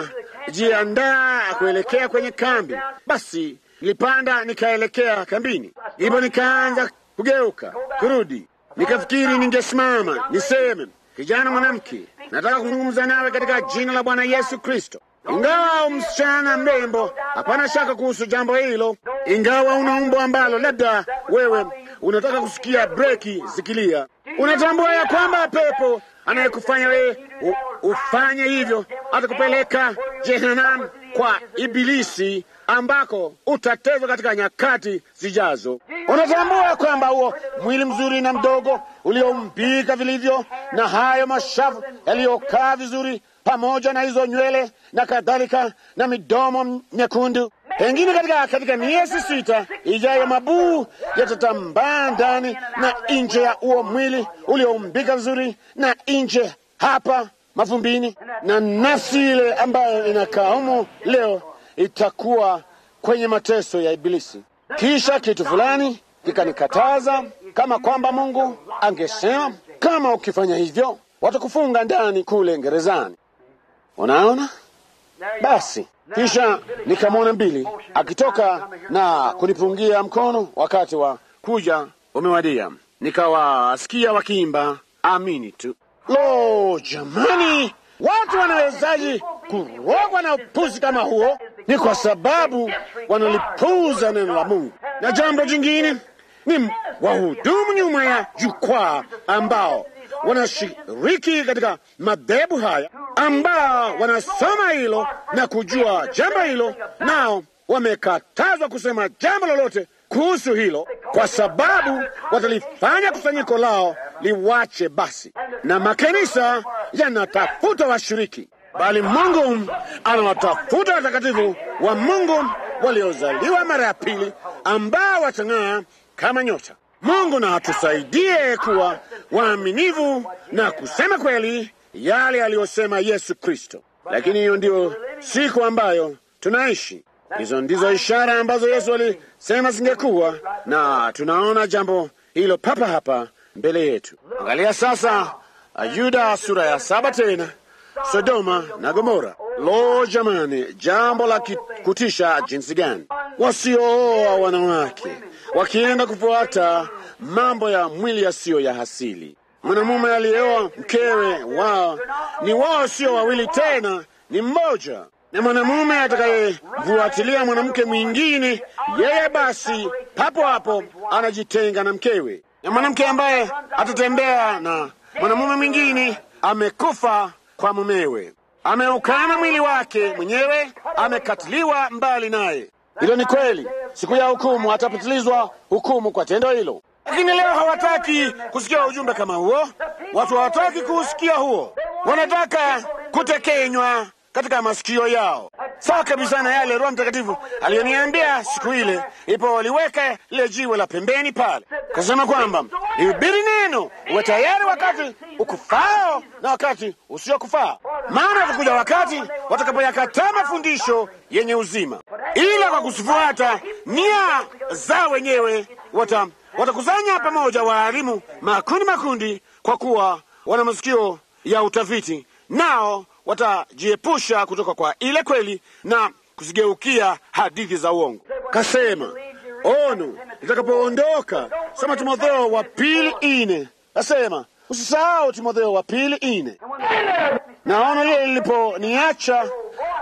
ninajiandaa kuelekea kwenye kambi. Basi nilipanda nikaelekea kambini, hivyo nikaanza kugeuka kurudi, nikafikiri ningesimama niseme, kijana mwanamke, nataka kuzungumza nawe katika jina la Bwana Yesu Kristo. Ingawa msichana mrembo, hapana shaka kuhusu jambo hilo. Ingawa una umbo ambalo labda wewe unataka kusikia breki zikilia, unatambua ya kwamba pepo anayekufanya wewe u- ufanye hivyo atakupeleka jehanamu kwa Ibilisi, ambako utatezwa katika nyakati zijazo. Unatambua kwamba huo mwili mzuri na mdogo ulioumbika vilivyo na hayo mashavu yaliyokaa vizuri pamoja na hizo nywele na kadhalika na midomo myekundu, pengine katika katika miezi sita ijayo mabuu yatatambaa ndani na nje ya huo mwili ulioumbika vizuri na nje hapa mavumbini, na nafsi ile ambayo inakaa humo leo itakuwa kwenye mateso ya Ibilisi. Kisha kitu fulani kikanikataza, kama kwamba Mungu angesema kama ukifanya hivyo watakufunga ndani kule gerezani. Unaona? Basi kisha nikamwona mbili akitoka na kunipungia mkono, wakati wa kuja umewadia. Nikawasikia wakiimba amini tu. Lo, jamani, watu wanawezaji kurogwa na upuzi kama huo? Ni kwa sababu wanalipuuza neno la Mungu. Na jambo jingine ni wahudumu nyuma ya jukwaa ambao wanashiriki katika madhehebu haya, ambao wanasoma hilo na kujua jambo hilo, nao wamekatazwa kusema jambo lolote kuhusu hilo, kwa sababu watalifanya kusanyiko lao liwache basi, na makanisa yanatafuta washiriki, bali Mungu anawatafuta watakatifu wa Mungu waliozaliwa mara ya pili, ambao watang'aa kama nyota. Mungu na atusaidie kuwa waaminivu na kusema kweli yale aliyosema Yesu Kristo. Lakini hiyo ndiyo siku ambayo tunaishi. Hizo ndizo ishara ambazo Yesu alisema zingekuwa, na tunaona jambo hilo papa hapa mbele yetu. Angalia sasa Yuda sura ya saba tena, Sodoma na Gomora. Lo, jamani, jambo la ki- kutisha jinsi gani! Wasiooa wanawake wakienda kufuata mambo ya mwili yasiyo ya asili. Mwanamume aliyeoa mkewe wao ni wao, sio wawili tena, ni mmoja. Na mwanamume atakayefuatilia mwanamke mwingine, yeye basi papo hapo anajitenga na mkewe. Na mwanamke ambaye atatembea na mwanamume mwingine amekufa kwa mumewe, ameukana mwili wake mwenyewe, amekatiliwa mbali naye. Hilo ni kweli. Siku ya hukumu atapatilizwa hukumu kwa tendo hilo. Lakini leo hawataki kusikia ujumbe kama huo. Watu hawataki kuusikia huo, wanataka kutekenywa katika masikio yao, sawa kabisa na yale Roho Mtakatifu aliyoniambia siku ile ipo waliweka lile jiwe la pembeni pale, kasema kwamba lihubiri neno, uwe tayari wakati ukufao na wakati usiokufaa, maana utakuja wakati watakapoyakataa mafundisho yenye uzima, ila kwa kusifuata nia za wenyewe wata watakusanya pamoja waalimu makundi makundi, kwa kuwa wana masikio ya utafiti, nao watajiepusha kutoka kwa ile kweli na kuzigeukia hadithi za uongo. Kasema ono litakapoondoka, soma Timotheo wa pili ine, kasema usisahau Timotheo wa pili ine. Na ono lile liliponiacha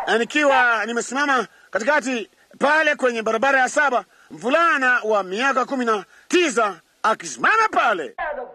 nikiwa nimesimama katikati pale kwenye barabara ya saba, mvulana wa miaka kumi na tisa akisimama pale,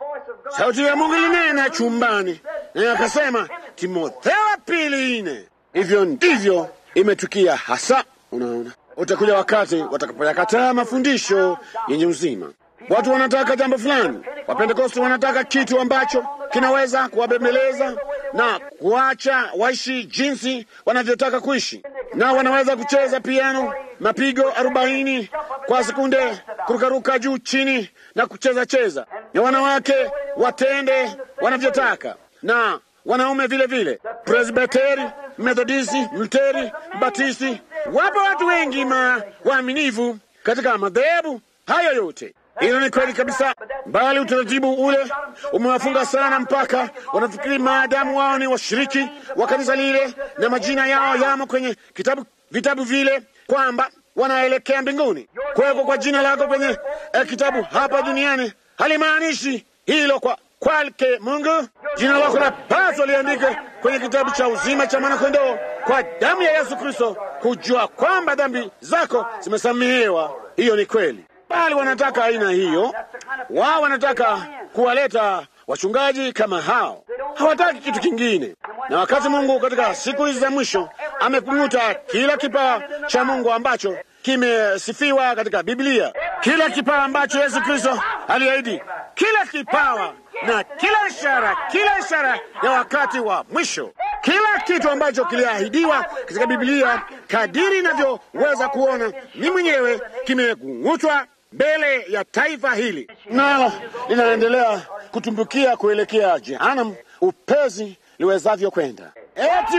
sauti ya Mungu ilinena chumbani, naye akasema, Timotheo wa pili ine. Hivyo ndivyo imetukia hasa. Unaona, utakuja wakati watakapoyakataa mafundisho yenye uzima. Watu wanataka jambo fulani, Wapentekosti wanataka kitu ambacho kinaweza kuwabembeleza na kuacha waishi jinsi wanavyotaka kuishi, na wanaweza kucheza piano mapigo arobaini kwa sekunde, kurukaruka juu chini na kucheza cheza, na wanawake watende wanavyotaka na wanaume vile vile, Presbiteri, Methodisti, Mluteri, Batisti. Wapo watu wengi ma waaminivu katika madhehebu hayo yote. Hilo ni kweli kabisa, bali utaratibu ule umewafunga sana, mpaka wanafikiri maadamu wao ni washiriki wa kanisa lile na majina yao yamo kwenye kitabu vitabu vile kwamba wanaelekea mbinguni. Kuwekwa kwa jina lako kwenye eh, kitabu hapa duniani halimaanishi hilo kwa kwake Mungu. Jina lako lapaswa liandike kwenye kitabu cha uzima cha mwanakondoo kwa damu ya Yesu Kristo, kujua kwamba dhambi zako zimesamehewa. Hiyo ni kweli, bali wanataka aina hiyo. Wao wanataka kuwaleta wachungaji kama hao, hawataki kitu kingine. Na wakati Mungu katika siku hizi za mwisho amekung'uta kila kipawa cha Mungu ambacho kimesifiwa katika Biblia, kila kipawa ambacho Yesu Kristo aliahidi, kila kipawa na kila ishara, kila ishara ya wakati wa mwisho, kila kitu ambacho kiliahidiwa katika Biblia, kadiri inavyoweza kuona ni mwenyewe, kimekung'utwa mbele ya taifa hili, nalo linaendelea kutumbukia kuelekea jehanamu upesi liwezavyo kwenda. Eti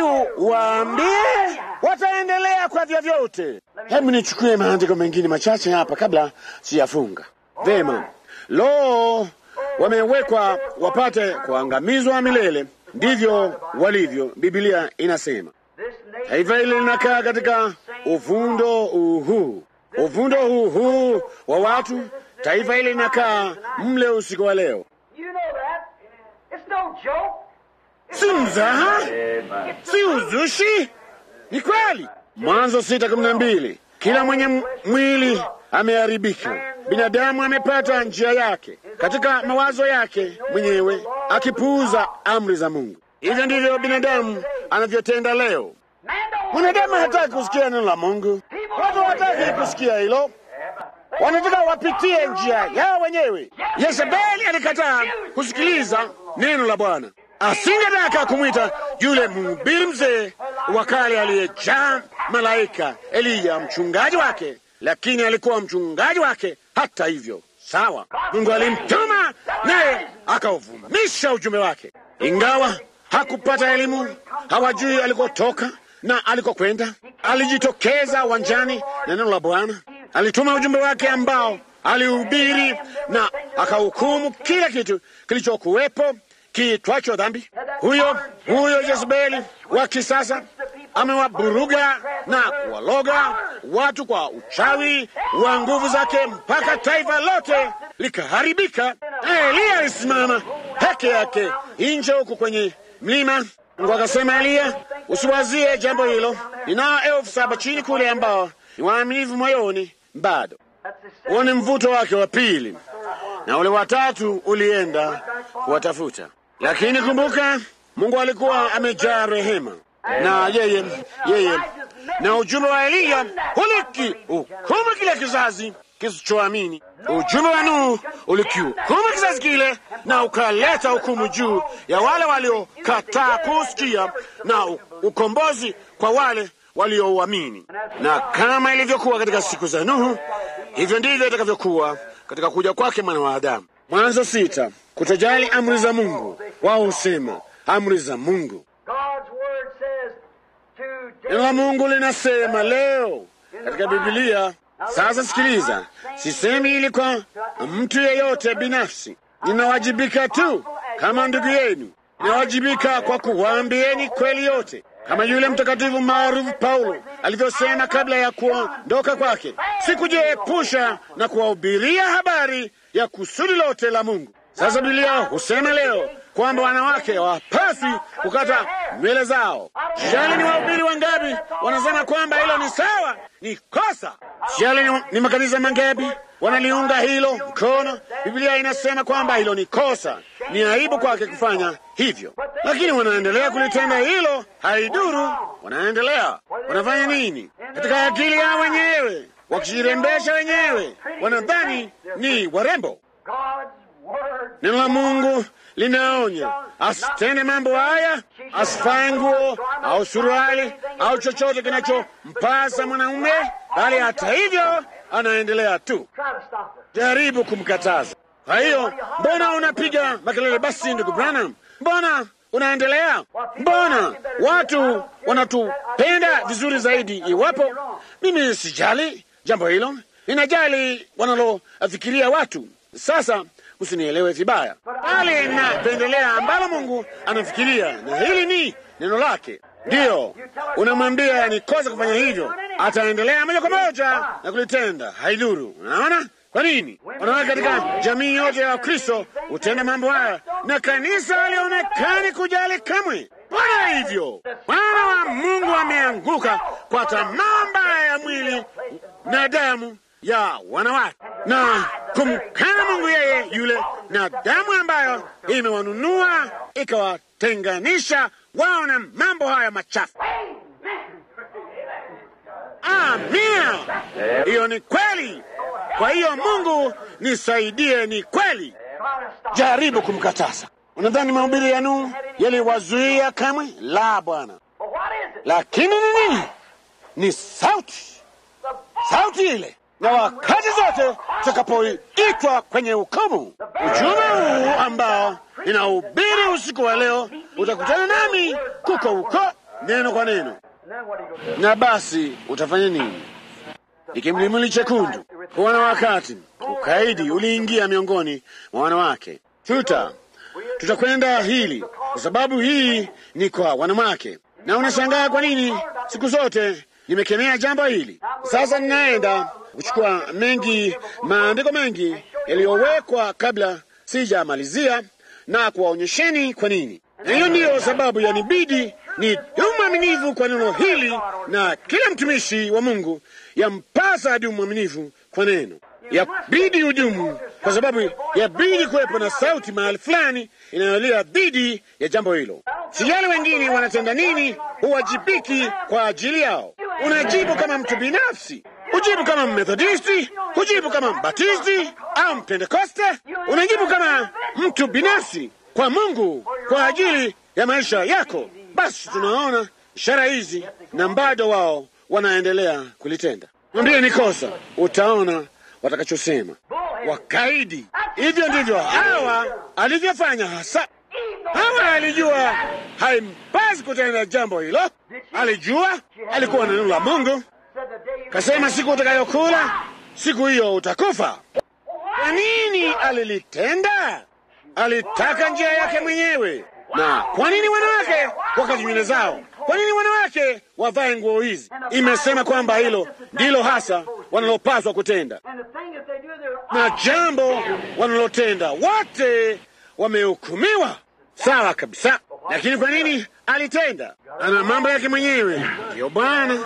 waambie wataendelea kwa vyovyote. Hebu nichukue maandiko mengine machache hapa kabla siyafunga. Vema, lo, wamewekwa wapate kuangamizwa milele, ndivyo walivyo. Biblia inasema taifa hili linakaa katika uvundo huu, uvundo huu huu wa watu. Taifa hili linakaa mle usiku wa leo, si mzaha, si uzushi, ni kweli. Mwanzo sita kumi na mbili kila mwenye mwili ameharibika, binadamu amepata njia yake katika mawazo yake mwenyewe, akipuuza amri za Mungu. Hivyo ndivyo binadamu anavyotenda leo. Mwanadamu hataki kusikia neno la Mungu, watu hawataki kusikia hilo, wanataka wapitie njia yao wenyewe. Yezebeli alikataa kusikiliza neno la Bwana, asingetaka kumwita yule mhubiri mzee wa kale aliyejaa malaika Eliya mchungaji wake, lakini alikuwa mchungaji wake hata hivyo. Sawa, Mungu alimtuma naye akauvumisha ujumbe wake, ingawa hakupata elimu, hawajui alikotoka na alikokwenda. Alijitokeza uwanjani na neno la Bwana, alituma ujumbe wake ambao alihubiri na akahukumu kila kitu kilichokuwepo kiitwacho dhambi. Huyo huyo Jezebeli wa kisasa amewaburuga na kuwaloga watu kwa uchawi wa nguvu zake mpaka taifa lote likaharibika. Eliya alisimama peke yake nje huku kwenye mlima. Mungu akasema, Eliya, usiwazie jambo hilo, ninao elfu saba chini kule ambao ni waaminifu moyoni bado. Huo ni mvuto wake wa pili, na ule watatu ulienda kuwatafuta. Lakini kumbuka, Mungu alikuwa amejaa rehema na yeye yeye na ujumbe wa Eliya uliki hukumu kile kizazi kisichoamini. Ujumbe wa Nuhu ulikihukumu kizazi kile na ukaleta hukumu juu ya wale waliokataa kusikia, na ukombozi kwa wale waliouamini. Na kama ilivyokuwa katika siku za Nuhu, hivyo ndivyo itakavyokuwa katika kuja kwake mwana wa Adamu. Mwanzo sita, kutojali amri za Mungu. Wao husema amri za Mungu. God's word says Neno la today. Mungu linasema leo katika Biblia. Sasa sikiliza, sisemi ili kwa mtu yeyote binafsi, ninawajibika tu kama ndugu yenu, ninawajibika kwa kuwaambieni kweli yote, kama yule mtakatifu maarufu Paulo alivyosema kabla ya kuondoka kwake, sikujiepusha na kuwahubiria habari ya kusudi lote la Mungu. Sasa Biblia husema leo kwamba wanawake hawapaswi kukata nywele zao. Sijali ni wahubiri wangapi wanasema kwamba hilo ni sawa, ni kosa. Sijali ni, ni makanisa mangapi wanaliunga hilo mkono. Biblia inasema kwamba hilo ni kosa, ni aibu kwake kufanya hivyo, lakini wanaendelea kulitenda hilo. Haiduru, wanaendelea. Wanafanya nini? Katika akili yao wenyewe, wakijirembesha wenyewe, wanadhani ni warembo. God's word. Neno la Mungu linaonya asitende mambo haya, asivae nguo au suruali au chochote kinachompasa mwanaume, bali hata hivyo anaendelea tu. Try to stop it. Jaribu kumkataza. Kwa hiyo, mbona unapiga makelele basi, ndugu Branham? Mbona unaendelea? Mbona watu wanatupenda vizuri zaidi iwapo mimi sijali jambo hilo, ninajali wanalofikiria watu. Sasa usinielewe vibaya, bali ninapendelea ambalo Mungu anafikiria, na hili ni neno lake. Ndiyo, unamwambia ni kosa kufanya hivyo, ataendelea moja kwa moja na kulitenda, haidhuru. Unaona kwa nini? Wanawake katika jamii yote ya Wakristo hutenda mambo haya, na kanisa halionekani kujali kamwe. Mbona hivyo? Mwana wa Mungu ameanguka kwa tamaa mbaya ya mwili na damu ya wanawake na kumkana Mungu yeye yule na damu ambayo imewanunua ikawatenganisha wao na mambo haya machafu. Amina, hiyo ni kweli. Kwa hiyo Mungu nisaidie, ni kweli. Try to stop Jaribu kumkataza. Unadhani mahubiri ya Nuhu yaliwazuia kamwe? La, Bwana. But what is it? Lakini ni nini? Ni sauti, sauti ile. Na wakati zote tutakapoitwa kwenye hukumu, ujumbe huu ambao ninahubiri usiku wa leo utakutana nami kuko huko, neno kwa neno. And then what are you going to do? Na basi utafanya nini? Ikimlimuli chekundu kuona wakati ukaidi uliingia miongoni mwa wanawake. Tuta tutakwenda hili kwa sababu hii ni kwa wanawake, na unashangaa kwa nini siku zote nimekemea jambo hili. Sasa ninaenda kuchukua mengi maandiko mengi yaliyowekwa kabla sijamalizia na kuwaonyesheni kwa nini, na hiyo ndiyo sababu yanibidi ni mwaminifu kwa neno hili, na kila mtumishi wa Mungu yampasa adu mwaminifu kwa neno yabidi hudumu kwa sababu yabidi kuwepo na sauti mahali fulani inayolia dhidi ya jambo hilo. Sijali wengine wanatenda nini, huwajibiki kwa ajili yao. Unajibu kama mtu binafsi, hujibu kama Mmethodisti, hujibu kama Mbatisti au Mpentekoste. Unajibu kama mtu binafsi kwa Mungu kwa ajili ya maisha yako. Basi tunaona ishara hizi na bado wao wanaendelea kulitenda. Mwambie ni kosa, utaona watakachosema. Wakaidi. Hivyo ndivyo Hawa alivyofanya hasa. Hawa alijua haimpasi kutenda jambo hilo, alijua, alikuwa na neno la Mungu, Said the day you kasema siku utakayokula siku hiyo utakufa. Kwa nini alilitenda? Alitaka njia yake mwenyewe. Na kwa nini wanawake wakati nywele zao? Kwa nini wanawake wavae nguo hizi? Imesema kwamba hilo ndilo hasa wanalopaswa kutenda, And the thing that they do, they're na jambo wanalotenda wote wamehukumiwa sawa kabisa. Lakini kwa nini alitenda? Ana mambo yake mwenyewe. Ndiyo Bwana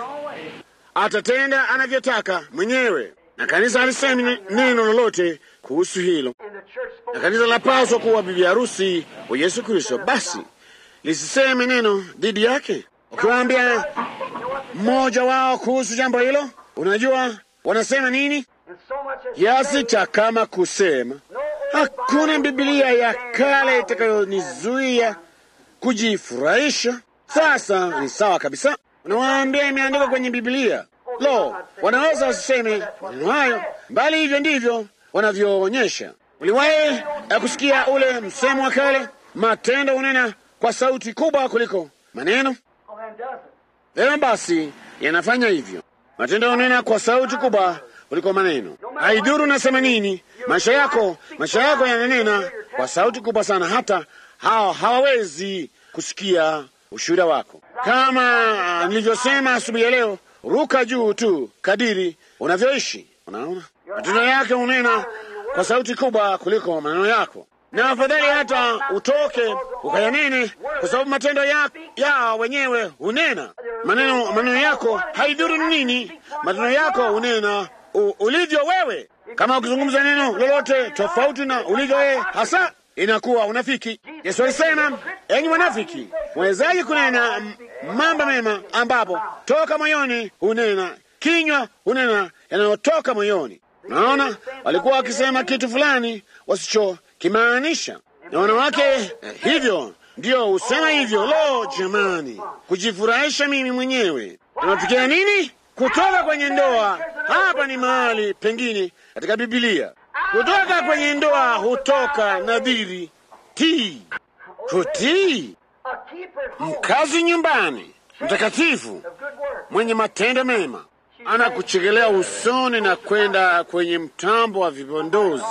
atatenda anavyotaka mwenyewe, na kanisa alisemi neno lolote kuhusu hilo, and the church spoke. na kanisa lapaswa kuwa bibi harusi wa Yesu Kristo. Basi lisiseme neno dhidi yake. Ukiwaambia mmoja wao kuhusu jambo hilo, unajua wanasema nini? And so much as Kiasi cha kama kusema hakuna Biblia ya kale itakayonizuia kujifurahisha. Sasa ni sawa kabisa, unawaambia imeandikwa kwenye Biblia. Lo, wanaweza wasiseme maneno hayo, bali hivyo ndivyo wanavyoonyesha. Uliwahi eh, kusikia ule msemo wa kale, matendo hunena kwa sauti kubwa kuliko maneno? Oh, then does it? Leo basi yanafanya hivyo, matendo hunena kwa sauti kubwa kuliko maneno. Haidhuru nasema nini, maisha yako maisha yako yananena kwa sauti kubwa sana, hata hao hawawezi kusikia ushuhuda wako. Kama nilivyosema asubuhi ya leo, ruka juu tu kadiri unavyoishi. Unaona, matendo yake hunena kwa sauti kubwa kuliko maneno yako, na afadhali hata utoke ukayanene, kwa sababu matendo ya, ya wenyewe hunena maneno. Maneno yako haidhuru ni nini, matendo yako hunena u, ulivyo wewe. Kama ukizungumza neno lolote tofauti na ulivyo wewe hasa inakuwa unafiki. Yesu alisema, enyi wanafiki, mwezaji kunena m- mambo mema ambapo toka moyoni hunena, kinywa hunena yanayotoka moyoni. Naona walikuwa wakisema kitu fulani wasichokimaanisha, na wanawake eh, hivyo ndio husema hivyo. Lo, jamani, kujifurahisha mimi mwenyewe. Tunafikia nini? Kutoka kwenye ndoa, hapa ni mahali pengine katika Biblia. Kutoka kwenye ndoa hutoka nadhiri tii, kutii, A keeper home mkazi nyumbani, mtakatifu, of good work. mwenye matendo mema, anakuchekelea usoni na kwenda kwenye mtambo wa vipondozi,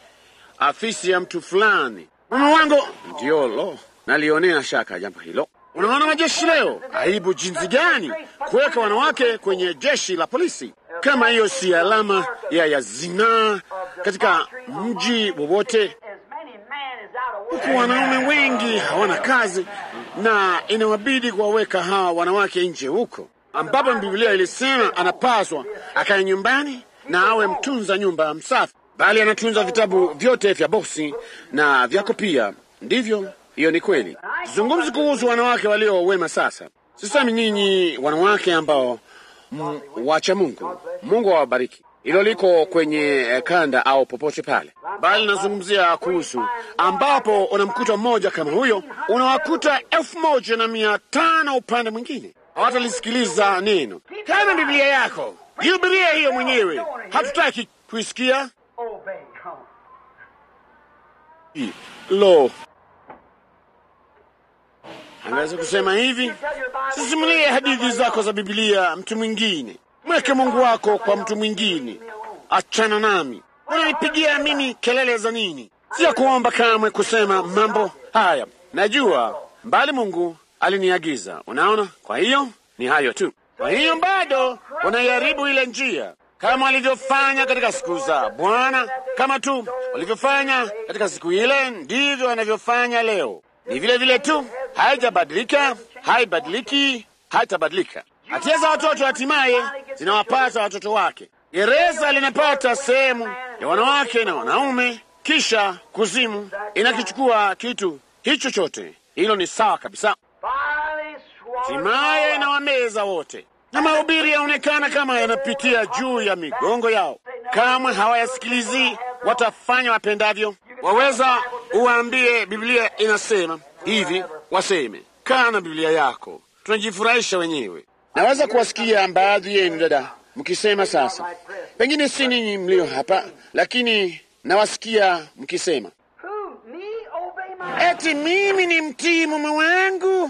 afisi ya mtu fulani. Mume wangu ndio lo, nalionea shaka jambo hilo. Unaona majeshi leo, aibu jinsi gani kuweka wanawake kwenye jeshi la polisi. Kama hiyo si alama ya, ya zinaa katika mji wowote, As many men is out of work. huku wanaume wengi hawana kazi na inawabidi kuwaweka hawa wanawake nje huko, ambapo Biblia ilisema anapaswa akae nyumbani na awe mtunza nyumba msafi, bali anatunza vitabu vyote vya bosi na vyako pia. Ndivyo, hiyo ni kweli. Zungumzi kuhusu wanawake walio wema. Sasa sisemi nyinyi wanawake ambao m- wacha Mungu, Mungu awabariki. Hilo liko kwenye eh, kanda au popote pale, bali nazungumzia kuhusu ambapo unamkuta mmoja kama huyo, unawakuta elfu moja na mia tano upande mwingine hawatalisikiliza neno. Kama Biblia yako jihubiria hiyo mwenyewe, hatutaki kuisikia. Obey. Come on. Lo, angaweza kusema hivi, sisimulie hadithi zako za Biblia mtu mwingine, mweke Mungu wako kwa mtu mwingine, achana nami. Unanipigia mimi kelele za nini? Sio kuomba kamwe kusema mambo haya, najua mbali Mungu aliniagiza. Unaona, kwa hiyo ni hayo tu. Kwa hiyo bado unaiharibu ile njia kama walivyofanya katika siku za Bwana, kama tu walivyofanya katika siku ile, ndivyo wanavyofanya leo. Ni vile vile tu, haijabadilika, haibadiliki, haitabadilika. Hatia za watoto hatimaye zinawapata watoto wake. Gereza linapata sehemu ya wanawake na wanaume, kisha kuzimu inakichukua kitu hicho chote. Hilo ni sawa kabisa. Finally swallowed Hatimaye inawameza wote, na mahubiri yaonekana kama yanapitia juu ya migongo yao. Kamwe hawayasikilizi, watafanya wapendavyo. Waweza uwaambie Biblia inasema hivi, waseme kaa na Biblia yako, tunajifurahisha wenyewe. Naweza kuwasikia baadhi yenu dada mkisema sasa, pengine si ninyi mlio hapa, lakini nawasikia mkisema Who? Me? Obey my. eti mimi ni mtii mume wangu,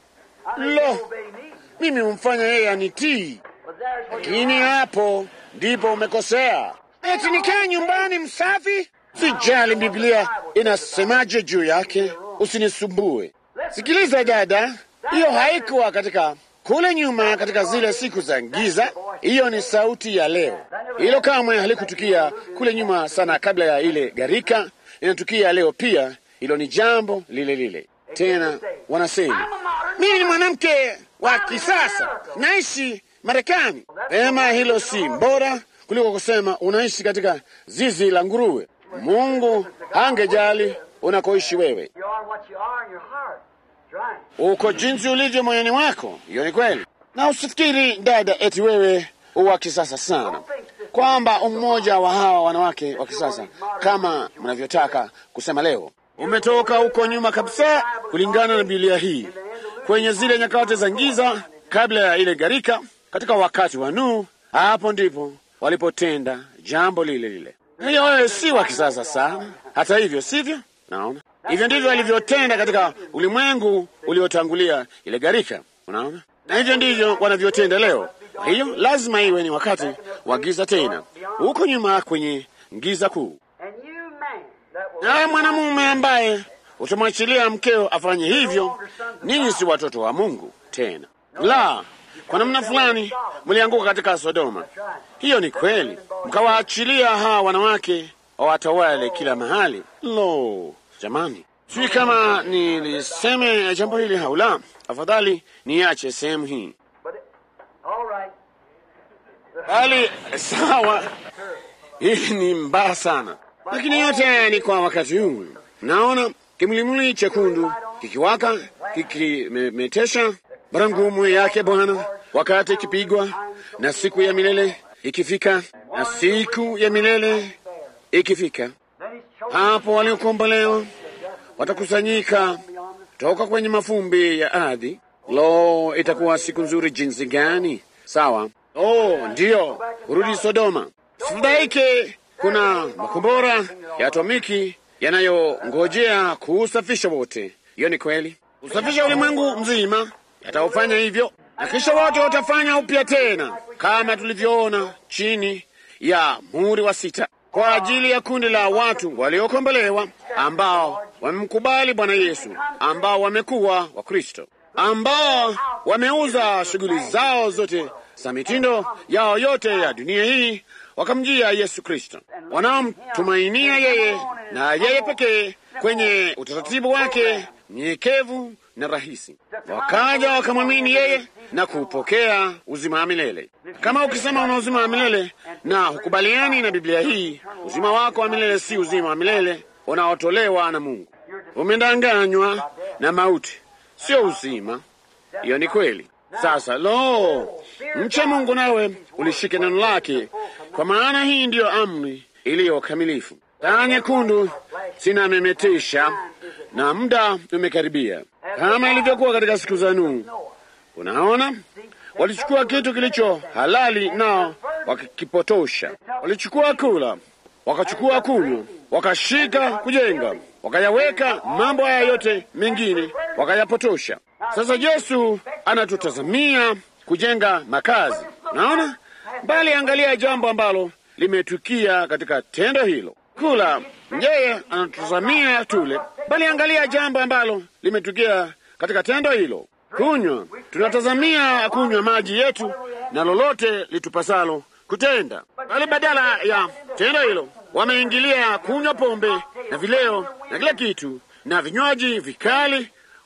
I think Lo. you obey me. mimi humfanya yeye anitii. But there's where Lakini hapo ndipo umekosea. Eti nikae nyumbani msafi? Sijali Biblia inasemaje juu yake, usinisumbue. Sikiliza dada, hiyo haikuwa katika kule nyuma, katika zile siku za giza. Hiyo ni sauti ya leo. Hilo kamwe halikutukia kule nyuma sana, kabla ya ile gharika. Inatukia leo pia. Hilo ni jambo lile lile. Tena wanasema mimi ni mwanamke wa kisasa, naishi Marekani. Pema, hilo si bora kuliko kusema unaishi katika zizi la nguruwe. Mungu hangejali unakoishi wewe, you are what you are in your heart. That's right. uko jinsi ulivyo moyoni mwako. Hiyo ni kweli, na usifikiri dada, eti wewe uwa kisasa sana, kwamba mmoja wa hawa wanawake wa kisasa kama mnavyotaka kusema leo umetoka huko nyuma kabisa, kulingana na Biblia hii kwenye zile nyakati za giza kabla ya ile gharika, katika wakati wa Nuhu, hapo ndipo walipotenda jambo lile lile. Hiyo wewe si wa kisasa sana, hata hivyo, sivyo? Naona hivyo ndivyo walivyotenda katika ulimwengu uliotangulia ile gharika, unaona, na hivyo ndivyo wanavyotenda leo. Kwa hiyo lazima iwe ni wakati wa giza tena, huko nyuma kwenye giza kuu. And you man that will Nawe mwanamume ambaye utamwachilia mkeo afanye hivyo, ninyi si watoto wa Mungu tena. La, kwa namna fulani mlianguka katika Sodoma. Hiyo ni kweli, mkawaachilia hawa wanawake wawatawale kila mahali. Lo, jamani, sijui kama niliseme jambo hili au la. Afadhali niache sehemu hii, but it, all right. bali sawa, hii ni mbaya sana, lakini yote ni kwa wakati huu. Naona kimlimli chekundu kikiwaka kikimetesha barangumu yake Bwana, wakati ikipigwa na siku ya milele ikifika, na siku ya milele ikifika, Then he's chosen hapo waliokombolewa watakusanyika toka kwenye mafumbi ya ardhi. Lo, itakuwa siku nzuri jinsi gani! Sawa. Oh, ndiyo, kurudi Sodoma. Sibaike, kuna makombora ya atomiki yanayongojea kuusafisha wote. Hiyo ni kweli, usafisha ulimwengu mzima, yataufanya hivyo, na kisha wote watafanya upya tena, kama tulivyoona chini ya muhuri wa sita, kwa ajili ya kundi la watu waliokombolewa ambao wamemkubali Bwana Yesu, ambao wamekuwa wa Kristo, ambao wameuza shughuli zao zote za mitindo yao yote ya dunia hii wakamjia Yesu Kristo, wanaomtumainia yeye na yeye pekee kwenye utaratibu wake mnyenyekevu na rahisi, wakaja wakamwamini yeye na kupokea uzima wa milele. Kama ukisema una uzima wa milele na hukubaliani na Biblia hii, uzima wako wa milele si uzima wa milele unaotolewa na Mungu. Umedanganywa na mauti, sio uzima. Hiyo ni kweli. Sasa lo, mcha Mungu nawe ulishike neno lake, kwa maana hii ndiyo amri iliyo kamilifu. Taa nyekundu zinamemetesha na muda umekaribia, kama ilivyokuwa katika siku za Nuhu. Unaona, walichukua kitu kilicho halali nao wakakipotosha. Walichukua kula, wakachukua kunywa, wakashika kujenga, wakayaweka mambo haya yote mengine wakayapotosha. Sasa Yesu anatutazamia kujenga makazi, naona bali, angalia jambo ambalo limetukia katika tendo hilo. Kula, yeye anatutazamia tule, bali angalia jambo ambalo limetukia katika tendo hilo. Kunywa, tunatazamia kunywa maji yetu na lolote litupasalo kutenda, bali badala ya tendo hilo wameingilia kunywa pombe na vileo na kila kitu na vinywaji vikali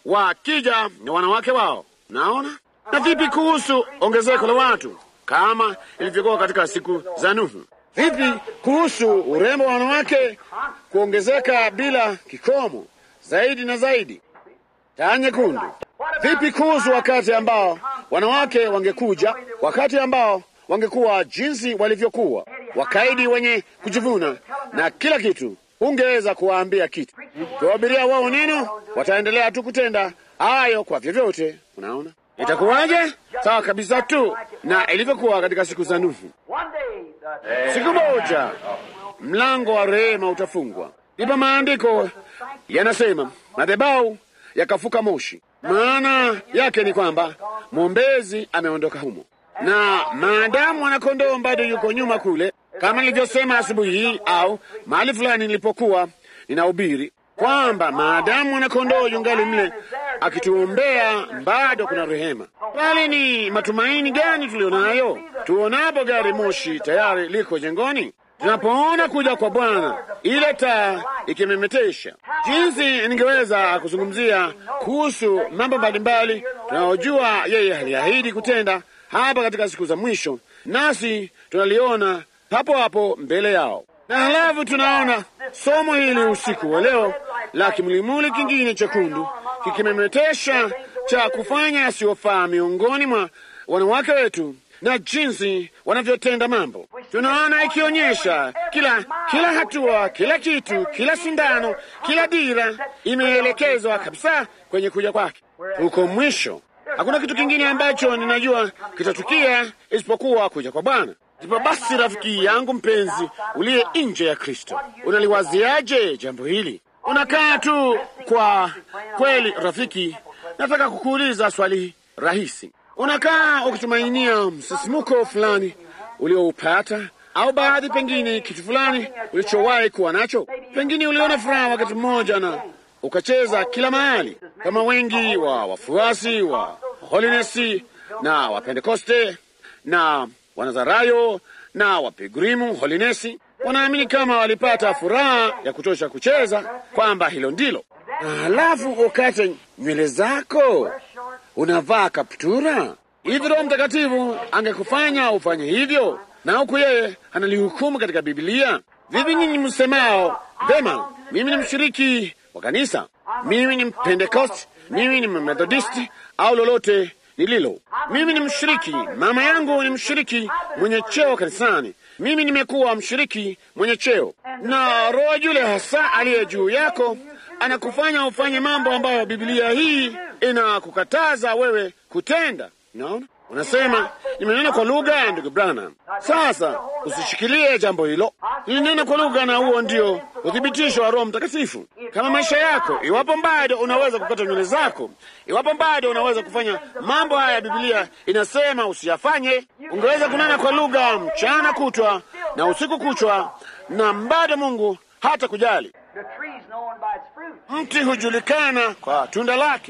wakija na wanawake wao. Naona. Na vipi kuhusu ongezeko la watu kama ilivyokuwa katika siku za Nuhu? Vipi kuhusu urembo wa wanawake kuongezeka bila kikomo zaidi na zaidi? Taa nyekundu. Vipi kuhusu wakati ambao wanawake wangekuja, wakati ambao wangekuwa jinsi walivyokuwa, wakaidi, wenye kujivuna na kila kitu, ungeweza kuwaambia kitu, kuwahubiria wao neno, wataendelea tu kutenda hayo kwa vyovyote. Unaona itakuwaje? Sawa kabisa tu na ilivyokuwa katika siku za Nuhu. one day the Siku moja mlango wa rehema utafungwa, ndipo maandiko yanasema madhabahu yakafuka moshi. Maana yake ni kwamba mwombezi ameondoka humo, na maadamu mwanakondoo bado yuko nyuma kule, kama nilivyosema asubuhi hii au mahali fulani nilipokuwa ninahubiri kwamba maadamu mwanakondoo yungali mle akituombea, bado kuna rehema. Bali ni matumaini gani tulionayo tuonapo gari moshi tayari liko jengoni, tunapoona kuja kwa Bwana, ile taa ikimemetesha. Jinsi ningeweza kuzungumzia kuhusu mambo mbalimbali tunayojua yeye aliahidi kutenda hapa katika siku za mwisho, nasi tunaliona hapo hapo mbele yao. Na halafu tunaona somo hili usiku wa leo la kimlimuli kingine chekundu kikimemetesha cha kufanya yasiyofaa miongoni mwa wanawake wetu na jinsi wanavyotenda mambo. Tunaona ikionyesha kila kila hatua, kila kitu, kila sindano, kila dira imeelekezwa kabisa kwenye kuja kwake. huko mwisho. Hakuna kitu kingine ambacho ninajua kitatukia isipokuwa kuja kwa Bwana. Ndipo basi, rafiki yangu mpenzi, uliye nje ya Kristo, unaliwaziaje jambo hili? Unakaa tu kwa kweli? Rafiki, nataka kukuuliza swali rahisi. Unakaa ukitumainia msisimuko fulani ulioupata au baadhi, pengine kitu fulani ulichowahi kuwa nacho. Pengine uliona furaha wakati mmoja na ukacheza kila mahali, kama wengi wa wafuasi wa Holiness na Wapentekoste na Wanazarayo na Wapigrimu Holiness wanaamini kama walipata furaha ya kutosha kucheza kwamba hilo ndilo. Halafu ukate nywele zako, unavaa kaptura hivi. Roho Mtakatifu angekufanya ufanye hivyo, na huku yeye analihukumu katika Biblia. Vipi nyinyi msemao vema, mimi ni mshiriki wa kanisa, mimi ni Mpentekosti, mimi ni Methodisti au lolote nililo, mimi ni mshiriki, mama yangu ni mshiriki mwenye cheo kanisani, mimi nimekuwa mshiriki mwenye cheo, na roho yule hasa aliye juu yako anakufanya ufanye mambo ambayo Biblia hii inakukataza wewe kutenda. Naona unasema nimenena kwa lugha, ndugu Branham. Sasa usishikilie jambo hilo, nilinena kwa lugha, na huo ndio uthibitisho wa Roho Mtakatifu kama maisha yako. Iwapo bado unaweza kukata nywele zako, iwapo bado unaweza kufanya mambo haya Biblia inasema usiyafanye, ungeweza kunena kwa lugha mchana kutwa na usiku kuchwa, na bado Mungu hata kujali. Mti hujulikana kwa tunda lake.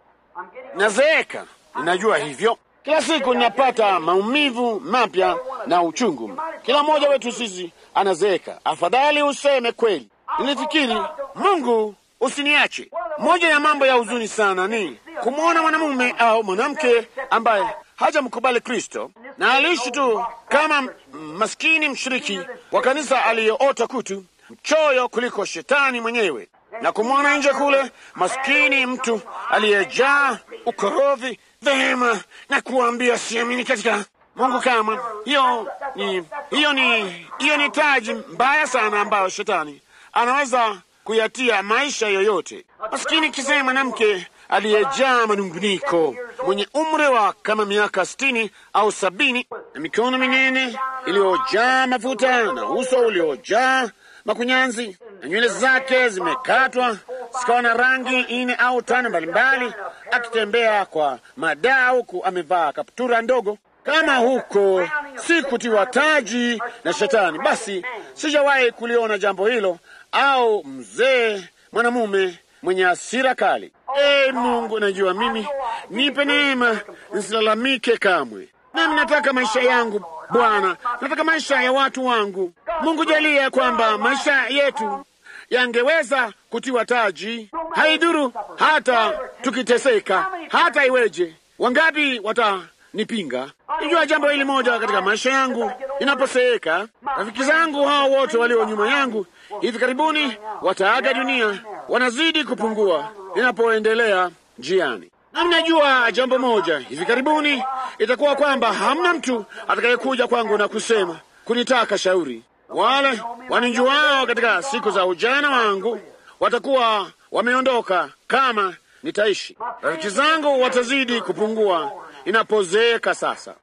Nazeeka, ninajua hivyo. Kila siku ninapata maumivu mapya na uchungu. Kila mmoja wetu sisi anazeeka. Afadhali useme kweli. Nilifikiri, Mungu usiniache. Moja ya mambo ya huzuni sana ni kumwona mwanamume au mwanamke ambaye hajamkubali Kristo na aliishi tu kama maskini mshiriki wa kanisa aliyeota kutu, mchoyo kuliko shetani mwenyewe, na kumwona nje kule maskini mtu aliyejaa ukorovi vema na kuambia siamini katika Mungu kama hiyo ni hiyo ni hiyo ni taji mbaya sana ambayo shetani anaweza kuyatia maisha yoyote. Maskini kisema mwanamke aliyejaa manunguniko mwenye umri wa kama miaka sitini au sabini na mikono minene iliyojaa mafuta na uso uliojaa makunyanzi na nywele zake zimekatwa zikawa na rangi nne au tano mbalimbali, akitembea kwa madaa huku amevaa kaptura ndogo. Kama huko si kutiwa taji na Shetani, basi sijawahi kuliona jambo hilo, au mzee mwanamume mwenye hasira kali. E Mungu, najua mimi, nipe neema nisilalamike kamwe. Nami nataka maisha yangu Bwana, nataka maisha ya watu wangu. Mungu, jalia kwamba maisha yetu yangeweza kutiwa taji. Haidhuru hata tukiteseka, hata iweje. Wangapi watanipinga? Nijua jambo hili moja katika maisha yangu, inaposeeka rafiki zangu hao wote walio nyuma yangu hivi karibuni wataaga dunia, wanazidi kupungua ninapoendelea njiani. Na mnajua jambo moja, hivi karibuni itakuwa kwamba hamna mtu atakayekuja kwangu na kusema kunitaka shauri. Wale wanijuao katika siku za ujana wangu watakuwa wameondoka kama nitaishi. Rafiki zangu watazidi kupungua inapozeeka sasa,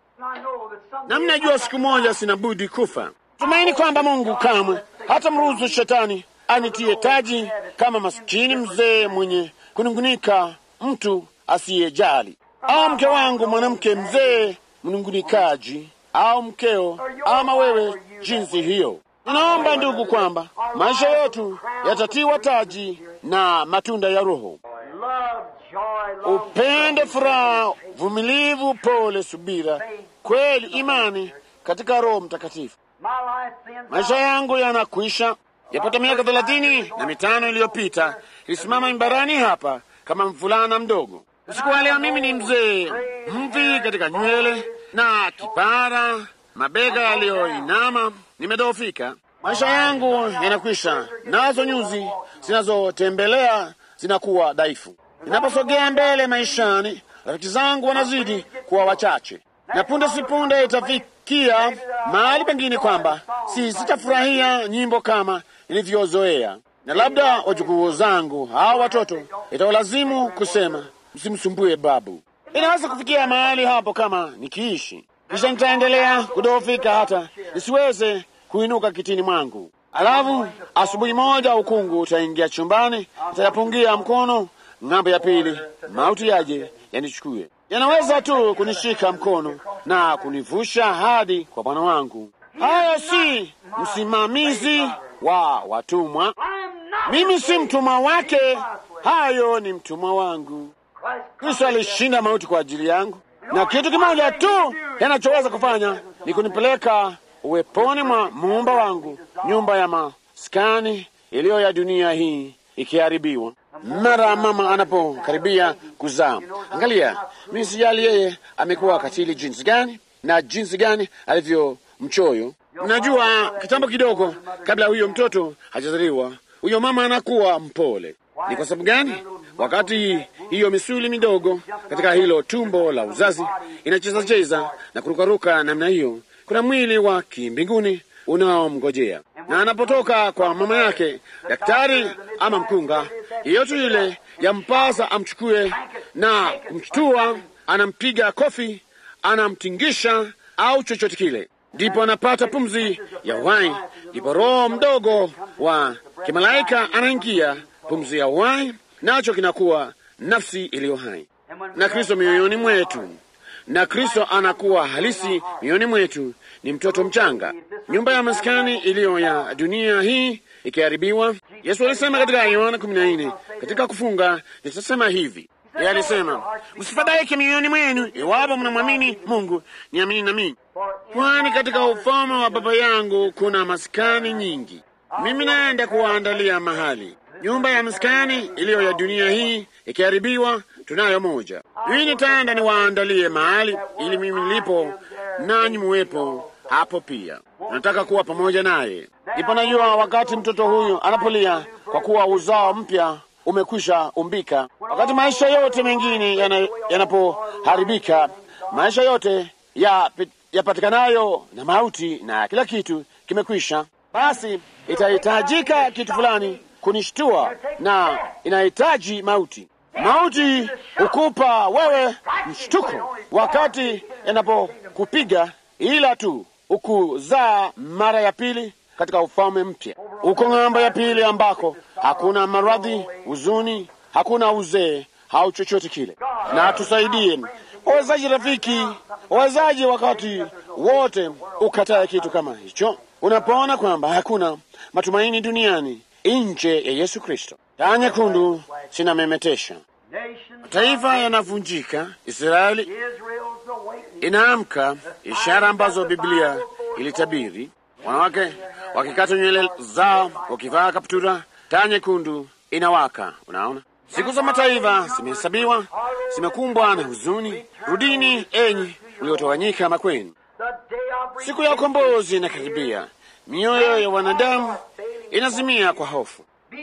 na mnajua siku moja sina budi kufa. Tumaini kwamba Mungu kamwe hata mruhusu shetani anitie taji kama maskini mzee mwenye kunungunika, mtu asiyejali, au mke wangu mwanamke mzee mnungunikaji, au mkeo, ama wewe jinsi hiyo. Ninaomba ndugu, kwamba maisha yetu yatatiwa taji na matunda ya Roho: upendo, furaha, vumilivu, pole, subira, kweli, imani katika Roho Mtakatifu. Maisha yangu yanakwisha. Yapata miaka thelathini na mitano iliyopita ilisimama mimbarani hapa kama mvulana mdogo. Usiku wa leo mimi ni mzee mvi katika nywele na kipara, mabega yaliyoinama, nimedhoofika. Maisha yangu yanakwisha, nazo nyuzi zinazotembelea zinakuwa dhaifu. Ninaposogea mbele maishani, rafiki zangu wanazidi kuwa wachache, na punde si punde itafikia mahali pengine kwamba si sitafurahia nyimbo kama nilivyozoea, na labda wajukuu zangu hawa watoto itawalazimu kusema msimsumbue babu. Inaweza kufikia mahali hapo kama nikiishi, kisha nitaendelea kudhoofika hata nisiweze kuinuka kitini mwangu. Alafu asubuhi moja ukungu utaingia chumbani, nitayapungia mkono ng'ambo ya pili, mauti yaje yanichukue. Yanaweza tu kunishika mkono na kunivusha hadi kwa Bwana wangu. Hayo si msimamizi wa watumwa, mimi si mtumwa wake, hayo ni mtumwa wangu. Kristo alishinda mauti kwa ajili yangu, na kitu kimoja tu yanachoweza kufanya ni kunipeleka uweponi mwa muumba wangu, nyumba ya maskani iliyo ya dunia hii ikiharibiwa. Mara mama anapokaribia kuzaa, angalia, mimi sijali yeye amekuwa katili jinsi gani na jinsi gani alivyo mchoyo. Najua kitambo kidogo kabla huyo mtoto hajazaliwa, huyo mama anakuwa mpole. Ni kwa sababu gani? Wakati hiyo misuli midogo katika hilo tumbo la uzazi inacheza cheza na kurukaruka namna hiyo, kuna mwili wa kimbinguni unaomngojea, na anapotoka kwa mama yake, daktari ama mkunga yeyote yule yampasa amchukue na kumshtua, anampiga kofi, anamtingisha au chochote kile, ndipo anapata pumzi ya uhai, ndipo roho mdogo wa kimalaika anaingia, pumzi ya uhai, nacho kinakuwa nafsi iliyo hai, na Kristo mioyoni mwetu na Kristo anakuwa halisi mioyoni mwetu. Ni mtoto mchanga, nyumba ya maskani iliyo ya dunia hii ikiharibiwa. Yesu alisema katika Yohana kumi na nne katika kufunga, nitasema hivi, yeye alisema msifadhaike mioyoni mwenu, iwapo mnamwamini Mungu, niamini na mimi, kwani katika ufalme wa Baba yangu kuna maskani nyingi. Mimi naenda kuwaandalia mahali. Nyumba ya maskani iliyo ya dunia hii ikiharibiwa, tunayo moja. Mimi nitaenda niwaandalie mahali, ili mimi nilipo nanyi muwepo hapo pia. Nataka kuwa pamoja naye. Ndipo najua wakati mtoto huyu anapolia kwa kuwa uzao mpya umekwisha umbika, wakati maisha yote mengine yanapoharibika, yana maisha yote yapatikanayo ya na mauti na kila kitu kimekwisha, basi itahitajika kitu fulani kunishtua, na inahitaji mauti. Mauti hukupa wewe mshtuko wakati yanapokupiga, ila tu ukuzaa mara ya pili katika ufalme mpya, uko ng'ambo ya pili ambako hakuna maradhi, huzuni, hakuna uzee au chochote kile. Na tusaidie wawezaji, rafiki, wawezaji, wakati wote ukatae kitu kama hicho, unapoona kwamba hakuna matumaini duniani nje ya Yesu Kristo. Taa nyekundu zinamemetesha, mataifa yanavunjika, Israeli inaamka, ishara ambazo Biblia ilitabiri, wanawake wakikata nywele zao, wakivaa kaptura, taa nyekundu inawaka. Unaona, siku za mataifa zimehesabiwa, zimekumbwa na huzuni. Rudini enyi mliotawanyika makwenu, siku ya ukombozi inakaribia. Mioyo ya wanadamu inazimia kwa hofu.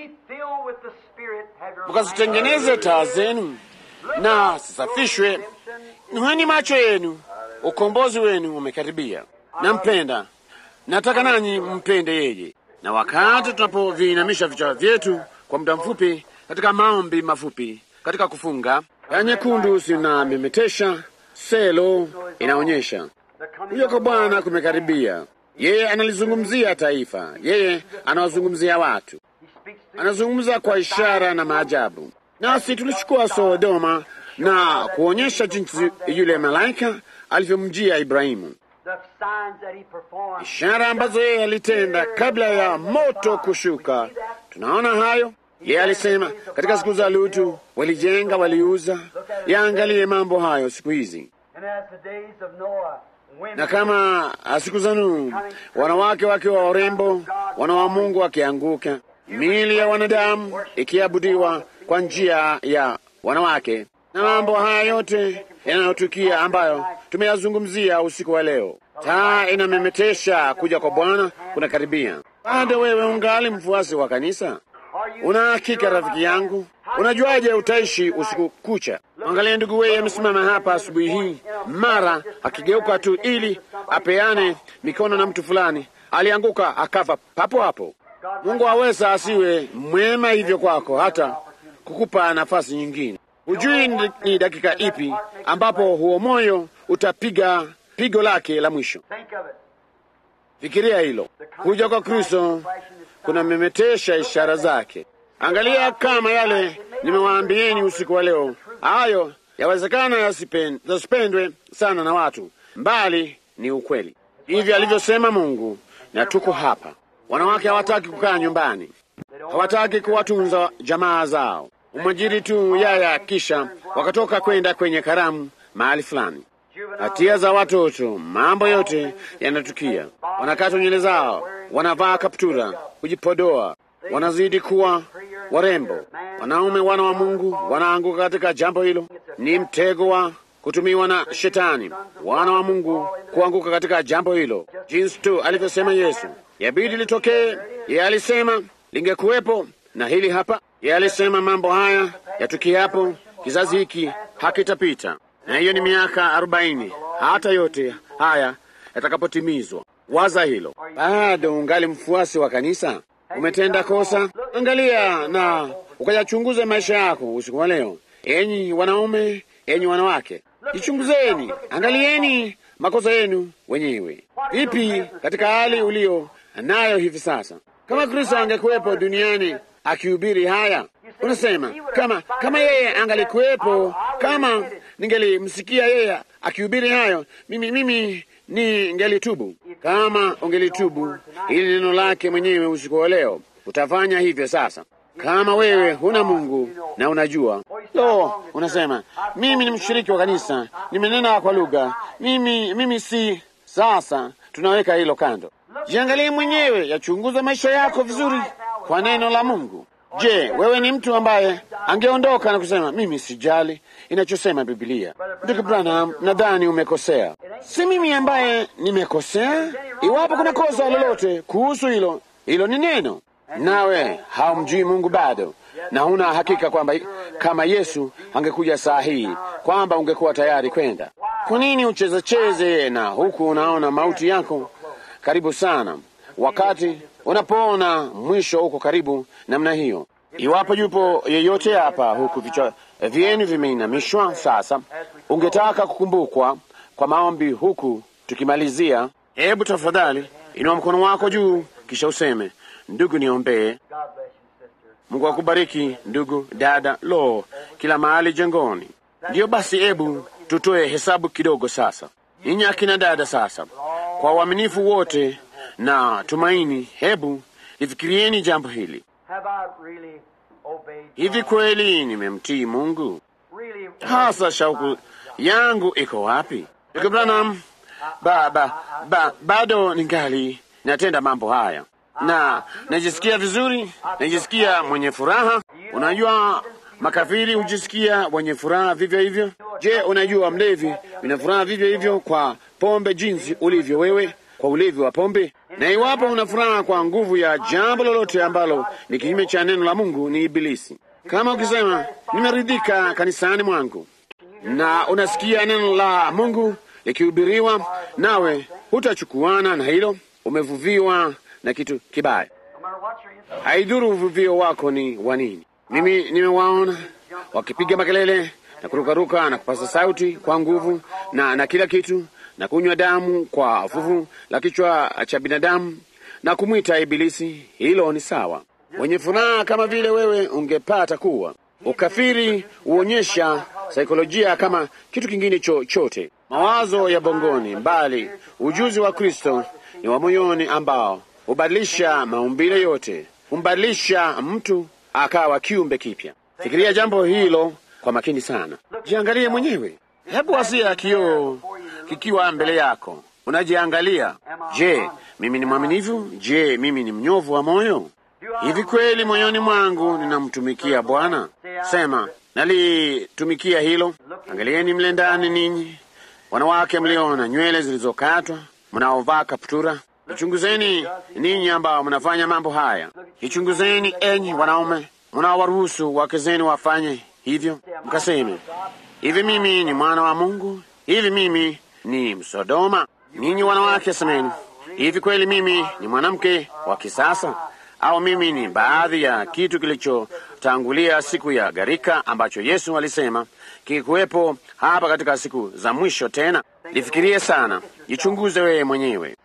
Mukazitengeneze taa zenu na zisafishwe, nuheni macho yenu, ukombozi wenu umekaribia. Nampenda, nataka nanyi mpende yeye. Na wakati tunapoviinamisha vichwa vyetu kwa muda mfupi katika maombi mafupi, katika kufunga, ya nyekundu zinamemetesha, selo inaonyesha kuja kwa Bwana kumekaribia. Yeye analizungumzia taifa, yeye anawazungumzia watu, anazungumza kwa ishara na maajabu. Nasi tulichukua Sodoma na kuonyesha jinsi yule malaika alivyomjia Ibrahimu, ishara ambazo yeye alitenda kabla ya moto kushuka. Tunaona hayo. Yeye alisema katika siku za Lutu walijenga, waliuza. Yaangalie mambo hayo siku hizi na kama siku za Nuhu, wanawake wakiwa warembo, wana wa Mungu wakianguka, miili ya wanadamu ikiabudiwa kwa njia ya wanawake, na mambo haya yote yanayotukia ambayo tumeyazungumzia usiku wa leo. Taa inamemetesha kuja kwa Bwana kunakaribia. Bado wewe ungali mfuasi wa kanisa? Una hakika rafiki yangu? Unajuaje utaishi usiku kucha? Angalia ndugu weye amesimama hapa asubuhi hii, mara akigeuka tu ili apeane mikono na mtu fulani, alianguka akafa papo hapo. Mungu aweza asiwe mwema hivyo kwako, hata kukupa nafasi nyingine. Hujui ni- ni dakika ipi ambapo huo moyo utapiga pigo lake la mwisho. Think of it. Fikiria hilo. Kuja kwa Kristo kunamemetesha ishara zake. Angalia kama yale nimewaambieni usiku wa leo, hayo yawezekana yasipen- yasipendwe sana na watu, mbali ni ukweli. Hivi alivyosema Mungu, na tuko hapa. Wanawake hawataki kukaa nyumbani, hawataki kuwatunza jamaa zao, umwajiri tu yaya, kisha wakatoka kwenda kwenye karamu mahali fulani hatia za watoto, mambo yote yanatukia. Wanakata nywele zao, wanavaa kaptura, kujipodoa, wanazidi kuwa warembo. Wanaume wana wa Mungu wanaanguka katika jambo hilo. Ni mtego wa kutumiwa na Shetani, wana wa Mungu kuanguka katika jambo hilo, jinsi tu alivyosema Yesu. Yabidi litokee. Yeye alisema lingekuwepo, na hili hapa. Yeye alisema mambo haya yatukiapo, kizazi hiki hakitapita na hiyo ni miaka arobaini hata yote haya yatakapotimizwa. Waza hilo. Bado ungali mfuasi wa kanisa? Umetenda kosa? Angalia na ukayachunguze maisha yako usiku wa leo. Enyi wanaume, enyi wanawake, jichunguzeni, angalieni makosa yenu wenyewe. Vipi katika hali ulio nayo hivi sasa? Kama Kristo angekuwepo duniani akihubiri haya, unasema kama kama yeye angalikuwepo, kama ningelimsikia yeye akihubiri hayo, mimi mimi ningelitubu. Kama ungelitubu ili neno lake mwenyewe usiku wa leo, utafanya hivyo sasa. Kama wewe huna Mungu na unajua lo, unasema mimi ni mshiriki wa kanisa, nimenena kwa lugha, mimi mimi si. Sasa tunaweka hilo kando. Jiangalie mwenyewe, yachunguza maisha yako vizuri kwa neno la Mungu. Je, wewe ni mtu ambaye angeondoka na kusema mimi sijali inachosema Biblia? Ndugu Branham, nadhani umekosea. Si mimi ambaye nimekosea. Iwapo kuna kosa lolote kuhusu hilo, hilo ni neno, nawe haumjui Mungu bado na huna hakika kwamba kama Yesu angekuja saa hii kwamba ungekuwa tayari kwenda. Kwa nini uchezecheze na huku unaona mauti yako karibu sana, wakati unapoona mwisho uko karibu namna hiyo? Iwapo yupo yeyote hapa huku vichwa vyenu vimeinamishwa sasa, ungetaka kukumbukwa kwa maombi huku tukimalizia, hebu tafadhali inua mkono wako juu, kisha useme, ndugu, niombee. God bless you, sister. Mungu akubariki ndugu, dada, lo, kila mahali jengoni. Ndiyo basi, hebu tutoe hesabu kidogo sasa, ninyi akina dada. Sasa kwa uaminifu wote na tumaini, hebu lifikirieni jambo hili. Have I really obeyed Hivi God? kweli nimemtii Mungu? Really Hasa shauku yangu iko wapi? Ndugu Branham, ba, ba, ba, bado ningali natenda mambo haya na najisikia vizuri, najisikia mwenye furaha. Unajua makafiri hujisikia wenye furaha vivyo hivyo. Je, unajua mlevi una furaha vivyo hivyo kwa pombe, jinsi ulivyo wewe kwa ulevi wa pombe? Na iwapo una furaha kwa nguvu ya jambo lolote ambalo ni kinyume cha neno la Mungu, ni Ibilisi. Kama ukisema nimeridhika kanisani mwangu na unasikia neno la Mungu likihubiriwa, nawe hutachukuana na hilo, umevuviwa na kitu kibaya. no matter what your intention. Haidhuru uvuvio wako ni wa nini. Mimi nimewaona wakipiga makelele na kurukaruka na kupasa sauti kwa nguvu na, na kila kitu na kunywa damu kwa fuvu la kichwa cha binadamu na kumwita Ibilisi. Hilo ni sawa, wenye furaha kama vile wewe ungepata kuwa. Ukafiri huonyesha saikolojia kama kitu kingine chochote, mawazo ya bongoni, mbali ujuzi wa Kristo ni wa moyoni ambao hubadilisha maumbile yote, humbadilisha mtu akawa kiumbe kipya. Fikiria jambo hilo kwa makini sana, jiangalie mwenyewe. Hebu asia kioo kikiwa mbele yako, unajiangalia. Je, mimi ni mwaminifu? Je, mimi ni mnyovu wa moyo? Hivi kweli moyoni mwangu ninamtumikia Bwana? Sema, nalitumikia hilo. Angalieni mle ndani, ninyi wanawake mliona nywele zilizokatwa, mnaovaa kaptura. Ichunguzeni ninyi ambao mnafanya mambo haya. Ichunguzeni enyi wanaume mnaowaruhusu wake zenu wafanye hivyo, mkaseme hivi, mimi ni mwana wa Mungu? Hivi mimi ni Msodoma? Ninyi wanawake semeni, hivi kweli mimi ni mwanamke wa kisasa au mimi ni baadhi ya kitu kilichotangulia siku ya gharika ambacho Yesu alisema kikuwepo hapa katika siku za mwisho. Tena lifikirie sana, jichunguze wewe mwenyewe.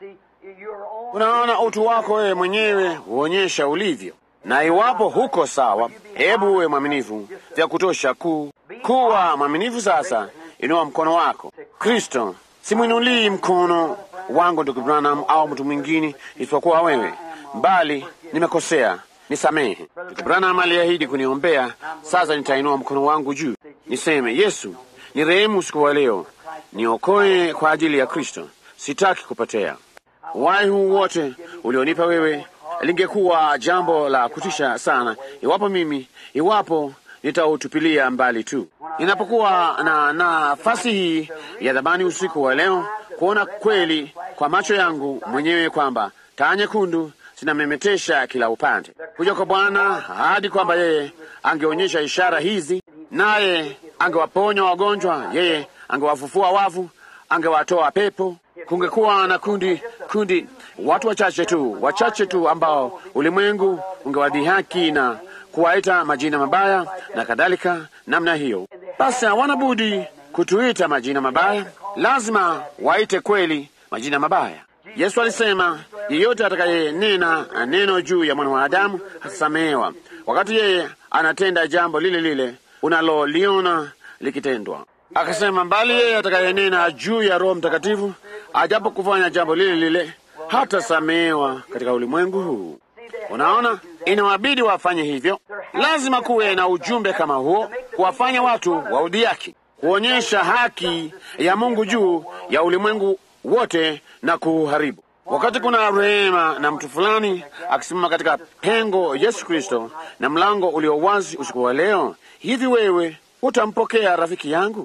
Unaona utu wako wewe mwenyewe huonyesha ulivyo, na iwapo huko sawa, hebu uwe mwaminifu vya kutosha ku kuwa mwaminifu. Sasa inua mkono wako. Kristo, simwinulii mkono wangu ndugu Branham au mtu mwingine isipokuwa wewe, bali nimekosea, nisamehe. Ndugu Branham aliahidi kuniombea. Sasa nitainua mkono wangu juu niseme, Yesu, ni rehemu usiku wa leo, niokoe kwa ajili ya Kristo, sitaki kupotea. Uhai huu wote ulionipa wewe, lingekuwa jambo la kutisha sana iwapo mimi, iwapo nitautupilia mbali tu. Ninapokuwa na nafasi hii ya dhamani usiku wa leo, kuona kweli kwa macho yangu mwenyewe kwamba taa nyekundu zinamemetesha kila upande, kuja kwa Bwana hadi kwamba yeye angeonyesha ishara hizi, naye angewaponya wagonjwa, yeye angewafufua wafu, angewatoa pepo. Kungekuwa na kundi kundi, watu wachache tu, wachache tu ambao ulimwengu ungewadhihaki na kuwaita majina mabaya na kadhalika namna hiyo. Basi hawana budi kutuita majina mabaya, lazima waite kweli majina mabaya. Yesu alisema yeyote atakayenena neno juu ya mwana wa Adamu atasamehewa, wakati yeye anatenda jambo lile lile unaloliona likitendwa. Akasema mbali yeye atakayenena juu ya Roho Mtakatifu ajapo kufanya jambo lile lile hatasamehewa katika ulimwengu huu. Unaona, inawabidi wafanye hivyo. Lazima kuwe na ujumbe kama huo, kuwafanya watu waudhiaki, kuonyesha haki ya Mungu juu ya ulimwengu wote na kuuharibu. Wakati kuna rehema na mtu fulani akisimama katika pengo Yesu Kristo na mlango ulio wazi usiku wa leo, hivi wewe utampokea rafiki yangu?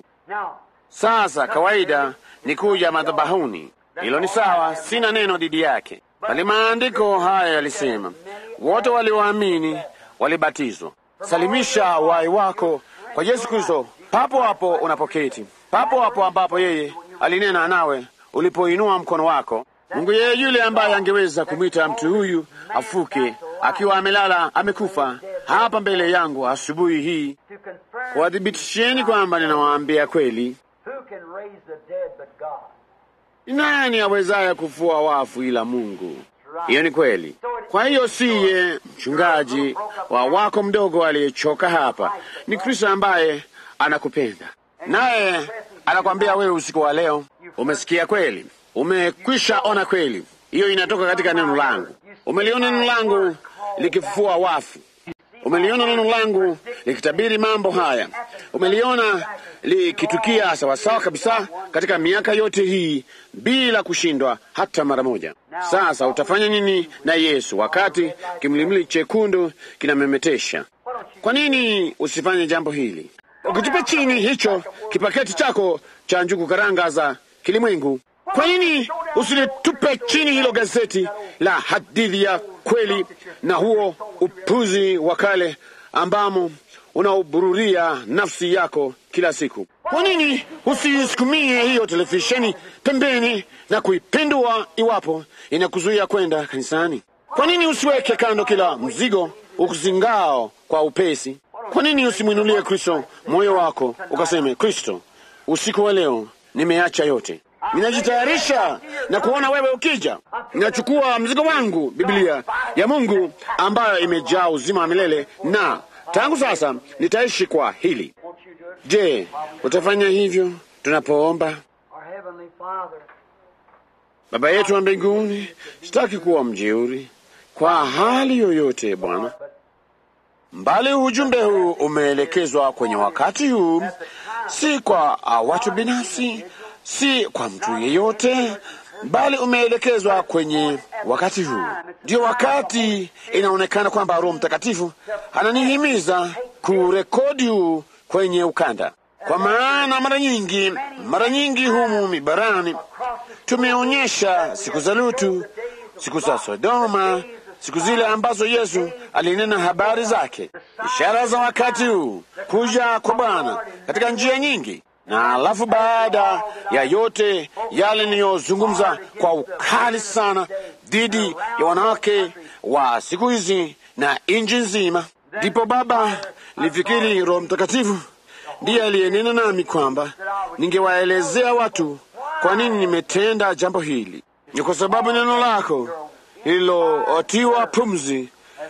Sasa kawaida ni kuja madhabahuni, hilo ni sawa, sina neno dhidi yake, bali maandiko haya yalisema wote walioamini walibatizwa. Salimisha uhai wako kwa Yesu Kristo papo hapo unapoketi, papo hapo ambapo yeye alinena nawe ulipoinua mkono wako. Mungu yeye yule ambaye angeweza kumwita mtu huyu afuke akiwa amelala amekufa hapa mbele yangu asubuhi hii, kuwathibitisheni kwamba ninawaambia kweli. Ni nani awezaye kufua wafu ila Mungu? Hiyo ni kweli. Kwa hiyo siye mchungaji wa wako mdogo aliyechoka hapa, ni Kristo ambaye anakupenda naye anakwambia wewe usiku wa leo, umesikia kweli, umekwisha ona kweli. Hiyo inatoka katika neno langu. Umeliona neno langu likifufua wafu, umeliona neno langu likitabiri mambo haya, umeliona likitukia sawasawa kabisa katika miaka yote hii bila kushindwa hata mara moja. Sasa utafanya nini na Yesu wakati kimlimli chekundu kinamemetesha? Kwa nini usifanye jambo hili? Ukitupa chini hicho kipaketi chako cha njugu karanga za kilimwengu, kwa nini usilitupe chini hilo gazeti la hadithi ya kweli na huo upuzi wa kale ambamo unaubururia nafsi yako kila siku? Kwa nini usisukumie hiyo televisheni pembeni na kuipindua iwapo inakuzuia kwenda kanisani? Kwa nini usiweke kando kila mzigo ukuzingao kwa upesi? Kwa nini usimwinulie Kristo moyo wako ukaseme, Kristo, usiku wa leo nimeacha yote, ninajitayarisha na kuona wewe ukija. Ninachukua mzigo wangu, Biblia ya Mungu ambayo imejaa uzima wa milele, na tangu sasa nitaishi kwa hili. Je, utafanya hivyo tunapoomba? Baba yetu wa mbinguni, sitaki kuwa mjeuri kwa hali yoyote, Bwana mbali ujumbe huu umeelekezwa kwenye wakati huu, si kwa uh, watu binafsi, si kwa mtu yeyote, bali umeelekezwa kwenye wakati huu. Ndio wakati inaonekana kwamba Roho Mtakatifu ananihimiza kurekodi huu kwenye ukanda, kwa maana mara nyingi, mara nyingi humu mibarani tumeonyesha siku za Lutu, siku za Sodoma, siku zile ambazo Yesu alinena habari zake, ishara za wakati huu, kuja kwa Bwana katika njia nyingi. Na alafu baada ya yote yale niliyozungumza kwa ukali sana dhidi ya wanawake wa siku hizi na nchi nzima. Ndipo Baba lifikiri Roho Mtakatifu ndiye aliyenena nami kwamba ningewaelezea watu kwa nini nimetenda jambo hili. Ni kwa sababu neno lako lililotiwa pumzi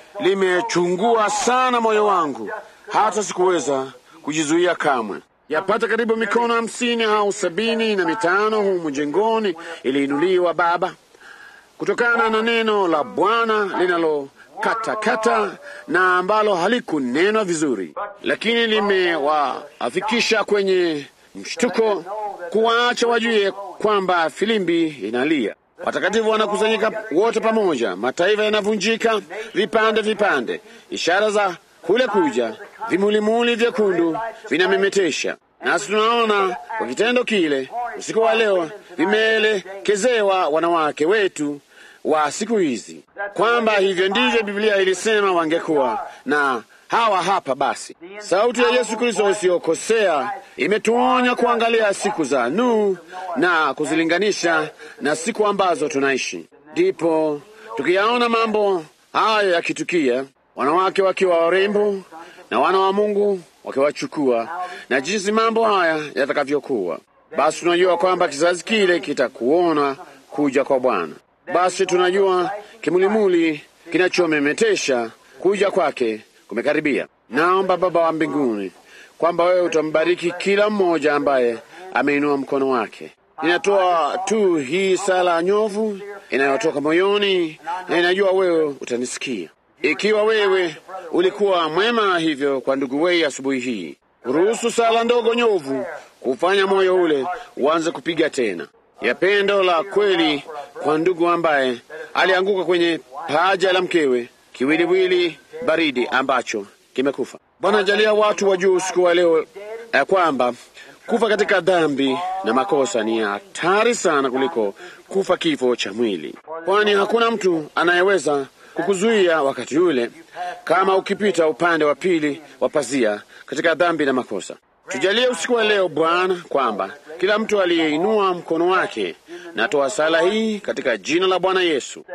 limechungua sana moyo wangu, hata sikuweza kujizuia kamwe. Yapata karibu mikono hamsini au sabini na mitano humu jengoni iliinuliwa Baba, kutokana na neno la Bwana linalokatakata na ambalo halikunenwa vizuri, lakini limewafikisha kwenye mshtuko, kuwaacha wajue kwamba filimbi inalia. Watakatifu wanakusanyika wote pamoja, mataifa yanavunjika vipande vipande, ishara za kule kuja, vimulimuli vyekundu vinamemetesha. Nasi tunaona kwa kitendo kile usiku wa leo vimeelekezewa wanawake wetu wa siku hizi, kwamba hivyo ndivyo Biblia ilisema wangekuwa na hawa hapa. Basi sauti ya Yesu Kristo isiyokosea imetuonya kuangalia siku za Nuhu na kuzilinganisha na siku ambazo tunaishi. Ndipo tukiyaona mambo hayo yakitukia, wanawake wakiwa warembo na wana wa Mungu wakiwachukua, na jinsi mambo haya yatakavyokuwa, basi tunajua kwamba kizazi kile kitakuona kuja kwa Bwana. Basi tunajua kimulimuli kinachomemetesha kuja kwake kumekaribia. Naomba Baba wa mbinguni kwamba wewe utambariki kila mmoja ambaye ameinua mkono wake. Ninatoa tu hii sala nyovu inayotoka moyoni, na inajua wewe utanisikia. Ikiwa wewe ulikuwa mwema hivyo kwa ndugu wei asubuhi hii, ruhusu sala ndogo nyovu kufanya moyo ule uanze kupiga tena, ya pendo la kweli kwa ndugu ambaye alianguka kwenye paja la mkewe, kiwiliwili baridi ambacho kimekufa. Bwana, jalia watu wajue usiku wa leo ya kwamba kufa katika dhambi na makosa ni hatari sana kuliko kufa kifo cha mwili, kwani hakuna mtu anayeweza kukuzuia wakati ule, kama ukipita upande wa pili wa pazia katika dhambi na makosa. Tujalie usiku wa leo Bwana, kwamba kila mtu aliyeinua mkono wake, natoa sala hii katika jina la Bwana Yesu,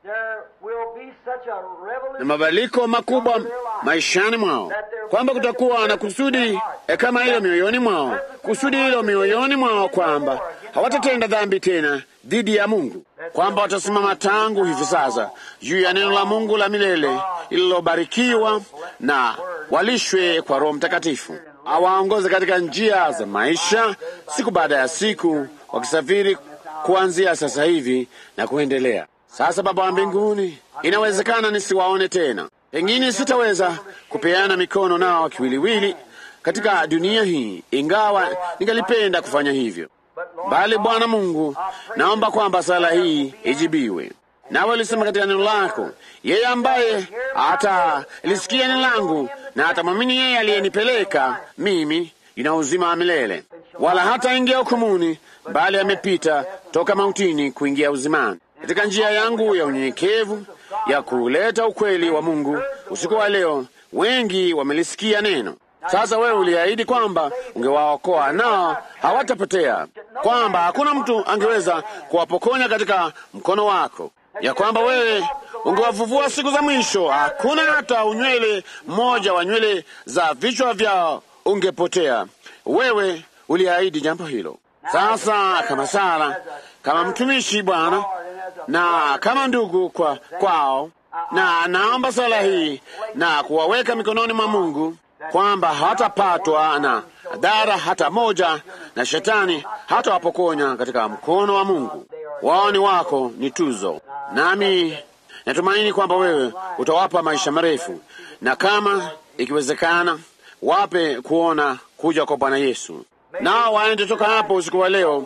na mabadiliko makubwa maishani mwao, kwamba kutakuwa na kusudi e kama hilo mioyoni mwao, kusudi hilo mioyoni mwao, kwamba hawatatenda dhambi tena dhidi ya Mungu, kwamba watasimama tangu hivi sasa juu ya neno la Mungu la milele lililobarikiwa, na walishwe kwa Roho Mtakatifu awaongoze katika njia za maisha siku baada ya siku, wakisafiri kuanzia sasa hivi na kuendelea. Sasa Baba wa mbinguni, inawezekana nisiwaone tena, pengine sitaweza kupeana mikono nao kiwiliwili katika dunia hii, ingawa ningalipenda kufanya hivyo, bali Bwana Mungu, naomba kwamba sala hii ijibiwe. Nawe ulisema katika neno lako, yeye ambaye atalisikia neno langu na atamwamini yeye aliyenipeleka mimi, ina uzima wa milele, wala hataingia hukumuni, bali amepita toka mautini kuingia uzimani. Katika njia yangu ya unyenyekevu ya kuleta ukweli wa Mungu usiku wa leo, wengi wamelisikia neno. Sasa wewe uliahidi kwamba ungewaokoa nao hawatapotea, kwamba hakuna mtu angeweza kuwapokonya katika mkono wako, ya kwamba wewe ungewavuvua siku za mwisho, hakuna hata unywele mmoja wa nywele za vichwa vyao ungepotea. Wewe uliahidi jambo hilo. Sasa kama Sara, kama mtumishi Bwana, na kama ndugu kwa kwao, na naomba sala hii na kuwaweka mikononi mwa Mungu kwamba hatapatwa na dhara hata moja na shetani hata wapokonya katika mkono wa Mungu. Wao ni wako, ni tuzo, nami natumaini kwamba wewe utawapa maisha marefu, na kama ikiwezekana, wape kuona kuja kwa Bwana Yesu, nao waende toka hapo usiku wa leo,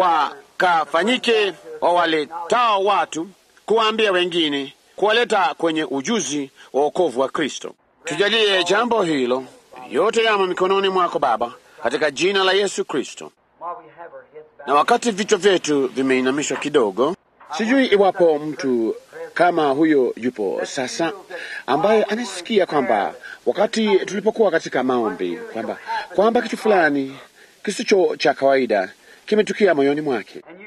wakafanyike wawaletao watu, kuwaambia wengine, kuwaleta kwenye ujuzi wa wokovu wa Kristo. Tujalie jambo hilo yote yamo mikononi mwako Baba, katika jina la Yesu Kristo. Na wakati vichwa vyetu vimeinamishwa kidogo, sijui iwapo mtu kama huyo yupo sasa, ambaye anasikia kwamba wakati tulipokuwa katika maombi kwamba kwamba kitu fulani kisicho cha kawaida kimetukia moyoni mwake,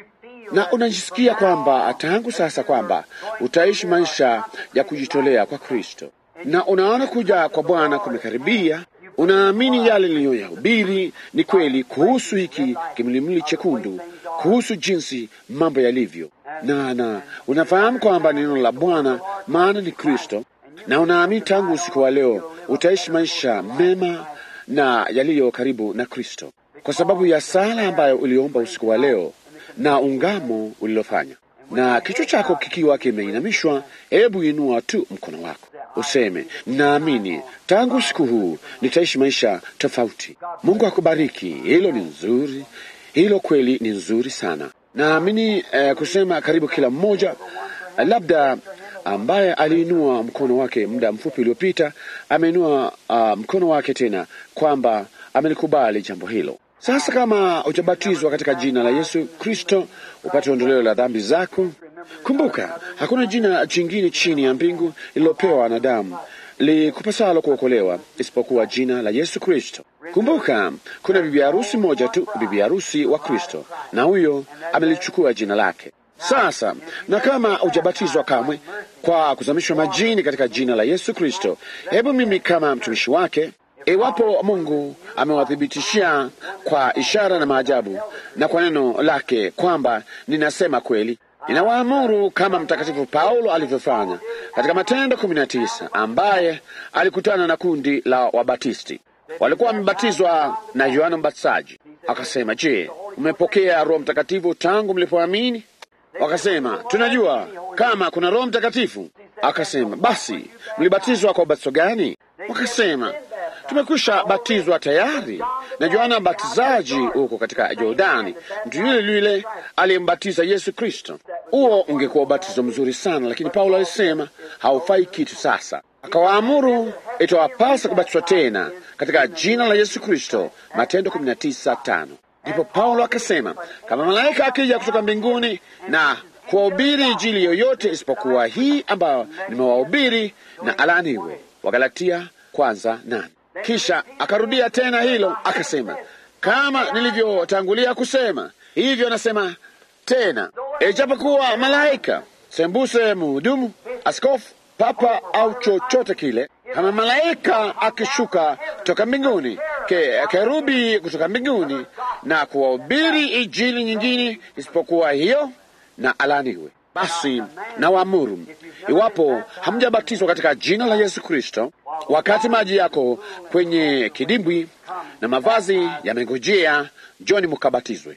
na unajisikia kwamba tangu sasa kwamba utaishi maisha ya kujitolea kwa Kristo, na unaona kuja kwa Bwana kumekaribia. Unaamini yale niliyoyahubiri ni kweli kuhusu hiki kimlimli chekundu, kuhusu jinsi mambo yalivyo, na na unafahamu kwamba neno la Bwana maana ni Kristo, na unaamini tangu usiku wa leo utaishi maisha mema na yaliyo karibu na Kristo kwa sababu ya sala ambayo uliomba usiku wa leo na ungamo ulilofanya, na kichwa chako kikiwa kimeinamishwa, hebu inua tu mkono wako useme, naamini tangu usiku huu nitaishi maisha tofauti. Mungu akubariki. Hilo ni nzuri, hilo kweli ni nzuri sana. Naamini eh, kusema karibu kila mmoja eh, labda ambaye aliinua mkono wake muda mfupi uliopita ameinua uh, mkono wake tena kwamba amelikubali jambo hilo. Sasa kama hujabatizwa katika jina la Yesu Kristo upate ondoleo la dhambi zako, kumbuka hakuna jina jingine chini ya mbingu lililopewa wanadamu likupasalo kuokolewa isipokuwa jina la Yesu Kristo. Kumbuka kuna bibi harusi moja tu, bibi harusi wa Kristo, na huyo amelichukua jina lake. Sasa na kama hujabatizwa kamwe kwa kuzamishwa majini katika jina la Yesu Kristo, hebu mimi kama mtumishi wake Iwapo Mungu amewathibitishia kwa ishara na maajabu na kwa neno lake kwamba ninasema kweli, ninawaamuru kama Mtakatifu Paulo alivyofanya katika Matendo kumi na tisa, ambaye alikutana na kundi la Wabatisti walikuwa wamebatizwa na Yohana Mbatizaji. Akasema, je, umepokea Roho Mtakatifu tangu mlipoamini? Wakasema, tunajua kama kuna Roho Mtakatifu. Akasema, basi mlibatizwa kwa ubatizo gani? Wakasema, tumekwisha batizwa tayari na Yohana Mbatizaji huko katika Jordani, mtu yule yule aliyembatiza Yesu Kristo. Huo ungekuwa ubatizo mzuri sana, lakini Paulo alisema haufai kitu. Sasa akawaamuru itawapasa kubatizwa tena katika jina la Yesu Kristo, Matendo 19:5. Ndipo Paulo akasema, kama malaika akija kutoka mbinguni na kuwahubiri injili yoyote isipokuwa hii ambayo nimewahubiri, na alaaniwe. Wagalatia kwanza nane. Kisha akarudia tena hilo akasema, kama nilivyotangulia kusema, hivyo nasema tena, ijapokuwa malaika, sembuse, mhudumu, askofu, papa au chochote kile, kama malaika akishuka kutoka mbinguni, ke, kerubi kutoka mbinguni na kuwahubiri injili nyingine isipokuwa hiyo, na alaniwe. Basi na waamuru, iwapo hamjabatizwa katika jina la Yesu Kristo, wakati maji yako kwenye kidimbwi na mavazi yamengojea, njoni mukabatizwe,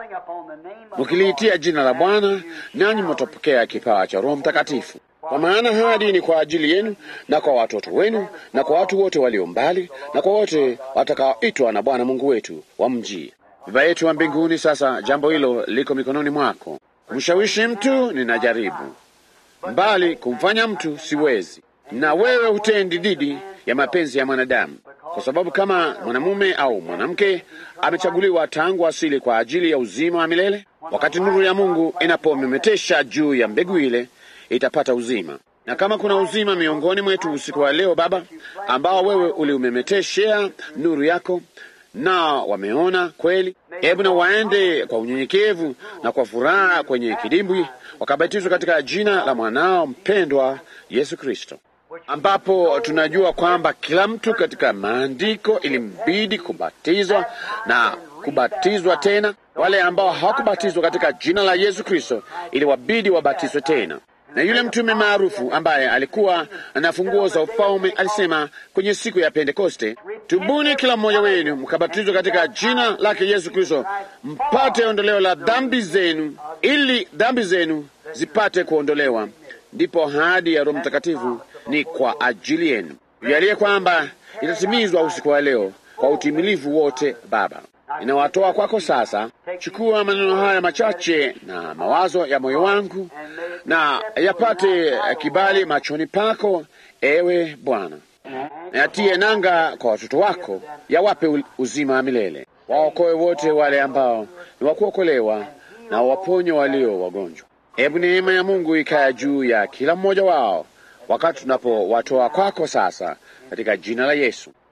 mukiliitia jina la Bwana, nanyi mutapokea kipawa cha Roho Mtakatifu. Kwa maana hadi ni kwa ajili yenu na kwa watoto wenu na kwa watu wote walio mbali na kwa wote watakaoitwa na Bwana Mungu wetu wamjie. Baba yetu wa mbinguni, sasa jambo hilo liko mikononi mwako. Kumshawishi mtu ninajaribu, mbali kumfanya mtu siwezi, na wewe hutendi dhidi ya mapenzi ya mwanadamu, kwa sababu kama mwanamume au mwanamke amechaguliwa tangu asili kwa ajili ya uzima wa milele, wakati nuru ya Mungu inapomemetesha juu ya mbegu ile itapata uzima. Na kama kuna uzima miongoni mwetu usiku wa leo, Baba, ambao wewe uliumemeteshea nuru yako na wameona kweli, hebu na waende kwa unyenyekevu na kwa furaha kwenye kidimbwi, wakabatizwa katika jina la mwanao mpendwa Yesu Kristo, ambapo tunajua kwamba kila mtu katika maandiko ilimbidi kubatizwa na kubatizwa tena. Wale ambao hawakubatizwa katika jina la Yesu Kristo iliwabidi wabatizwe tena na yule mtume maarufu ambaye alikuwa na funguo za ufalme alisema kwenye siku ya Pentekoste, tubuni kila mmoja wenu mkabatizwe katika jina lake Yesu Kristo mpate ondoleo la dhambi zenu, ili dhambi zenu zipate kuondolewa, ndipo ahadi ya Roho Mtakatifu ni kwa ajili yenu. Yalie kwamba itatimizwa usiku wa leo kwa utimilifu wote. Baba, inawatoa kwako sasa. Chukua maneno haya machache na mawazo ya moyo wangu na yapate kibali machoni pako, ewe Bwana. Yatie nanga kwa watoto wako, yawape uzima wa milele, waokoe wote wale ambao ni wakuokolewa, na waponye walio wagonjwa. Hebu neema ya Mungu ikaya juu ya kila mmoja wao wakati tunapowatoa kwako sasa, katika jina la Yesu.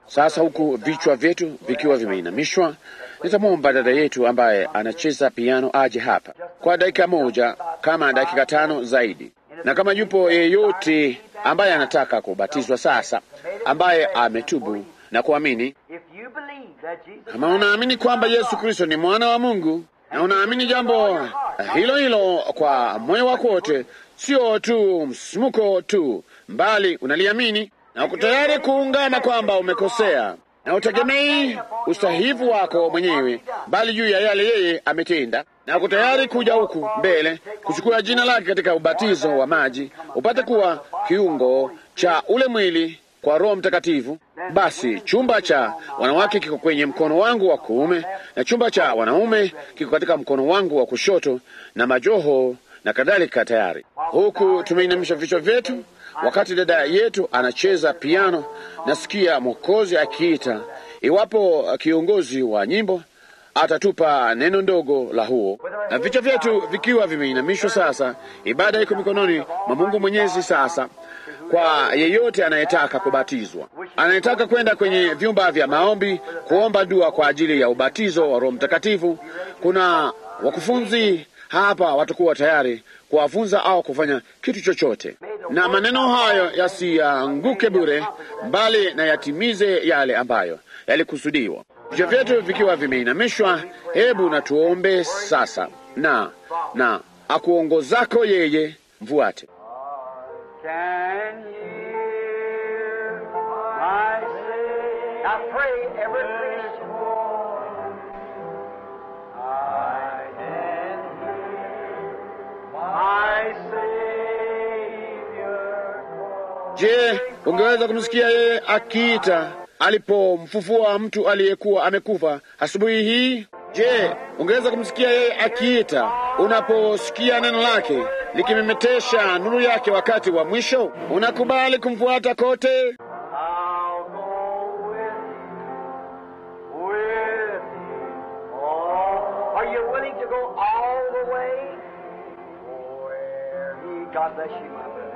Sasa huku vichwa vyetu vikiwa vimeinamishwa, nitamwomba dada yetu ambaye anacheza piano aje hapa kwa dakika moja, kama dakika tano zaidi, na kama yupo yeyote ambaye anataka kubatizwa sasa, ambaye ametubu na kuamini, If you believe that Jesus kama unaamini kwamba Yesu Kristo ni mwana wa Mungu na unaamini jambo hilo hilo kwa moyo wako wote, sio tu msimuko tu, mbali unaliamini na uko tayari kuungana kwamba umekosea na utegemei ustahivu wako mwenyewe, bali juu ya yale yeye ametenda, na uko tayari kuja huku mbele kuchukua jina lake katika ubatizo wa maji, upate kuwa kiungo cha ule mwili kwa Roho Mtakatifu. Basi chumba cha wanawake kiko kwenye mkono wangu wa kuume na chumba cha wanaume kiko katika mkono wangu wa kushoto, na majoho na kadhalika tayari. Huku tumeinamisha vichwa vyetu, wakati dada yetu anacheza piano, nasikia Mwokozi akiita, iwapo kiongozi wa nyimbo atatupa neno ndogo la huo, na vichwa vyetu vikiwa vimeinamishwa. Sasa ibada iko mikononi mwa Mungu Mwenyezi. Sasa kwa yeyote anayetaka kubatizwa, anayetaka kwenda kwenye vyumba vya maombi kuomba dua kwa ajili ya ubatizo wa Roho Mtakatifu, kuna wakufunzi hapa watakuwa tayari kuwafunza au kufanya kitu chochote, na maneno hayo yasianguke bure, bali na yatimize yale ambayo yalikusudiwa. Vichwa vyetu vikiwa vimeinamishwa, hebu na tuombe sasa, na na akuongozako yeye mfuate. can hear my say. Now pray every Christian. I can hear my Savior. Je, ungeweza kumsikia yeye akiita alipomfufua mtu aliyekuwa amekufa asubuhi hii? Je, ungeweza kumsikia yeye akiita unaposikia neno lake likimemetesha nuru yake wakati wa mwisho? Unakubali kumfuata kote? I'll go with you, with you. Oh, are you willing to go all the way? Where he, God bless you, my brother.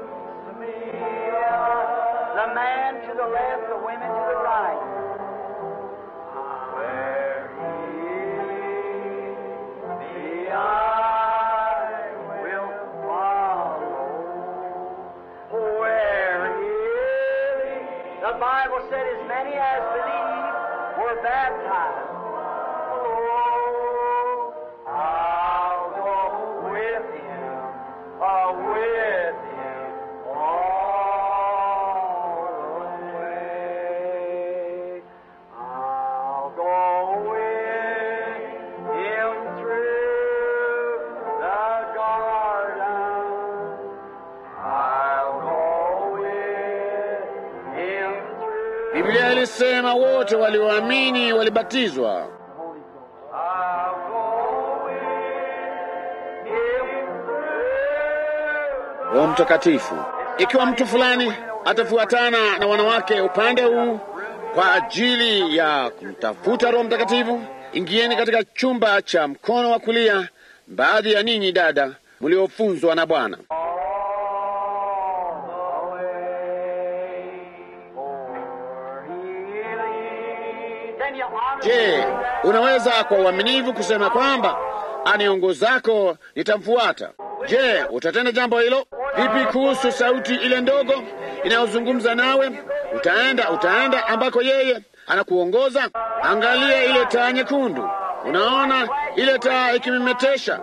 The man to the left, the women to the right. Where he me, I will follow. Where he the Bible said, as many as believe were baptized. Oh, I'll go with him, uh, with him all the way. I'll go with him through the garden. I'll go with him through Biblia ilisema wote walioamini walibatizwa. I'll go with him through Roho Mtakatifu. Ikiwa mtu fulani atafuatana na wanawake upande huu kwa ajili ya kumtafuta Roho Mtakatifu, ingieni katika chumba cha mkono wa kulia, baadhi ya ninyi dada mliofunzwa na Bwana. all the way for healing. Then you honor Je, unaweza kwa uaminifu kusema kwamba aniongozako nitamfuata? Je, utatenda jambo hilo? Vipi kuhusu sauti ile ndogo inayozungumza nawe? Utaenda, utaenda ambako yeye anakuongoza. Angalia ile taa nyekundu, unaona ile taa ikimemetesha.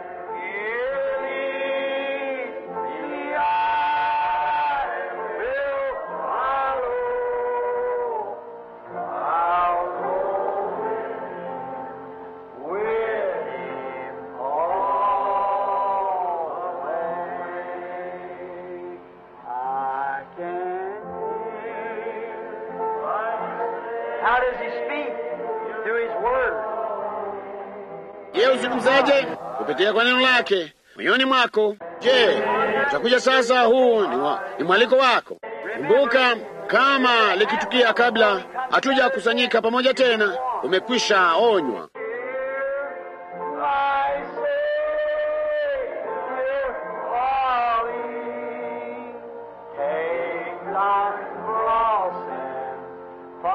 How does he speak? Through his word. Yeye uzungumzaje? Kupitia kwa neno lake moyoni mwako. Je, utakuja sasa? Huu ni, wa, ni mwaliko wako. Kumbuka, kama likitukia kabla hatuja kusanyika pamoja tena, umekwisha onywa. My Savior, calling, take thy cross and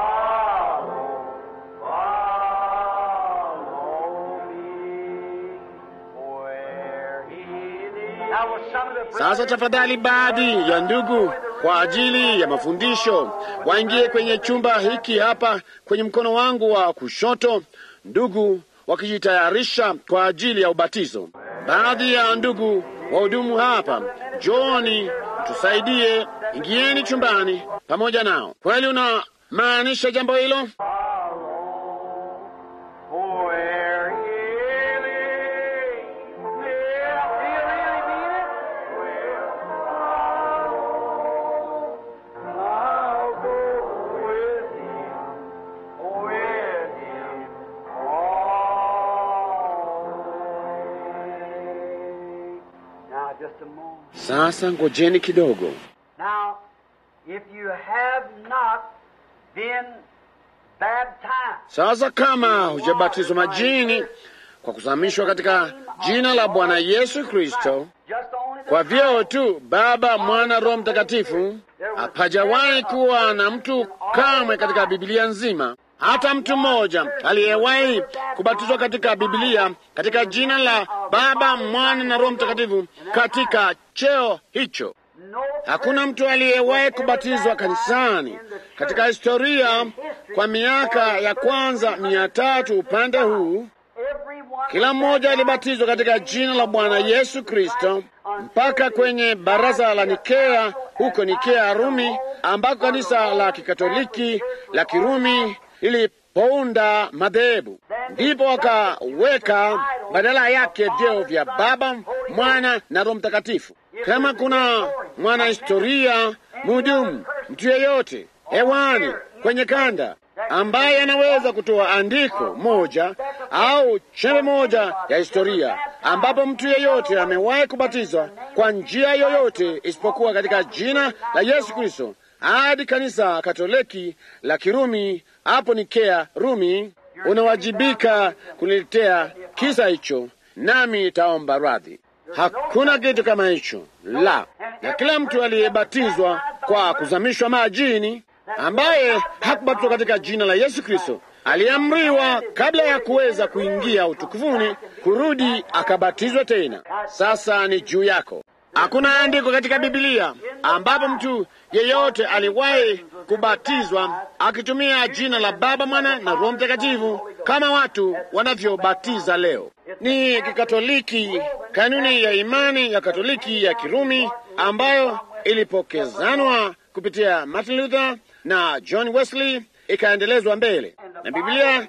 Sasa tafadhali, baadhi ya ndugu kwa ajili ya mafundisho waingie kwenye chumba hiki hapa kwenye mkono wangu wa kushoto, ndugu wakijitayarisha kwa ajili ya ubatizo. Baadhi ya ndugu wahudumu hapa, Johni, tusaidie, ingieni chumbani pamoja nao. Kweli unamaanisha jambo hilo? Where healing, yeah, feel really mean it? Well, I'll go with him, with him all the way. Now, just a moment. Sasa ngojeni kidogo. Now, if you have not been baptized, Sasa kama hujabatizwa majini kwa kuzamishwa katika jina la Bwana Yesu Kristo just only the kwa vyeo tu Baba, Mwana, Roho Mtakatifu, hapajawahi kuwa na mtu kamwe katika Biblia nzima, hata mtu mmoja aliyewahi kubatizwa katika Biblia katika jina la Baba, Mwana na Roho Mtakatifu katika cheo hicho. no Hakuna mtu aliyewahi kubatizwa kanisani katika historia kwa miaka ya kwanza mia tatu upande huu. everyone Kila mmoja alibatizwa katika jina la Bwana Yesu Kristo mpaka kwenye baraza la Nikea huko Nikea Rumi, ambako kanisa la Kikatoliki la Kirumi lilipounda madhehebu. Ndipo wakaweka badala yake vyeo vya Baba, Mwana na Roho Mtakatifu. Kama kuna mwanahistoria mhudumu, mtu yeyote hewani, kwenye kanda ambaye anaweza kutoa andiko moja au chembe moja ya historia ambapo mtu yeyote amewahi kubatizwa kwa njia yoyote isipokuwa katika jina la Yesu Kristo hadi kanisa Katoliki la Kirumi hapo Nikea Rumi, unawajibika kuniletea kisa hicho, nami nitaomba radhi. Hakuna kitu kama hicho la, na kila mtu aliyebatizwa kwa kuzamishwa majini ambaye hakubatizwa katika jina la Yesu Kristo aliamriwa kabla ya kuweza kuingia utukufuni kurudi akabatizwa tena. Sasa ni juu yako. Hakuna andiko katika Biblia ambapo mtu yeyote aliwahi kubatizwa akitumia jina la Baba, Mwana na Roho Mtakatifu kama watu wanavyobatiza leo. Ni Kikatoliki, kanuni ya imani ya Katoliki ya Kirumi ambayo ilipokezanwa kupitia Martin Luther na John Wesley ikaendelezwa mbele, na Biblia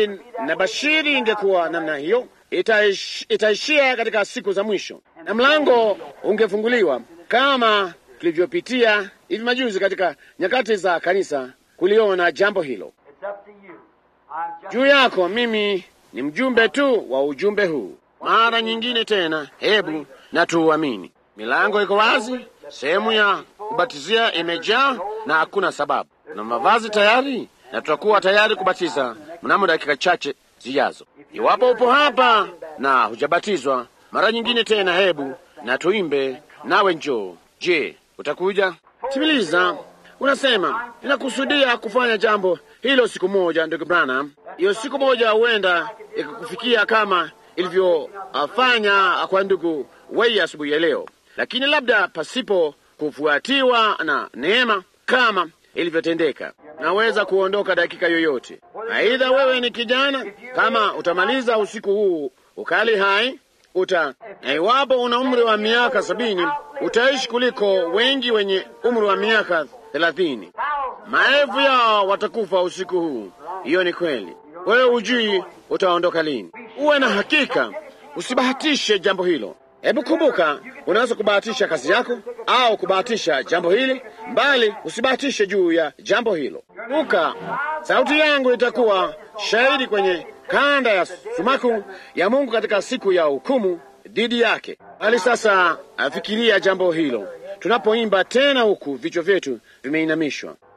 inabashiri ingekuwa namna hiyo, itaish, itaishia katika siku za mwisho na mlango ungefunguliwa kama tulivyopitia hivi majuzi katika nyakati za kanisa kuliona jambo hilo. It's up to you. I'm just Juu yako, mimi ni mjumbe tu wa ujumbe huu. Mara nyingine tena, hebu na tuuamini. Milango iko wazi, sehemu ya kubatizia imejaa na hakuna sababu, na mavazi tayari, na tutakuwa tayari kubatiza mnamo dakika chache zijazo. Iwapo upo hapa na hujabatizwa mara nyingine tena, hebu na tuimbe nawe njoo. Je, utakuja? Timiliza, unasema ninakusudia kufanya jambo hilo siku moja, ndugu Branham. Hiyo siku moja huenda ikakufikia kama ilivyofanya kwa ndugu Wei asubuhi ya leo, lakini labda pasipo kufuatiwa na neema kama ilivyotendeka. Naweza kuondoka dakika yoyote. Aidha wewe ni kijana, kama utamaliza usiku huu ukali hai uta na iwapo una umri wa miaka sabini utaishi kuliko wengi wenye umri wa miaka thelathini. Maelfu yao watakufa usiku huu. Hiyo ni kweli. Wewe hujui utaondoka lini. Uwe na hakika, usibahatishe jambo hilo. Hebu kumbuka, unaweza kubahatisha kazi yako au kubahatisha jambo hili, mbali usibahatishe juu ya jambo hilo. Kumbuka, sauti yangu itakuwa shahidi kwenye kanda ya sumaku ya Mungu katika siku ya hukumu dhidi yake. Bali sasa afikiria jambo hilo tunapoimba tena, huku vichwa vyetu vimeinamishwa.